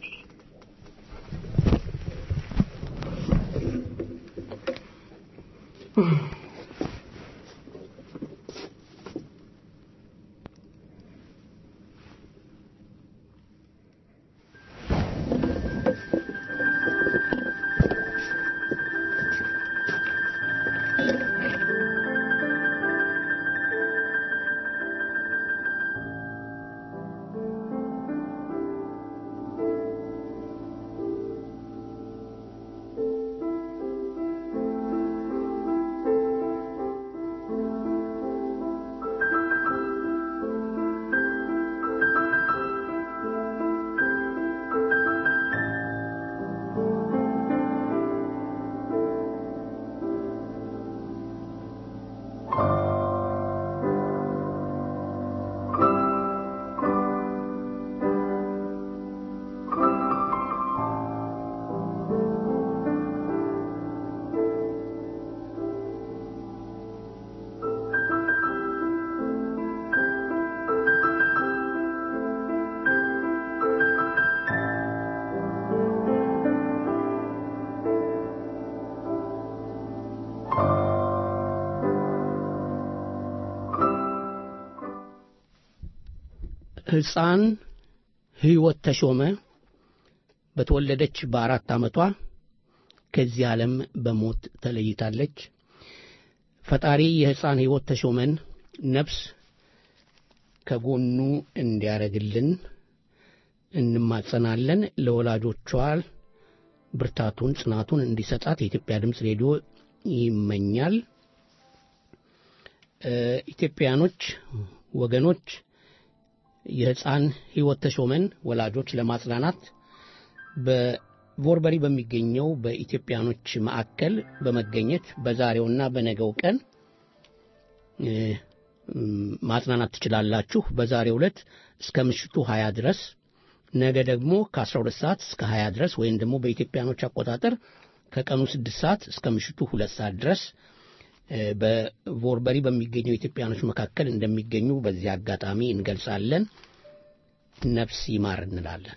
ሕፃን ሕይወት ተሾመ በተወለደች በአራት ዓመቷ ከዚህ ዓለም በሞት ተለይታለች። ፈጣሪ የሕፃን ሕይወት ተሾመን ነፍስ ከጎኑ እንዲያረግልን እንማጸናለን። ለወላጆቿ ብርታቱን፣ ጽናቱን እንዲሰጣት የኢትዮጵያ ድምፅ ሬዲዮ ይመኛል። እ፣ ኢትዮጵያኖች ወገኖች የሕፃን ሕይወት ተሾመን ወላጆች ለማጽናናት በቮርበሪ በሚገኘው በኢትዮጵያኖች ማዕከል በመገኘት በዛሬውና በነገው ቀን እ፣ ም፣ ማጽናናት ትችላላችሁ። በዛሬው ዕለት እስከ ምሽቱ 20 ድረስ ነገ ደግሞ ከ12 ሰዓት እስከ 20 ድረስ ወይም ደግሞ በኢትዮጵያኖች አቆጣጠር ከቀኑ 6 ሰዓት እስከ ምሽቱ 2 ሰዓት ድረስ እ፣ በቮርበሪ በሚገኘው ኢትዮጵያኖች መካከል እንደሚገኙ በዚህ አጋጣሚ እንገልጻለን። ነፍስ ይማር እንላለን።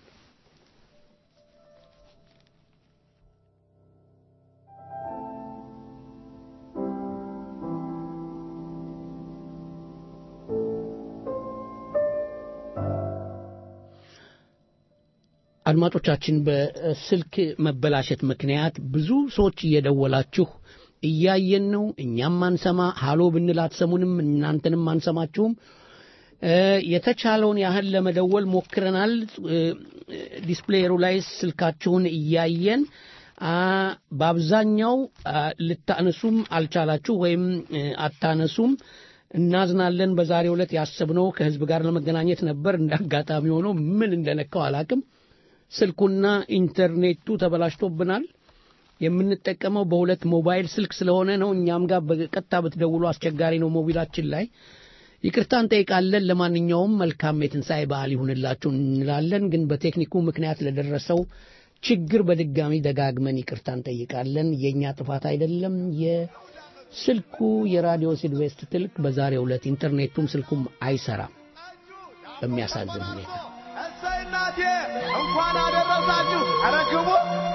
አድማጮቻችን በስልክ መበላሸት ምክንያት ብዙ ሰዎች እየደወላችሁ እያየን ነው። እኛም አንሰማ ሃሎ ብንል አትሰሙንም፣ እናንተንም አንሰማችሁም። እ፣ የተቻለውን ያህል ለመደወል ሞክረናል። እ፣ ዲስፕሌየሩ ላይ ስልካችሁን እያየን አ፣ በአብዛኛው አ፣ ልታነሱም አልቻላችሁ ወይም እ፣ አታነሱም። እናዝናለን። በዛሬው ዕለት ያሰብነው ከህዝብ ጋር ለመገናኘት ነበር። እንደ አጋጣሚ ሆኖ ምን እንደነካው አላቅም። ስልኩና ኢንተርኔቱ ተበላሽቶብናል። የምንጠቀመው በሁለት ሞባይል ስልክ ስለሆነ ነው። እኛም ጋር በቀጥታ ብትደውሉ አስቸጋሪ ነው ሞቢላችን ላይ። ይቅርታ እንጠይቃለን። ለማንኛውም መልካም የትንሣኤ በዓል ይሁንላችሁ እንላለን። ግን በቴክኒኩ ምክንያት ለደረሰው ችግር በድጋሚ ደጋግመን ይቅርታ እንጠይቃለን። የእኛ ጥፋት አይደለም። ስልኩ የራዲዮ ሲልቬስት ትልቅ በዛሬው ዕለት ኢንተርኔቱም ስልኩም አይሰራም በሚያሳዝን ሁኔታ እሰይ እናቴ እንኳን አደረሳችሁ። ኧረ ግቡ።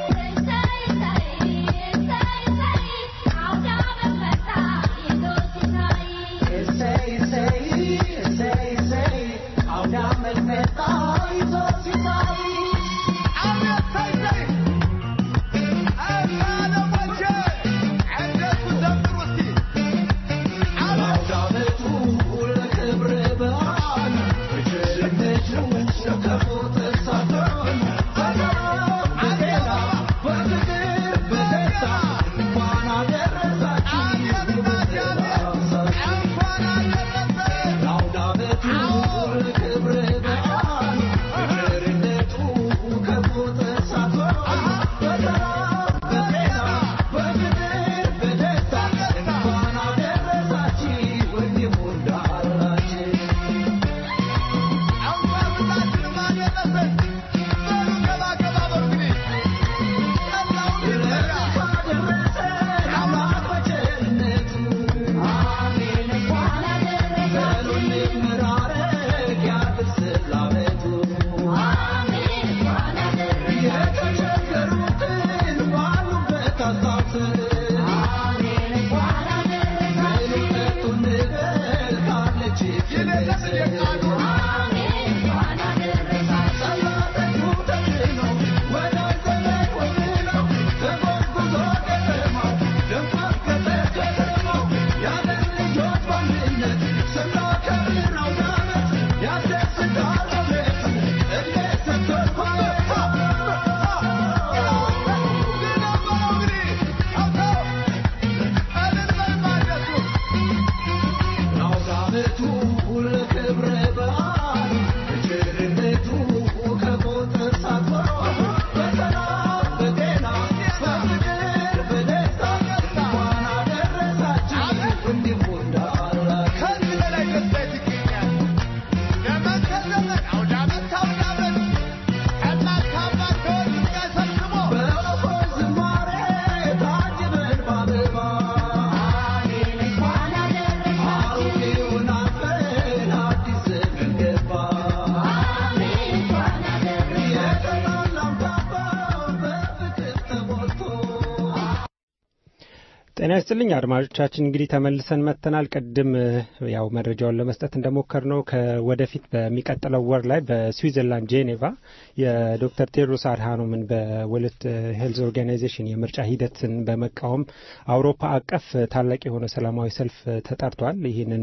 ጤና ይስጥልኝ አድማጮቻችን፣ እንግዲህ ተመልሰን መጥተናል። ቅድም ያው መረጃውን ለመስጠት እንደሞከር ነው ከወደፊት በሚቀጥለው ወር ላይ በስዊዘርላንድ ጄኔቫ የዶክተር ቴድሮስ አድሃኖምን በወርልድ ሄልዝ ኦርጋናይዜሽን የምርጫ ሂደትን በመቃወም አውሮፓ አቀፍ ታላቅ የሆነ ሰላማዊ ሰልፍ ተጠርቷል። ይህንን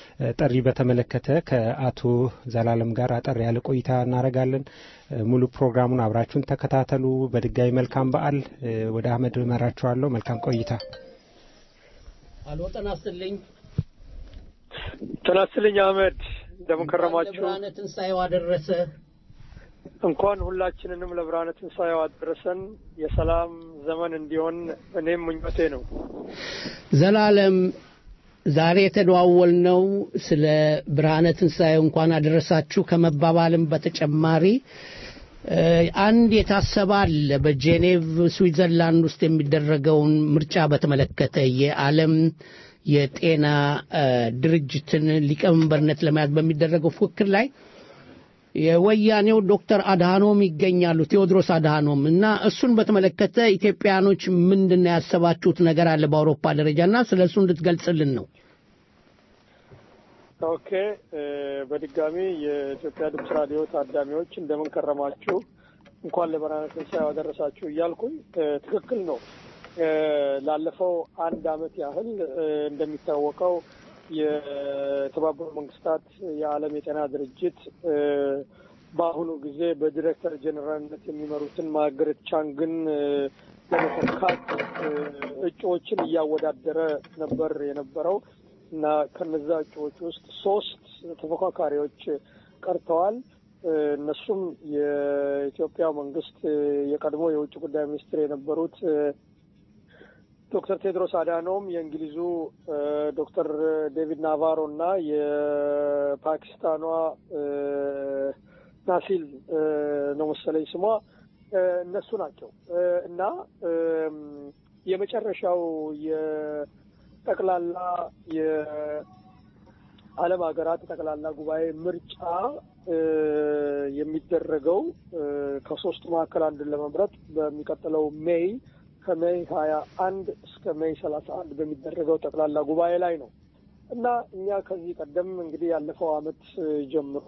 ጥሪ በተመለከተ ከአቶ ዘላለም ጋር አጠር ያለ ቆይታ እናደርጋለን። ሙሉ ፕሮግራሙን አብራችሁን ተከታተሉ። በድጋሚ መልካም በዓል። ወደ አህመድ እመራችኋለሁ። መልካም ቆይታ። አሎ ጤና ይስጥልኝ። ጤና ይስጥልኝ አህመድ፣ እንደምን ከረማችሁ? ብርሃነ ትንሣኤው አደረሰ። እንኳን ሁላችንንም ለብርሃነ ትንሣኤው አደረሰን። የሰላም ዘመን እንዲሆን እኔም ምኞቴ ነው። ዘላለም ዛሬ የተደዋወልነው ስለ ብርሃነ ትንሣኤው እንኳን አደረሳችሁ ከመባባልም በተጨማሪ አንድ የታሰበ አለ። በጄኔቭ ስዊዘርላንድ ውስጥ የሚደረገውን ምርጫ በተመለከተ የዓለም የጤና ድርጅትን ሊቀመንበርነት ለመያዝ በሚደረገው ፉክክር ላይ የወያኔው ዶክተር አድሃኖም ይገኛሉ፣ ቴዎድሮስ አድሃኖም እና እሱን በተመለከተ ኢትዮጵያኖች ምንድን ነው ያሰባችሁት ነገር አለ በአውሮፓ ደረጃ እና ስለ እሱ እንድትገልጽልን ነው። ኦኬ፣ በድጋሚ የኢትዮጵያ ድምፅ ራዲዮ ታዳሚዎች እንደምን ከረማችሁ፣ እንኳን ለብርሃነ ትንሣኤው አደረሳችሁ እያልኩኝ ትክክል ነው። ላለፈው አንድ አመት ያህል እንደሚታወቀው የተባበሩ መንግስታት የዓለም የጤና ድርጅት በአሁኑ ጊዜ በዲሬክተር ጀኔራልነት የሚመሩትን ማርገሬት ቻንግን ለመተካት እጩዎችን እያወዳደረ ነበር የነበረው እና ከነዛ እጩዎች ውስጥ ሶስት ተፎካካሪዎች ቀርተዋል። እነሱም የኢትዮጵያ መንግስት የቀድሞ የውጭ ጉዳይ ሚኒስትር የነበሩት ዶክተር ቴድሮስ አዳኖም የእንግሊዙ ዶክተር ዴቪድ ናቫሮ እና የፓኪስታኗ ናሲል ነው መሰለኝ ስሟ እነሱ ናቸው እና የመጨረሻው ጠቅላላ የዓለም ሀገራት ጠቅላላ ጉባኤ ምርጫ የሚደረገው ከሶስቱ መካከል አንድን ለመምረጥ በሚቀጥለው ሜይ ከሜይ ሀያ አንድ እስከ ሜይ ሰላሳ አንድ በሚደረገው ጠቅላላ ጉባኤ ላይ ነው እና እኛ ከዚህ ቀደም እንግዲህ ያለፈው አመት ጀምሮ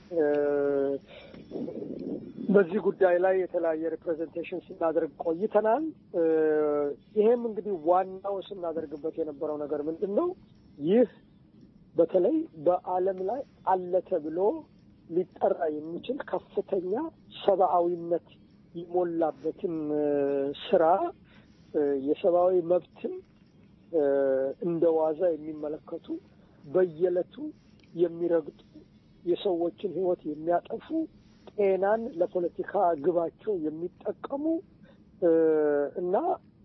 በዚህ ጉዳይ ላይ የተለያየ ሪፕሬዘንቴሽን ስናደርግ ቆይተናል። ይሄም እንግዲህ ዋናው ስናደርግበት የነበረው ነገር ምንድን ነው? ይህ በተለይ በዓለም ላይ አለ ተብሎ ሊጠራ የሚችል ከፍተኛ ሰብአዊነት የሞላበትን ስራ የሰብአዊ መብትን እንደ ዋዛ የሚመለከቱ በየዕለቱ የሚረግጡ የሰዎችን ሕይወት የሚያጠፉ ጤናን ለፖለቲካ ግባቸው የሚጠቀሙ እና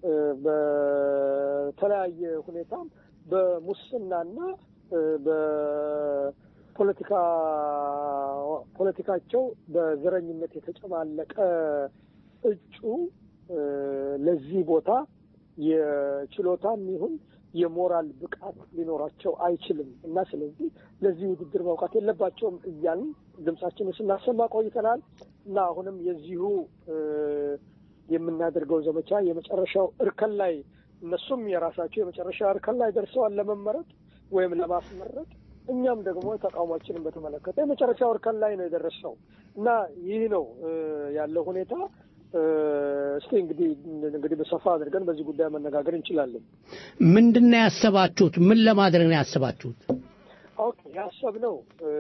በተለያየ ሁኔታም በሙስናና በፖለቲካ ፖለቲካቸው በዘረኝነት የተጨማለቀ እጩ ለዚህ ቦታ የችሎታም ይሁን የሞራል ብቃት ሊኖራቸው አይችልም እና ስለዚህ ለዚህ ውድድር መውቃት የለባቸውም እያልን ድምጻችንን ስናሰማ ቆይተናል እና አሁንም የዚሁ የምናደርገው ዘመቻ የመጨረሻው እርከን ላይ እነሱም የራሳቸው የመጨረሻ እርከን ላይ ደርሰዋል ለመመረጥ ወይም ለማስመረጥ እኛም ደግሞ ተቃውሟችንን በተመለከተ የመጨረሻው እርከን ላይ ነው የደረስነው እና ይህ ነው ያለው ሁኔታ። እስቲ እንግዲህ እንግዲህ በሰፋ አድርገን በዚህ ጉዳይ መነጋገር እንችላለን። ምንድን ነው ያሰባችሁት? ምን ለማድረግ ነው ያሰባችሁት? ኦኬ ያሰብነው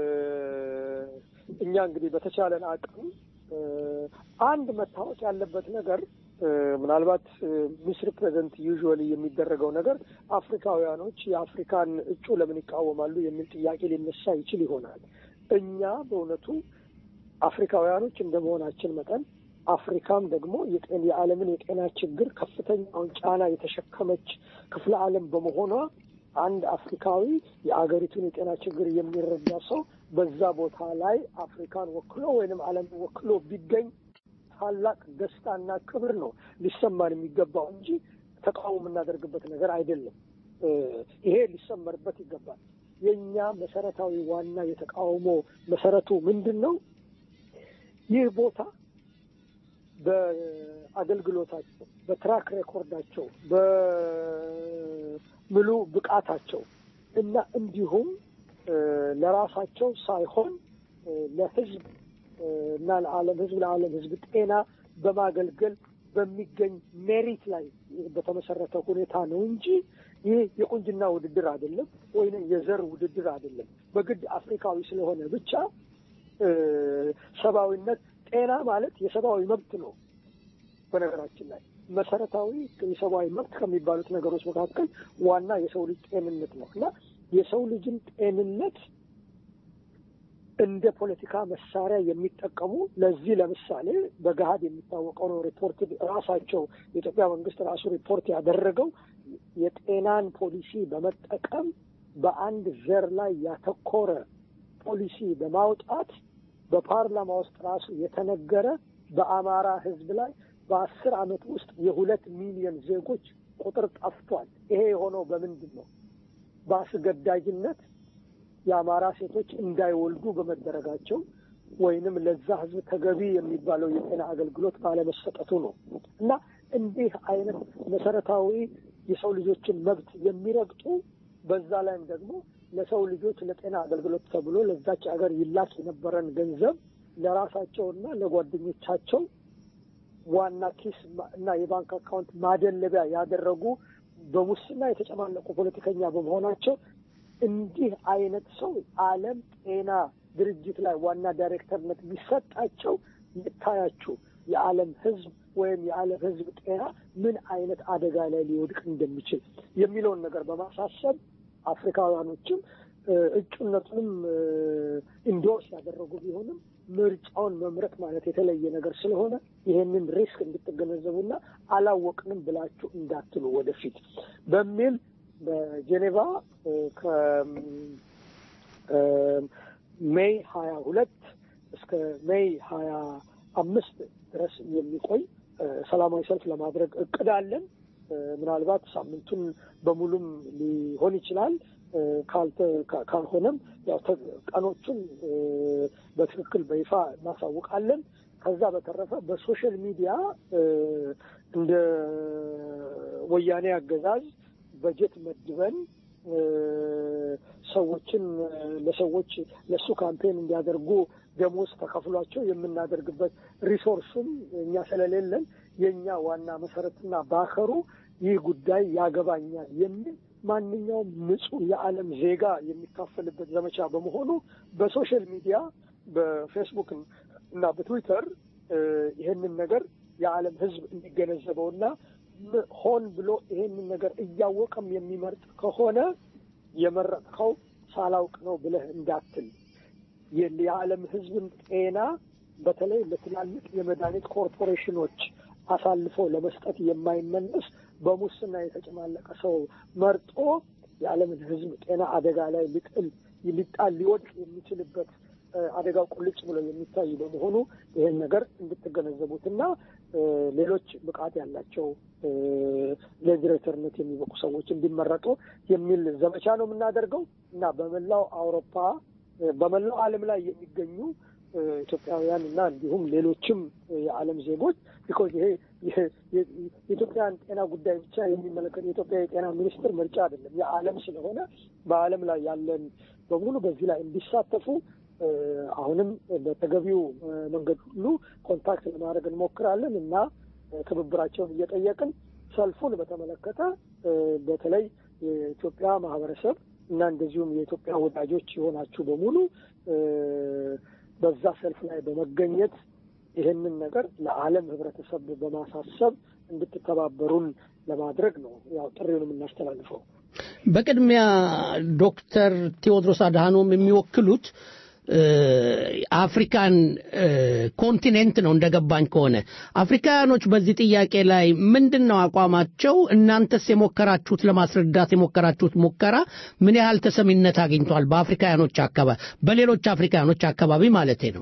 እኛ እንግዲህ በተቻለን አቅም አንድ መታወቅ ያለበት ነገር ምናልባት ሚስ ሪፕሬዘንት ዩዥዋሊ የሚደረገው ነገር አፍሪካውያኖች የአፍሪካን እጩ ለምን ይቃወማሉ የሚል ጥያቄ ሊነሳ ይችል ይሆናል። እኛ በእውነቱ አፍሪካውያኖች እንደ መሆናችን መጠን አፍሪካም ደግሞ የዓለምን የጤና ችግር ከፍተኛውን ጫና የተሸከመች ክፍለ ዓለም በመሆኗ አንድ አፍሪካዊ የአገሪቱን የጤና ችግር የሚረዳ ሰው በዛ ቦታ ላይ አፍሪካን ወክሎ ወይንም ዓለምን ወክሎ ቢገኝ ታላቅ ደስታና ክብር ነው ሊሰማን የሚገባው እንጂ ተቃውሞ የምናደርግበት ነገር አይደለም። ይሄ ሊሰመርበት ይገባል። የእኛ መሰረታዊ ዋና የተቃውሞ መሰረቱ ምንድን ነው? ይህ ቦታ በአገልግሎታቸው፣ በትራክ ሬኮርዳቸው፣ በምሉ ብቃታቸው እና እንዲሁም ለራሳቸው ሳይሆን ለሕዝብ እና ለዓለም ሕዝብ ለዓለም ሕዝብ ጤና በማገልገል በሚገኝ ሜሪት ላይ በተመሰረተ ሁኔታ ነው እንጂ ይህ የቁንጅና ውድድር አይደለም፣ ወይንም የዘር ውድድር አይደለም። በግድ አፍሪካዊ ስለሆነ ብቻ ሰብአዊነት ጤና ማለት የሰብአዊ መብት ነው። በነገራችን ላይ መሰረታዊ የሰብአዊ መብት ከሚባሉት ነገሮች መካከል ዋና የሰው ልጅ ጤንነት ነው እና የሰው ልጅን ጤንነት እንደ ፖለቲካ መሳሪያ የሚጠቀሙ ለዚህ ለምሳሌ በገሀድ የሚታወቀው ነው። ሪፖርት ራሳቸው የኢትዮጵያ መንግስት ራሱ ሪፖርት ያደረገው የጤናን ፖሊሲ በመጠቀም በአንድ ዘር ላይ ያተኮረ ፖሊሲ በማውጣት በፓርላማ ውስጥ ራሱ የተነገረ በአማራ ሕዝብ ላይ በአስር ዓመት ውስጥ የሁለት ሚሊዮን ዜጎች ቁጥር ጠፍቷል። ይሄ የሆነው በምንድን ነው? በአስገዳጅነት የአማራ ሴቶች እንዳይወልዱ በመደረጋቸው ወይንም ለዛ ህዝብ ተገቢ የሚባለው የጤና አገልግሎት ባለመሰጠቱ ነው እና እንዲህ አይነት መሰረታዊ የሰው ልጆችን መብት የሚረግጡ በዛ ላይም ደግሞ ለሰው ልጆች ለጤና አገልግሎት ተብሎ ለዛች ሀገር ይላክ የነበረን ገንዘብ ለራሳቸውና ለጓደኞቻቸው ዋና ኪስ እና የባንክ አካውንት ማደለቢያ ያደረጉ በሙስና የተጨማለቁ ፖለቲከኛ በመሆናቸው እንዲህ አይነት ሰው ዓለም ጤና ድርጅት ላይ ዋና ዳይሬክተርነት ቢሰጣቸው ይታያችሁ የዓለም ህዝብ ወይም የዓለም ህዝብ ጤና ምን አይነት አደጋ ላይ ሊወድቅ እንደሚችል የሚለውን ነገር በማሳሰብ አፍሪካውያኖችም እጩነቱንም ኢንዶርስ ያደረጉ ቢሆንም ምርጫውን መምረጥ ማለት የተለየ ነገር ስለሆነ ይሄንን ሪስክ እንድትገነዘቡና አላወቅንም ብላችሁ እንዳትሉ ወደፊት በሚል በጄኔቫ ከሜይ ሀያ ሁለት እስከ ሜይ ሀያ አምስት ድረስ የሚቆይ ሰላማዊ ሰልፍ ለማድረግ እቅድ አለን። ምናልባት ሳምንቱን በሙሉም ሊሆን ይችላል። ካልሆነም ያው ቀኖቹን በትክክል በይፋ እናሳውቃለን። ከዛ በተረፈ በሶሻል ሚዲያ እንደ ወያኔ አገዛዝ በጀት መድበን ሰዎችን ለሰዎች ለእሱ ካምፔን እንዲያደርጉ ደሞዝ ተከፍሏቸው የምናደርግበት ሪሶርስም እኛ ስለሌለን የእኛ ዋና መሰረትና ባከሩ ይህ ጉዳይ ያገባኛል የሚል ማንኛውም ንጹህ የዓለም ዜጋ የሚካፈልበት ዘመቻ በመሆኑ በሶሻል ሚዲያ በፌስቡክ እና በትዊተር ይህንን ነገር የዓለም ሕዝብ እንዲገነዘበውና ሆን ብሎ ይሄንን ነገር እያወቀም የሚመርጥ ከሆነ የመረጥከው ሳላውቅ ነው ብለህ እንዳትል የዓለም ሕዝብን ጤና በተለይ ለትላልቅ የመድኃኒት ኮርፖሬሽኖች አሳልፎ ለመስጠት የማይመለስ በሙስና የተጨማለቀ ሰው መርጦ የዓለምን ሕዝብ ጤና አደጋ ላይ ሊጥል ሊጣል ሊወድቅ የሚችልበት አደጋው ቁልጭ ብሎ የሚታይ በመሆኑ ይህን ነገር እንድትገነዘቡትና ሌሎች ብቃት ያላቸው ለዲሬክተርነት የሚበቁ ሰዎች እንዲመረጡ የሚል ዘመቻ ነው የምናደርገው እና በመላው አውሮፓ በመላው ዓለም ላይ የሚገኙ ኢትዮጵያውያን እና እንዲሁም ሌሎችም የዓለም ዜጎች ቢኮዝ ይሄ የኢትዮጵያን ጤና ጉዳይ ብቻ የሚመለከት የኢትዮጵያ የጤና ሚኒስቴር ምርጫ አይደለም፣ የዓለም ስለሆነ በዓለም ላይ ያለን በሙሉ በዚህ ላይ እንዲሳተፉ አሁንም በተገቢው መንገድ ሁሉ ኮንታክት ለማድረግ እንሞክራለን እና ትብብራቸውን እየጠየቅን ሰልፉን በተመለከተ በተለይ የኢትዮጵያ ማህበረሰብ እና እንደዚሁም የኢትዮጵያ ወዳጆች የሆናችሁ በሙሉ በዛ ሰልፍ ላይ በመገኘት ይህንን ነገር ለዓለም ህብረተሰብ በማሳሰብ እንድትተባበሩን ለማድረግ ነው ያው ጥሪውን የምናስተላልፈው። በቅድሚያ ዶክተር ቴዎድሮስ አድሃኖም የሚወክሉት አፍሪካን ኮንቲኔንት ነው እንደገባኝ ከሆነ አፍሪካውያኖች በዚህ ጥያቄ ላይ ምንድን ነው አቋማቸው? እናንተስ የሞከራችሁት ለማስረዳት የሞከራችሁት ሙከራ ምን ያህል ተሰሚነት አግኝቷል? በአፍሪካውያኖች አካባቢ በሌሎች አፍሪካውያኖች አካባቢ ማለቴ ነው።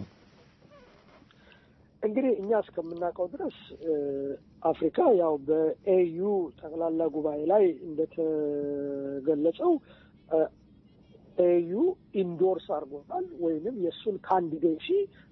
እንግዲህ እኛ እስከምናውቀው ድረስ አፍሪካ ያው በኤዩ ጠቅላላ ጉባኤ ላይ እንደተገለጸው ኤዩ ኢንዶርስ አድርጎታል ወይንም የእሱን ካንዲዴሲ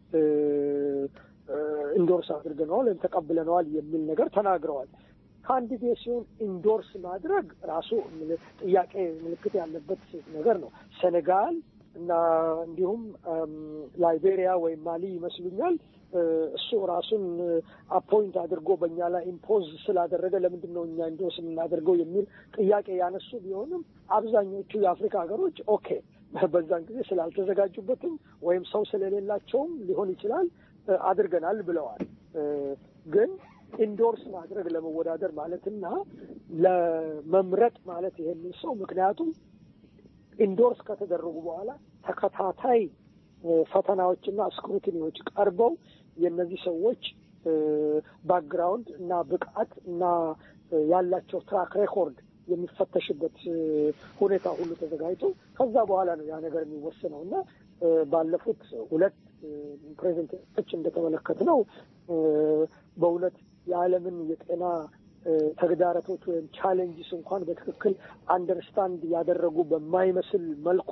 ኢንዶርስ አድርገነዋል ወይም ተቀብለነዋል የሚል ነገር ተናግረዋል። ካንዲዴሲውን ኢንዶርስ ማድረግ ራሱ ጥያቄ ምልክት ያለበት ነገር ነው። ሴኔጋል እና እንዲሁም ላይቤሪያ ወይም ማሊ ይመስሉኛል እሱ ራሱን አፖይንት አድርጎ በእኛ ላይ ኢምፖዝ ስላደረገ ለምንድን ነው እኛ ኢንዶርስ የምናደርገው የሚል ጥያቄ ያነሱ ቢሆንም አብዛኞቹ የአፍሪካ ሀገሮች ኦኬ በዛን ጊዜ ስላልተዘጋጁበትም ወይም ሰው ስለሌላቸውም ሊሆን ይችላል አድርገናል ብለዋል። ግን ኢንዶርስ ማድረግ ለመወዳደር ማለትና ለመምረጥ ማለት ይሄንን ሰው ምክንያቱም ኢንዶርስ ከተደረጉ በኋላ ተከታታይ ፈተናዎችና ስክሩቲኒዎች ቀርበው የእነዚህ ሰዎች ባክግራውንድ እና ብቃት እና ያላቸው ትራክ ሬኮርድ የሚፈተሽበት ሁኔታ ሁሉ ተዘጋጅቶ ከዛ በኋላ ነው ያ ነገር የሚወሰነው እና ባለፉት ሁለት ፕሬዘንቴሽኖች እንደተመለከት ነው በእውነት የዓለምን የጤና ተግዳሮቶች ወይም ቻሌንጅስ እንኳን በትክክል አንደርስታንድ ያደረጉ በማይመስል መልኩ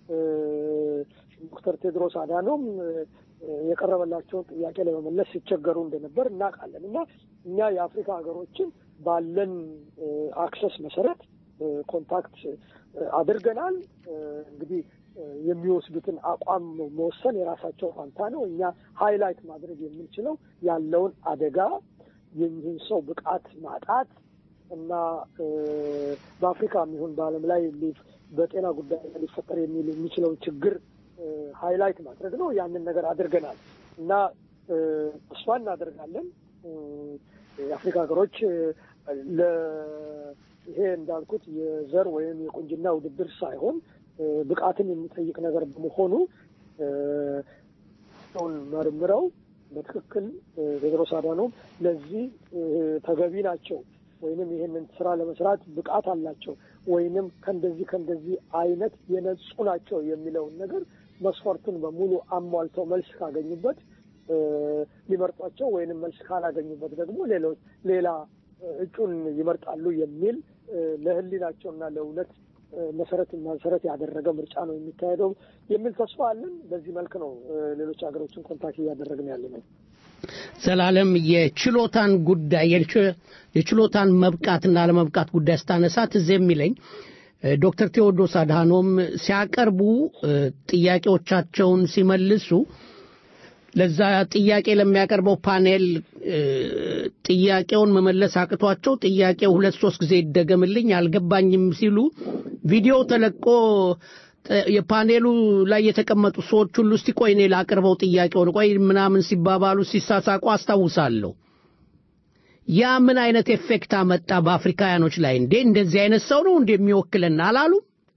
ዶክተር ቴድሮስ አዳኖም የቀረበላቸውን ጥያቄ ለመመለስ ሲቸገሩ እንደነበር እናውቃለን እና እኛ የአፍሪካ ሀገሮችን ባለን አክሰስ መሰረት ኮንታክት አድርገናል። እንግዲህ የሚወስዱትን አቋም መወሰን የራሳቸው ፋንታ ነው። እኛ ሃይላይት ማድረግ የምንችለው ያለውን አደጋ የዚህን ሰው ብቃት ማጣት እና በአፍሪካ የሚሆን በዓለም ላይ በጤና ጉዳይ ሊፈጠር የሚል የሚችለውን ችግር ሃይላይት ማድረግ ነው። ያንን ነገር አድርገናል እና ተስፋ እናደርጋለን የአፍሪካ ሀገሮች ይሄ እንዳልኩት የዘር ወይም የቁንጅና ውድድር ሳይሆን ብቃትን የሚጠይቅ ነገር በመሆኑ ሰውን መርምረው በትክክል ቴድሮስ አዳኖም ለዚህ ተገቢ ናቸው ወይንም ይህንን ስራ ለመስራት ብቃት አላቸው ወይንም ከእንደዚህ ከእንደዚህ አይነት የነጹ ናቸው የሚለውን ነገር መስፈርቱን በሙሉ አሟልተው መልስ ካገኙበት ሊመርጧቸው ወይንም መልስ ካላገኙበት ደግሞ ሌሎች ሌላ እጩን ይመርጣሉ የሚል ለሕሊናቸውና ለእውነት መሰረት መሰረት ያደረገ ምርጫ ነው የሚካሄደው የሚል ተስፋ አለን። በዚህ መልክ ነው ሌሎች ሀገሮችን ኮንታክት እያደረግን ያለ ነው። ዘላለም የችሎታን ጉዳይ የችሎታን መብቃትና አለመብቃት ጉዳይ ስታነሳ ትዝ የሚለኝ ዶክተር ቴዎድሮስ አድሃኖም ሲያቀርቡ ጥያቄዎቻቸውን ሲመልሱ ለዛ ጥያቄ ለሚያቀርበው ፓኔል ጥያቄውን መመለስ አቅቷቸው ጥያቄው ሁለት ሶስት ጊዜ ይደገምልኝ አልገባኝም ሲሉ ቪዲዮ ተለቆ የፓኔሉ ላይ የተቀመጡ ሰዎች ሁሉ እስቲ ቆይ እኔ ላቅርበው ጥያቄውን ቆይ ምናምን ሲባባሉ ሲሳሳቁ አስታውሳለሁ። ያ ምን አይነት ኤፌክት አመጣ በአፍሪካውያኖች ላይ? እንዴ እንደዚህ አይነት ሰው ነው እንደሚወክልና አላሉ?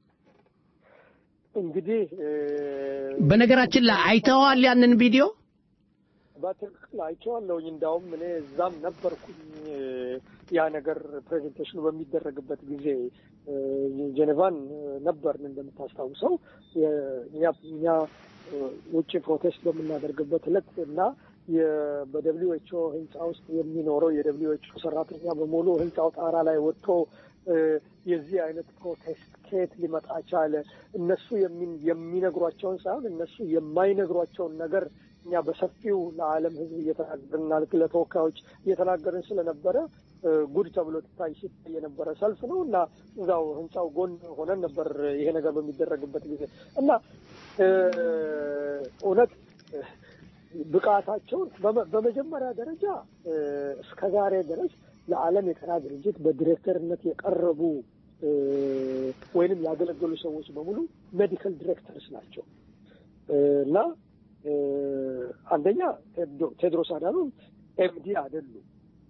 እንግዲህ በነገራችን ላይ አይተዋል ያንን ቪዲዮ? በትክክል አይቼዋለሁኝ። እንዳውም እኔ እዛም ነበርኩኝ ያ ነገር ፕሬዘንቴሽኑ በሚደረግበት ጊዜ ጄኔቫን ነበርን እንደምታስታውሰው እኛ ውጭ ፕሮቴስት በምናደርግበት ዕለት እና በደብሊው ኤች ኦ ህንፃ ውስጥ የሚኖረው የደብሊው ኤች ኦ ሰራተኛ በሙሉ ህንፃው ጣራ ላይ ወጥቶ የዚህ አይነት ፕሮቴስት ከየት ሊመጣ ቻለ? እነሱ የሚነግሯቸውን ሳይሆን እነሱ የማይነግሯቸውን ነገር እኛ በሰፊው ለዓለም ህዝብ እየተናገርና ለተወካዮች እየተናገርን ስለነበረ ጉድ ተብሎ ትታይ ሲታይ የነበረ ሰልፍ ነው እና እዛው ህንፃው ጎን ሆነን ነበር ይሄ ነገር በሚደረግበት ጊዜ እና እውነት ብቃታቸውን በመጀመሪያ ደረጃ እስከ ዛሬ ድረስ ለዓለም የጤና ድርጅት በዲሬክተርነት የቀረቡ ወይንም ያገለገሉ ሰዎች በሙሉ ሜዲካል ዲሬክተርስ ናቸው እና አንደኛ ቴድሮስ አዳኖም ኤምዲ አይደሉም።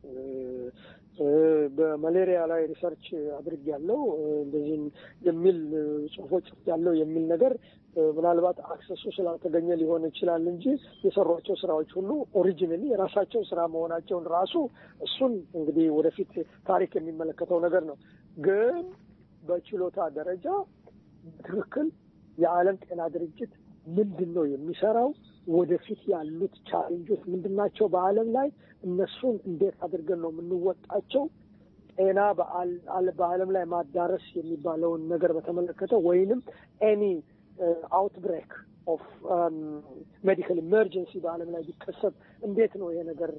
በማሌሪያ ላይ ሪሰርች አድርግ ያለው እንደዚህ የሚል ጽሁፎች ያለው የሚል ነገር ምናልባት አክሰሱ ስላልተገኘ ሊሆን ይችላል እንጂ የሰሯቸው ስራዎች ሁሉ ኦሪጂናሊ የራሳቸው ስራ መሆናቸውን ራሱ እሱን እንግዲህ ወደፊት ታሪክ የሚመለከተው ነገር ነው። ግን በችሎታ ደረጃ በትክክል የዓለም ጤና ድርጅት ምንድን ነው የሚሰራው? ወደፊት ያሉት ቻሌንጆች ምንድን ናቸው? በዓለም ላይ እነሱን እንዴት አድርገን ነው የምንወጣቸው? ጤና በዓለም ላይ ማዳረስ የሚባለውን ነገር በተመለከተ ወይንም ኤኒ አውትብሬክ ኦፍ ሜዲካል ኢመርጀንሲ በዓለም ላይ ቢከሰት እንዴት ነው ይሄ ነገር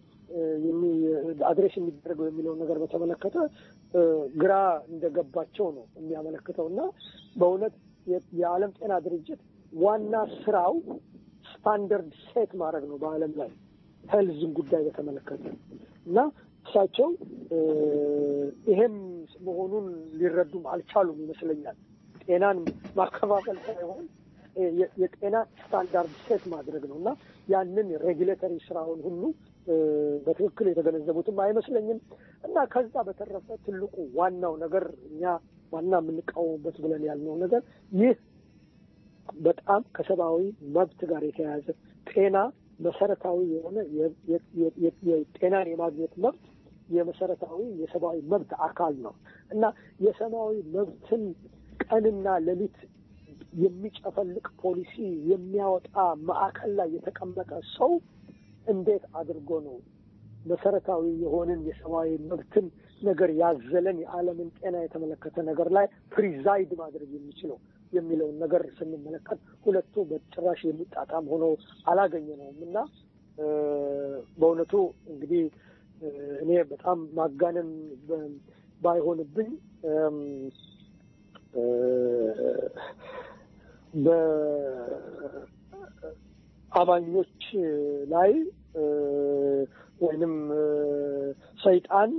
አድሬስ የሚደረገው የሚለውን ነገር በተመለከተ ግራ እንደገባቸው ነው የሚያመለክተው እና በእውነት የዓለም ጤና ድርጅት ዋና ስራው ስታንደርድ ሴት ማድረግ ነው በዓለም ላይ ሄልዝን ጉዳይ በተመለከተ እና እሳቸው ይሄም መሆኑን ሊረዱም አልቻሉም ይመስለኛል። ጤናን ማከፋፈል ሳይሆን የጤና ስታንዳርድ ሴት ማድረግ ነው እና ያንን ሬጉሌተሪ ስራውን ሁሉ በትክክል የተገነዘቡትም አይመስለኝም እና ከዛ በተረፈ ትልቁ ዋናው ነገር እኛ ዋና የምንቃወሙበት ብለን ያልነው ነገር ይህ በጣም ከሰብአዊ መብት ጋር የተያያዘ ጤና መሰረታዊ የሆነ የጤናን የማግኘት መብት የመሰረታዊ የሰብአዊ መብት አካል ነው እና የሰብአዊ መብትን ቀንና ሌሊት የሚጨፈልቅ ፖሊሲ የሚያወጣ ማዕከል ላይ የተቀመጠ ሰው እንዴት አድርጎ ነው መሰረታዊ የሆንን የሰብአዊ መብትን ነገር ያዘለን የዓለምን ጤና የተመለከተ ነገር ላይ ፕሪዛይድ ማድረግ የሚችለው የሚለውን ነገር ስንመለከት ሁለቱ በጭራሽ የሚጣጣም ሆኖ አላገኘነውም እና በእውነቱ እንግዲህ እኔ በጣም ማጋነን ባይሆንብኝ በአማኞች ላይ ወይንም ሰይጣን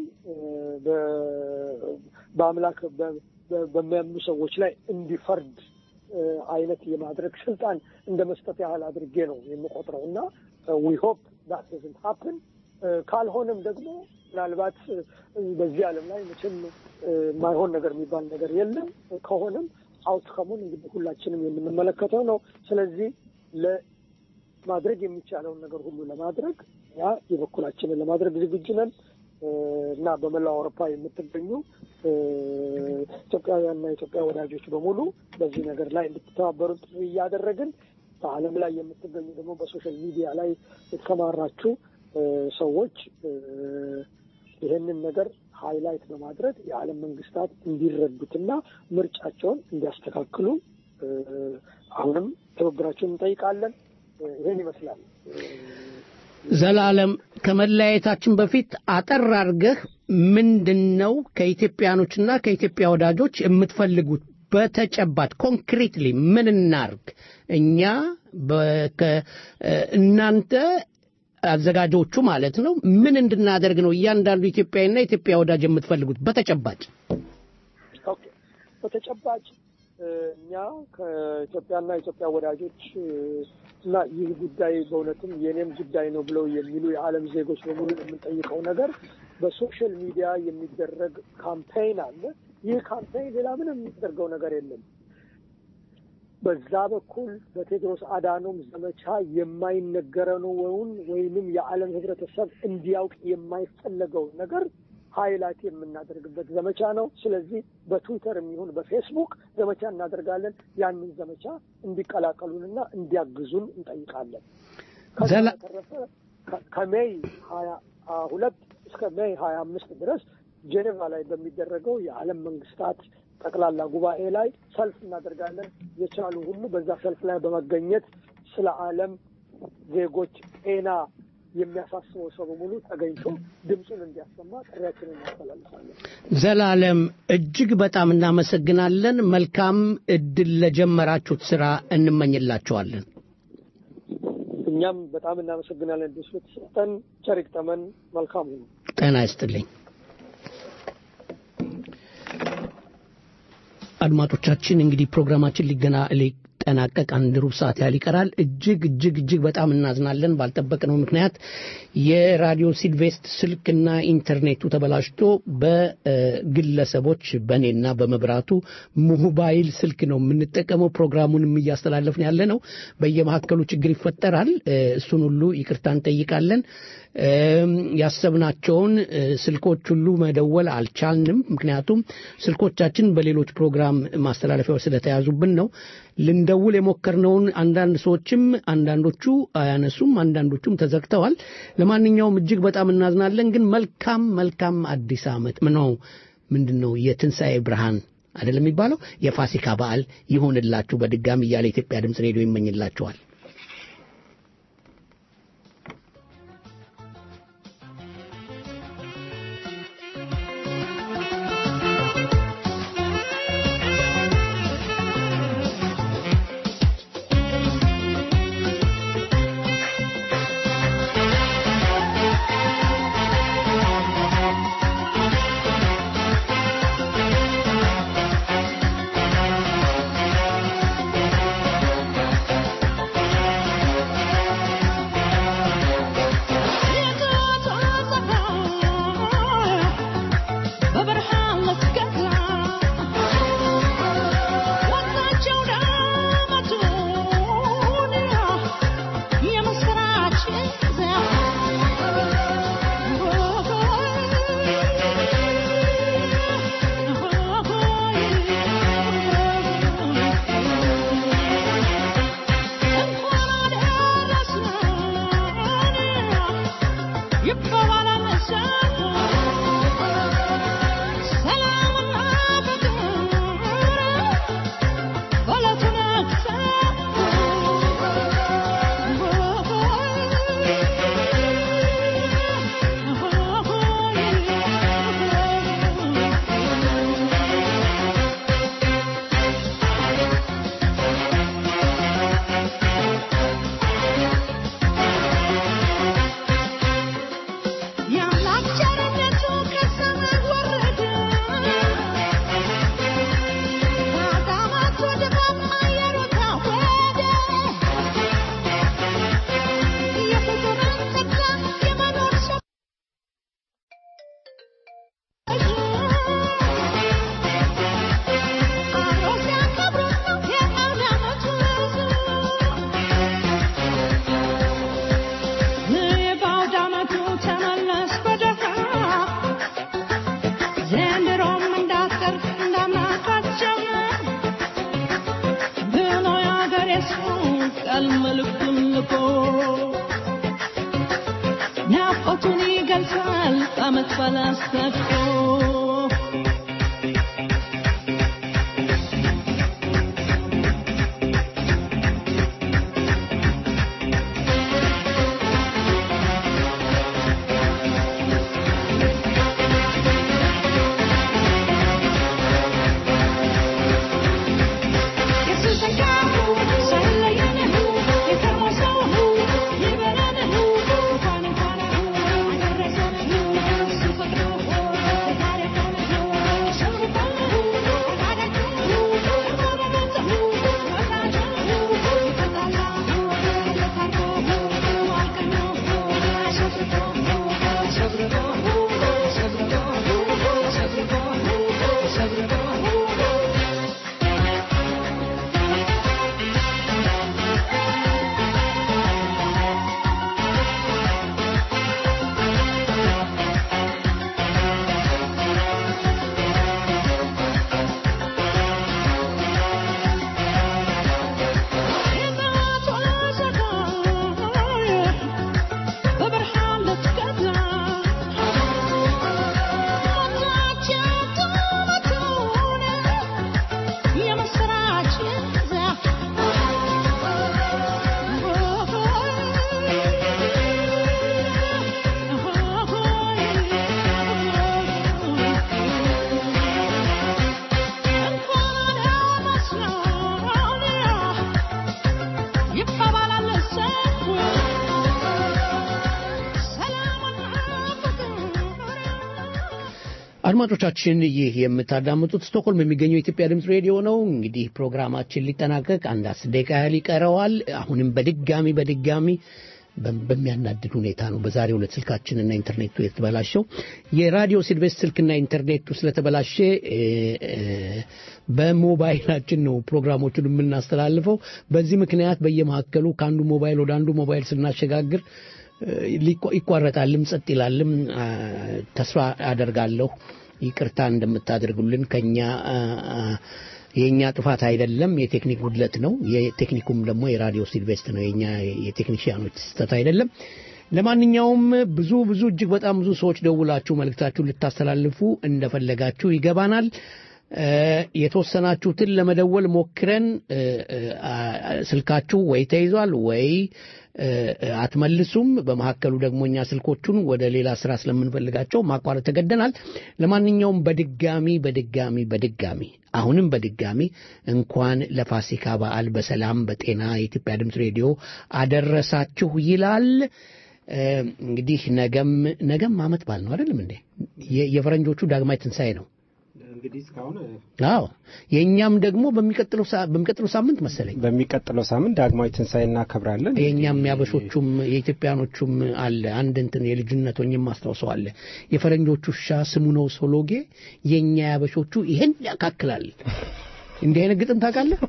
በአምላክ በሚያምኑ ሰዎች ላይ እንዲፈርድ አይነት የማድረግ ስልጣን እንደ መስጠት ያህል አድርጌ ነው የምቆጥረው እና ዊ ሆፕ ዳት ዶዝንት ሀፕን ካልሆነም ደግሞ ምናልባት በዚህ ዓለም ላይ መቼም የማይሆን ነገር የሚባል ነገር የለም። ከሆነም አውትከሙን እንግዲህ ሁላችንም የምንመለከተው ነው። ስለዚህ ለማድረግ የሚቻለውን ነገር ሁሉ ለማድረግ ያ የበኩላችንን ለማድረግ ዝግጁ ነን እና በመላው አውሮፓ የምትገኙ ኢትዮጵያውያንና የኢትዮጵያ ወዳጆች በሙሉ በዚህ ነገር ላይ እንድትተባበሩ ጥሪ እያደረግን በዓለም ላይ የምትገኙ ደግሞ በሶሻል ሚዲያ ላይ የተሰማራችሁ ሰዎች ይህንን ነገር ሃይላይት በማድረግ የዓለም መንግስታት እንዲረዱትና ምርጫቸውን እንዲያስተካክሉ አሁንም ትብብራቸውን እንጠይቃለን። ይህን ይመስላል። ዘላለም ከመለያየታችን በፊት አጠር አድርገህ ምንድን ነው ከኢትዮጵያኖችና ከኢትዮጵያ ወዳጆች የምትፈልጉት በተጨባጭ ኮንክሪትሊ ምን እናርግ እኛ እናንተ አዘጋጆቹ ማለት ነው ምን እንድናደርግ ነው እያንዳንዱ ኢትዮጵያዊና ኢትዮጵያ ወዳጅ የምትፈልጉት በተጨባጭ ኦኬ በተጨባጭ እኛ ከኢትዮጵያና ኢትዮጵያ ወዳጆች እና ይህ ጉዳይ በእውነትም የኔም ጉዳይ ነው ብለው የሚሉ የዓለም ዜጎች በሙሉ የምንጠይቀው ነገር በሶሻል ሚዲያ የሚደረግ ካምፔይን አለ። ይህ ካምፔይን ሌላ ምንም የሚደረገው ነገር የለም። በዛ በኩል በቴድሮስ አዳኖም ዘመቻ የማይነገረውን ወይንም የዓለም ህብረተሰብ እንዲያውቅ የማይፈለገውን ነገር ሀይላይት የምናደርግበት ዘመቻ ነው። ስለዚህ በትዊተር የሚሆን በፌስቡክ ዘመቻ እናደርጋለን። ያንን ዘመቻ እንዲቀላቀሉንና እንዲያግዙን እንጠይቃለን። ከዛ በተረፈ ከሜይ ሀያ ሁለት እስከ ሜይ ሀያ አምስት ድረስ ጄኔቫ ላይ በሚደረገው የዓለም መንግስታት ጠቅላላ ጉባኤ ላይ ሰልፍ እናደርጋለን። የቻሉ ሁሉ በዛ ሰልፍ ላይ በመገኘት ስለ ዓለም ዜጎች ጤና የሚያሳስበው ሰው በሙሉ ተገኝቶ ድምፁን እንዲያሰማ ጥሪያችንን እናስተላልፋለን። ዘላለም እጅግ በጣም እናመሰግናለን። መልካም እድል ለጀመራችሁት ስራ እንመኝላችኋለን። እኛም በጣም እናመሰግናለን። እድል ስለተሰጠን ቸር ይግጠመን። መልካም ሁኑ። ጤና ይስጥልኝ። አድማጮቻችን እንግዲህ ፕሮግራማችን ሊገና ሊጠናቀቅ አንድ ሩብ ሰዓት ያህል ይቀራል። እጅግ እጅግ እጅግ በጣም እናዝናለን። ባልጠበቅነው ምክንያት የራዲዮ ሲልቬስት ስልክና ኢንተርኔቱ ተበላሽቶ በግለሰቦች በእኔና በመብራቱ ሞባይል ስልክ ነው የምንጠቀመው። ፕሮግራሙንም እያስተላለፍን ያለ ነው። በየመካከሉ ችግር ይፈጠራል። እሱን ሁሉ ይቅርታ እንጠይቃለን። ያሰብናቸውን ስልኮች ሁሉ መደወል አልቻልንም። ምክንያቱም ስልኮቻችን በሌሎች ፕሮግራም ማስተላለፊያዎች ስለተያዙብን ነው። ልንደውል የሞከርነውን አንዳንድ ሰዎችም አንዳንዶቹ አያነሱም፣ አንዳንዶቹም ተዘግተዋል። ለማንኛውም እጅግ በጣም እናዝናለን። ግን መልካም መልካም አዲስ ዓመት ነው ምንድን ነው የትንሣኤ ብርሃን አይደለም የሚባለው የፋሲካ በዓል ይሆንላችሁ በድጋሚ እያለ የኢትዮጵያ ድምፅ ሬዲዮ ይመኝላችኋል። Yeah, like ይገልጻል አመት ባላስተፍቶ አድማጮቻችን ይህ የምታዳምጡት ስቶክሆልም የሚገኘው የኢትዮጵያ ድምፅ ሬዲዮ ነው። እንግዲህ ፕሮግራማችን ሊጠናቀቅ አንድ አስር ደቂቃ ያህል ይቀረዋል። አሁንም በድጋሚ በድጋሚ በሚያናድድ ሁኔታ ነው በዛሬው ዕለት ስልካችንና ኢንተርኔቱ የተበላሸው። የራዲዮ ሲልቬስት ስልክና ኢንተርኔቱ ስለተበላሸ በሞባይላችን ነው ፕሮግራሞቹን የምናስተላልፈው። በዚህ ምክንያት በየመካከሉ ከአንዱ ሞባይል ወደ አንዱ ሞባይል ስናሸጋግር ይቋረጣልም ጸጥ ይላልም። ተስፋ አደርጋለሁ ይቅርታ እንደምታደርጉልን ከኛ የእኛ ጥፋት አይደለም፣ የቴክኒክ ጉድለት ነው። የቴክኒኩም ደግሞ የራዲዮ ሲልቬስት ነው፣ የኛ የቴክኒሽያኖች ስህተት አይደለም። ለማንኛውም ብዙ ብዙ እጅግ በጣም ብዙ ሰዎች ደውላችሁ መልእክታችሁን ልታስተላልፉ እንደፈለጋችሁ ይገባናል። የተወሰናችሁትን ለመደወል ሞክረን ስልካችሁ ወይ ተይዟል ወይ አትመልሱም። በመካከሉ ደግሞ እኛ ስልኮቹን ወደ ሌላ ስራ ስለምንፈልጋቸው ማቋረጥ ተገደናል። ለማንኛውም በድጋሚ በድጋሚ በድጋሚ አሁንም በድጋሚ እንኳን ለፋሲካ በዓል በሰላም በጤና የኢትዮጵያ ድምፅ ሬዲዮ አደረሳችሁ ይላል። እንግዲህ ነገም ነገም አመት በዓል ነው አይደለም እንዴ? የፈረንጆቹ ዳግማይ ትንሣኤ ነው። እንግዲህ እስካሁን አዎ የእኛም ደግሞ በሚቀጥለው በሚቀጥለው ሳምንት መሰለኝ በሚቀጥለው ሳምንት ዳግማዊ ትንሣኤ እናከብራለን። የእኛም ያበሾቹም የኢትዮጵያኖቹም አለ አንድ እንትን የልጅነት ሆኜም ማስታውሰው አለ። የፈረንጆቹ ውሻ ስሙ ነው ሶሎጌ፣ የእኛ ያበሾቹ ይሄን ያካክላል። እንዲህ አይነት ግጥም ታውቃለህ?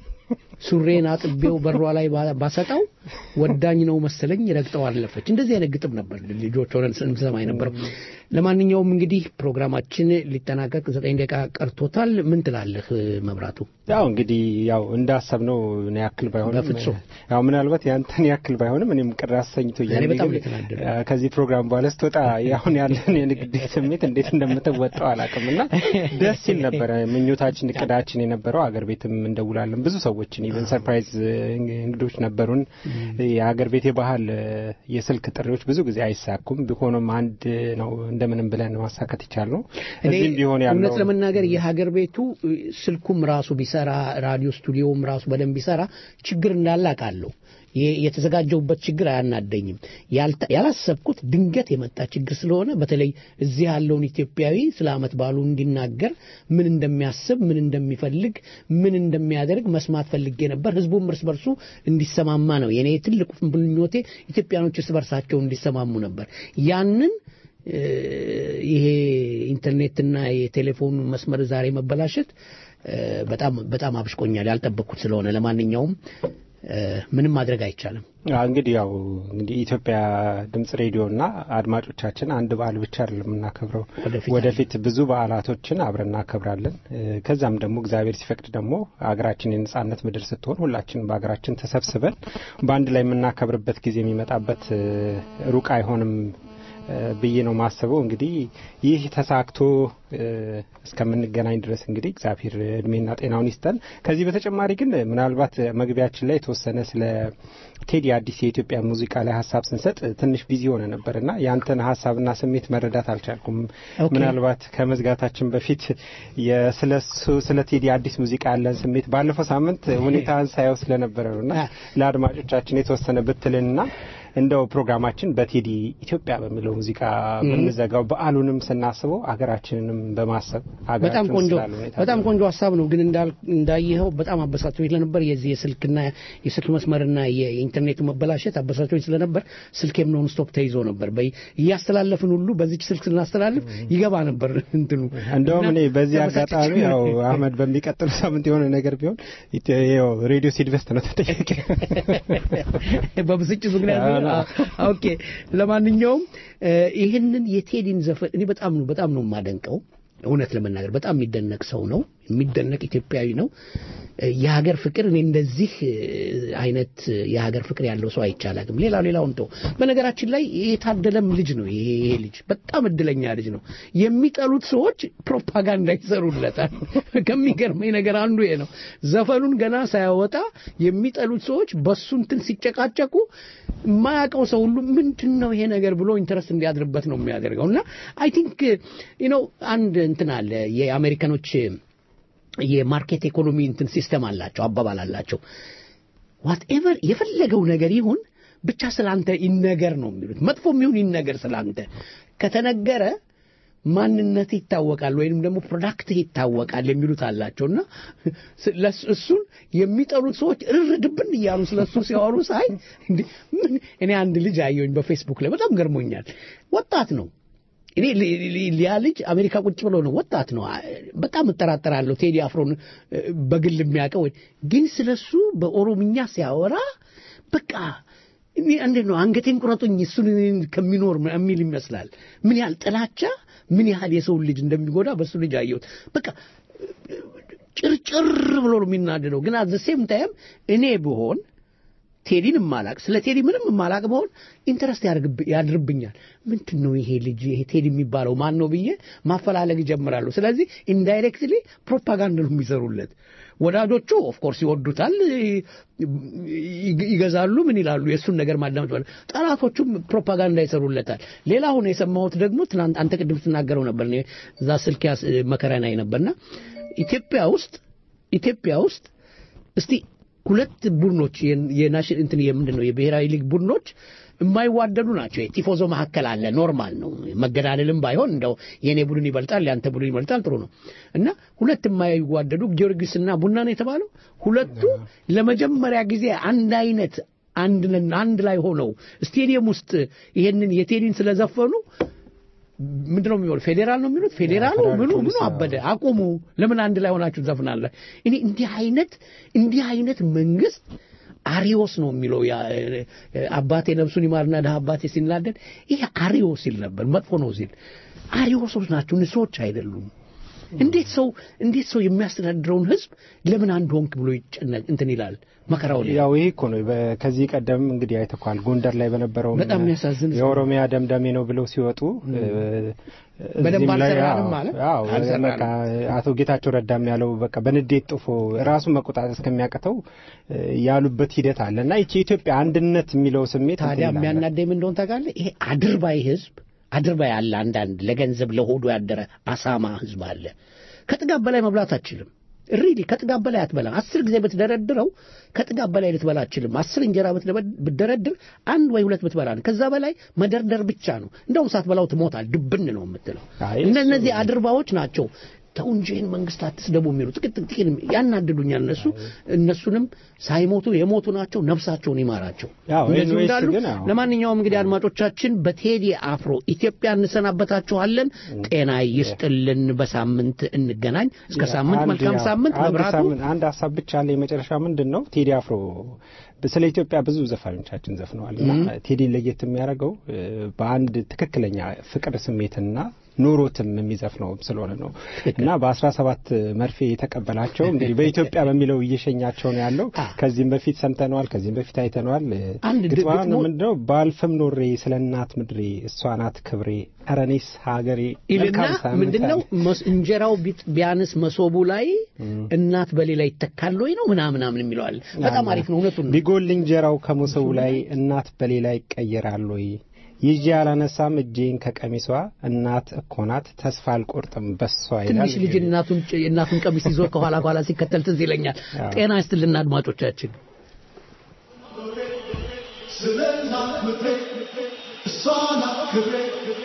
ሱሬን አጥቤው በሯ ላይ ባሰጣው ወዳኝ ነው መሰለኝ ረግጠው አለፈች። እንደዚህ አይነት ግጥም ነበር ልጆች ሆነን ስንሰማ የነበረው። ለማንኛውም እንግዲህ ፕሮግራማችን ሊጠናቀቅ ዘጠኝ ደቂቃ ቀርቶታል። ምን ትላለህ መብራቱ? ያው እንግዲህ ያው እንዳሰብነው ነው ያክል ባይሆንም በፍጹም ያው ምናልባት ያንተን ያክል ባይሆንም እኔም ቅር አሰኝቶኛል። እኔ በጣም ግን የተናደደ ከዚህ ፕሮግራም በኋላ ስትወጣ አሁን ያለን የንግድ ስሜት እንዴት እንደምትወጣው አላውቅም እና ደስ ሲል ነበረ። ምኞታችን እቅዳችን የነበረው አገር ቤትም እንደውላለን ብዙ ሰዎችን ኢቨን ሰርፕራይዝ እንግዶች ነበሩን። የሀገር ቤት የባህል የስልክ ጥሪዎች ብዙ ጊዜ አይሳኩም። ቢሆንም አንድ ነው እንደምንም ብለን ማሳካት ይቻል ነው። እኔ እዚህም ቢሆን እውነት ያለው ለመናገር የሀገር ቤቱ ስልኩም ራሱ ቢሰራ ራዲዮ ስቱዲዮውም ራሱ በደንብ ቢሰራ ችግር እንዳለ አውቃለሁ። የ- የተዘጋጀሁበት ችግር አያናደኝም። ያልተ- ያላሰብኩት ድንገት የመጣ ችግር ስለሆነ በተለይ እዚህ ያለውን ኢትዮጵያዊ ስለ ዓመት በዓሉ እንዲናገር ምን እንደሚያስብ፣ ምን እንደሚፈልግ፣ ምን እንደሚያደርግ መስማት ፈልጌ ነበር። ህዝቡም እርስ በርሱ እንዲሰማማ ነው የኔ ትልቁ ምኞቴ። ኢትዮጵያኖች እርስ በርሳቸው እንዲሰማሙ ነበር። ያንን እ፣ ይሄ ኢንተርኔትና የቴሌፎን መስመር ዛሬ መበላሸት እ፣ በጣም በጣም አብሽቆኛል። ያልጠበቅኩት ስለሆነ ለማንኛውም እ፣ ምንም ማድረግ አይቻልም። አዎ፣ እንግዲህ ያው እንግዲህ ኢትዮጵያ ድምጽ ሬዲዮና አድማጮቻችን አንድ በዓል ብቻ አይደለም የምናከብረው። ወደፊት ብዙ በዓላቶችን አብረን እናከብራለን። እ፣ ከዛም ደግሞ እግዚአብሔር ሲፈቅድ ደግሞ ሀገራችን የነጻነት ምድር ስትሆን ሁላችን በሀገራችን ተሰብስበን በአንድ ላይ የምናከብርበት ጊዜ የሚመጣበት እ፣ ሩቅ አይሆንም ብዬ ነው ማስበው። እንግዲህ ይህ ተሳክቶ እስከምንገናኝ ድረስ እንግዲህ እግዚአብሔር እድሜና ጤናውን ይስጠን። ከዚህ በተጨማሪ ግን ምናልባት መግቢያችን ላይ የተወሰነ ስለ ቴዲ አዲስ የኢትዮጵያ ሙዚቃ ላይ ሀሳብ ስንሰጥ ትንሽ ቢዚ ሆነ ነበር እና ያንተን ሀሳብና ስሜት መረዳት አልቻልኩም። ምናልባት ከመዝጋታችን በፊት ስለ ቴዲ አዲስ ሙዚቃ ያለን ስሜት ባለፈው ሳምንት ሁኔታን ሳየው ስለነበረ ነው እና ለአድማጮቻችን የተወሰነ ብትልንና እንደው ፕሮግራማችን በቴዲ ኢትዮጵያ በሚለው ሙዚቃ ብንዘጋው በዓሉንም ስናስበው አገራችንንም በማሰብ በጣም ቆንጆ በጣም ቆንጆ ሀሳብ ነው። ግን እንዳየኸው በጣም አበሳጭቶኝ ስለነበር የዚህ የስልክና የስልክ መስመርና የኢንተርኔቱ መበላሸት አበሳጭቶኝ ስለነበር ስልኬም ኖን ስቶፕ ተይዞ ነበር። እያስተላለፍን ሁሉ በዚች ስልክ ስናስተላልፍ ይገባ ነበር እንትኑ። እንደውም እኔ በዚህ አጋጣሚ ያው አህመድ በሚቀጥሉ ሳምንት የሆነ ነገር ቢሆን ሬዲዮ ሲድቨስት ነው ተጠያቂ በብስጭት ምክንያት ኦኬ ለማንኛውም ይህንን የቴዲን ዘፈን እኔ በጣም ነው በጣም ነው የማደንቀው እውነት ለመናገር በጣም የሚደነቅ ሰው ነው የሚደነቅ ኢትዮጵያዊ ነው የሀገር ፍቅር እኔ እንደዚህ አይነት የሀገር ፍቅር ያለው ሰው አይቻላግም ሌላው ሌላውን ተው በነገራችን ላይ የታደለም ልጅ ነው ይሄ ልጅ በጣም እድለኛ ልጅ ነው የሚጠሉት ሰዎች ፕሮፓጋንዳ ይሰሩለታል ከሚገርመኝ ነገር አንዱ ይሄ ነው ዘፈኑን ገና ሳያወጣ የሚጠሉት ሰዎች በሱ እንትን ሲጨቃጨቁ የማያውቀው ሰው ሁሉ ምንድን ነው ይሄ ነገር ብሎ ኢንተረስት እንዲያድርበት ነው የሚያደርገው እና አይ ቲንክ ነው አንድ እንትን አለ የአሜሪካኖች የማርኬት ኢኮኖሚ እንትን ሲስተም አላቸው አባባል አላቸው ዋትኤቨር የፈለገው ነገር ይሁን ብቻ ስላንተ ይነገር ነው የሚሉት መጥፎም ይሁን ይነገር ስላንተ ከተነገረ ማንነት ይታወቃል ወይም ደግሞ ፕሮዳክትህ ይታወቃል የሚሉት አላቸው እና እሱን የሚጠሉት ሰዎች እርድብን እያሉ ስለ እሱ ሲያወሩ ሳይ ምን እኔ አንድ ልጅ አየሁኝ በፌስቡክ ላይ በጣም ገርሞኛል ወጣት ነው እኔ ሊያ ልጅ አሜሪካ ቁጭ ብሎ ነው ወጣት ነው በጣም እጠራጠራለሁ ቴዲ አፍሮን በግል የሚያውቀው ግን ስለሱ በኦሮምኛ ሲያወራ በቃ እንዴት ነው አንገቴን ቁረጡኝ እሱን ከሚኖር የሚል ይመስላል ምን ያህል ጥላቻ ምን ያህል የሰውን ልጅ እንደሚጎዳ በሱ ልጅ አየሁት በቃ ጭርጭር ብሎ ነው የሚናደደው ግን አዘ ሴም ታይም እኔ ብሆን ቴዲን ማላቅ ስለ ቴዲ ምንም ማላቅ በሆን ኢንተረስት ያድርብኛል ምንድን ነው ይሄ ልጅ ይሄ ቴዲ የሚባለው ማን ነው ብዬ ማፈላለግ ይጀምራሉ ስለዚህ ኢንዳይሬክትሊ ፕሮፓጋንዳ ነው የሚሰሩለት ወዳጆቹ ኦፍኮርስ ይወዱታል ይገዛሉ ምን ይላሉ የእሱን ነገር ማዳመጥ ባለ ጠላቶቹም ፕሮፓጋንዳ ይሰሩለታል ሌላ አሁን የሰማሁት ደግሞ ትናንት አንተ ቅድም ትናገረው ነበር እዛ ስልክ መከራ ናይ ነበርና ኢትዮጵያ ውስጥ ኢትዮጵያ ውስጥ እስቲ ሁለት ቡድኖች የናሽን እንትን የምንድን ነው የብሔራዊ ሊግ ቡድኖች የማይዋደዱ ናቸው የቲፎዞ መካከል አለ ኖርማል ነው መገዳደልም ባይሆን እንደው የእኔ ቡድን ይበልጣል ያንተ ቡድን ይበልጣል ጥሩ ነው እና ሁለት የማይዋደዱ ጊዮርጊስና ቡና ነው የተባለው ሁለቱ ለመጀመሪያ ጊዜ አንድ አይነት አንድ አንድ ላይ ሆነው ስቴዲየም ውስጥ ይሄንን የቴዲን ስለዘፈኑ ምንድነው የሚሆን ፌዴራል ነው የሚሉት ፌዴራሉ ምኑ ምኑ አበደ አቁሙ ለምን አንድ ላይ ሆናችሁ ዘፍናለ እኔ እንዲህ አይነት እንዲህ አይነት መንግስት አሪዮስ ነው የሚለው አባቴ ነብሱን ይማርና ድሀ አባቴ ሲናደድ ይሄ አሪዮስ ሲል ነበር መጥፎ ነው ሲል አሪዮሶች ናቸው ንሶች አይደሉም እንዴት ሰው እንዴት ሰው የሚያስተዳድረውን ህዝብ ለምን አንድ ሆንክ ብሎ ይጨነቅ እንትን ይላል መከራው ያው ይሄ እኮ ነው ከዚህ ቀደም እንግዲህ አይተኳል ጎንደር ላይ በነበረው በጣም የሚያሳዝን የኦሮሚያ ደምደሜ ነው ብለው ሲወጡ በደንብ አልሰራንም ማለት አቶ ጌታቸው ረዳም ያለው በቃ በንዴት ጥፎ ራሱን መቆጣጠር እስከሚያቅተው ያሉበት ሂደት አለ እና ይቺ የኢትዮጵያ አንድነት የሚለው ስሜት ታዲያ የሚያናደኝ ምን እንደሆነ ታውቃለህ ይሄ አድርባይ ህዝብ አድርባይ አለ አንዳንድ ለገንዘብ ለሆዱ ያደረ አሳማ ህዝብ አለ ከጥጋብ በላይ መብላት አችልም ሪሊ ከጥጋብ በላይ አትበላም አስር ጊዜ ብትደረድረው ከጥጋብ በላይ ልትበላ አችልም አስር እንጀራ ብትደረድር አንድ ወይ ሁለት ብትበላ ነው ከዛ በላይ መደርደር ብቻ ነው እንደውም ሳትበላው ትሞታል ድብን ነው የምትለው እነዚህ አድርባዎች ናቸው ተው እንጂ ይህን መንግስት አትስደቡ የሚሉ ጥቂት ጥቂት ያናድዱኛል እነሱ እነሱንም ሳይሞቱ የሞቱ ናቸው ነፍሳቸውን ይማራቸው እንደዚሁ እንዳሉ ለማንኛውም እንግዲህ አድማጮቻችን በቴዲ አፍሮ ኢትዮጵያ እንሰናበታችኋለን ጤና ይስጥልን በሳምንት እንገናኝ እስከ ሳምንት መልካም ሳምንት መብራቱ አንድ ሀሳብ ብቻ አለ የመጨረሻ ምንድን ነው ቴዲ አፍሮ ስለ ኢትዮጵያ ብዙ ዘፋኞቻችን ዘፍነዋል እና ቴዲ ለየት የሚያደርገው በአንድ ትክክለኛ ፍቅር ስሜትና ኖሮትም የሚዘፍነው ስለሆነ ነው እና በአስራ ሰባት መርፌ የተቀበላቸው እንግዲህ በኢትዮጵያ በሚለው እየሸኛቸው ነው ያለው። ከዚህም በፊት ሰምተነዋል፣ ከዚህም በፊት አይተነዋል። አንድ ግጥሟ ግጥሙ- ምንድነው? ባልፍም ኖሬ ስለ እናት ምድሬ እሷ ናት ክብሬ፣ ኧረ እኔስ ሀገሬ ይልና መልካም ሳምንት ምንድነው አለ። መስ- እንጀራው ቢጥ- ቢያንስ መሶቡ ላይ እናት በሌላ ይተካል ወይ ነው ምናምን ምናምን የሚለዋል። በጣም አሪፍ ነው። እውነቱን ነው። ቢጎል እንጀራው ከመሶቡ ላይ እናት በሌላ ይቀየራል ወይ? ይዤ አላነሳም እጄን ከቀሚሷ እናት እኮ ናት ተስፋ አልቆርጥም በሷ ይላል። ትንሽ ልጅ እናቱን የእናቱን ቀሚስ ይዞ ከኋላ ከኋላ ሲከተል ትዝ ይለኛል። አዎ። ጤና ይስጥልና አድማጮቻችን። ስለ እናት ምድሬ እሷ ናት ክብሬ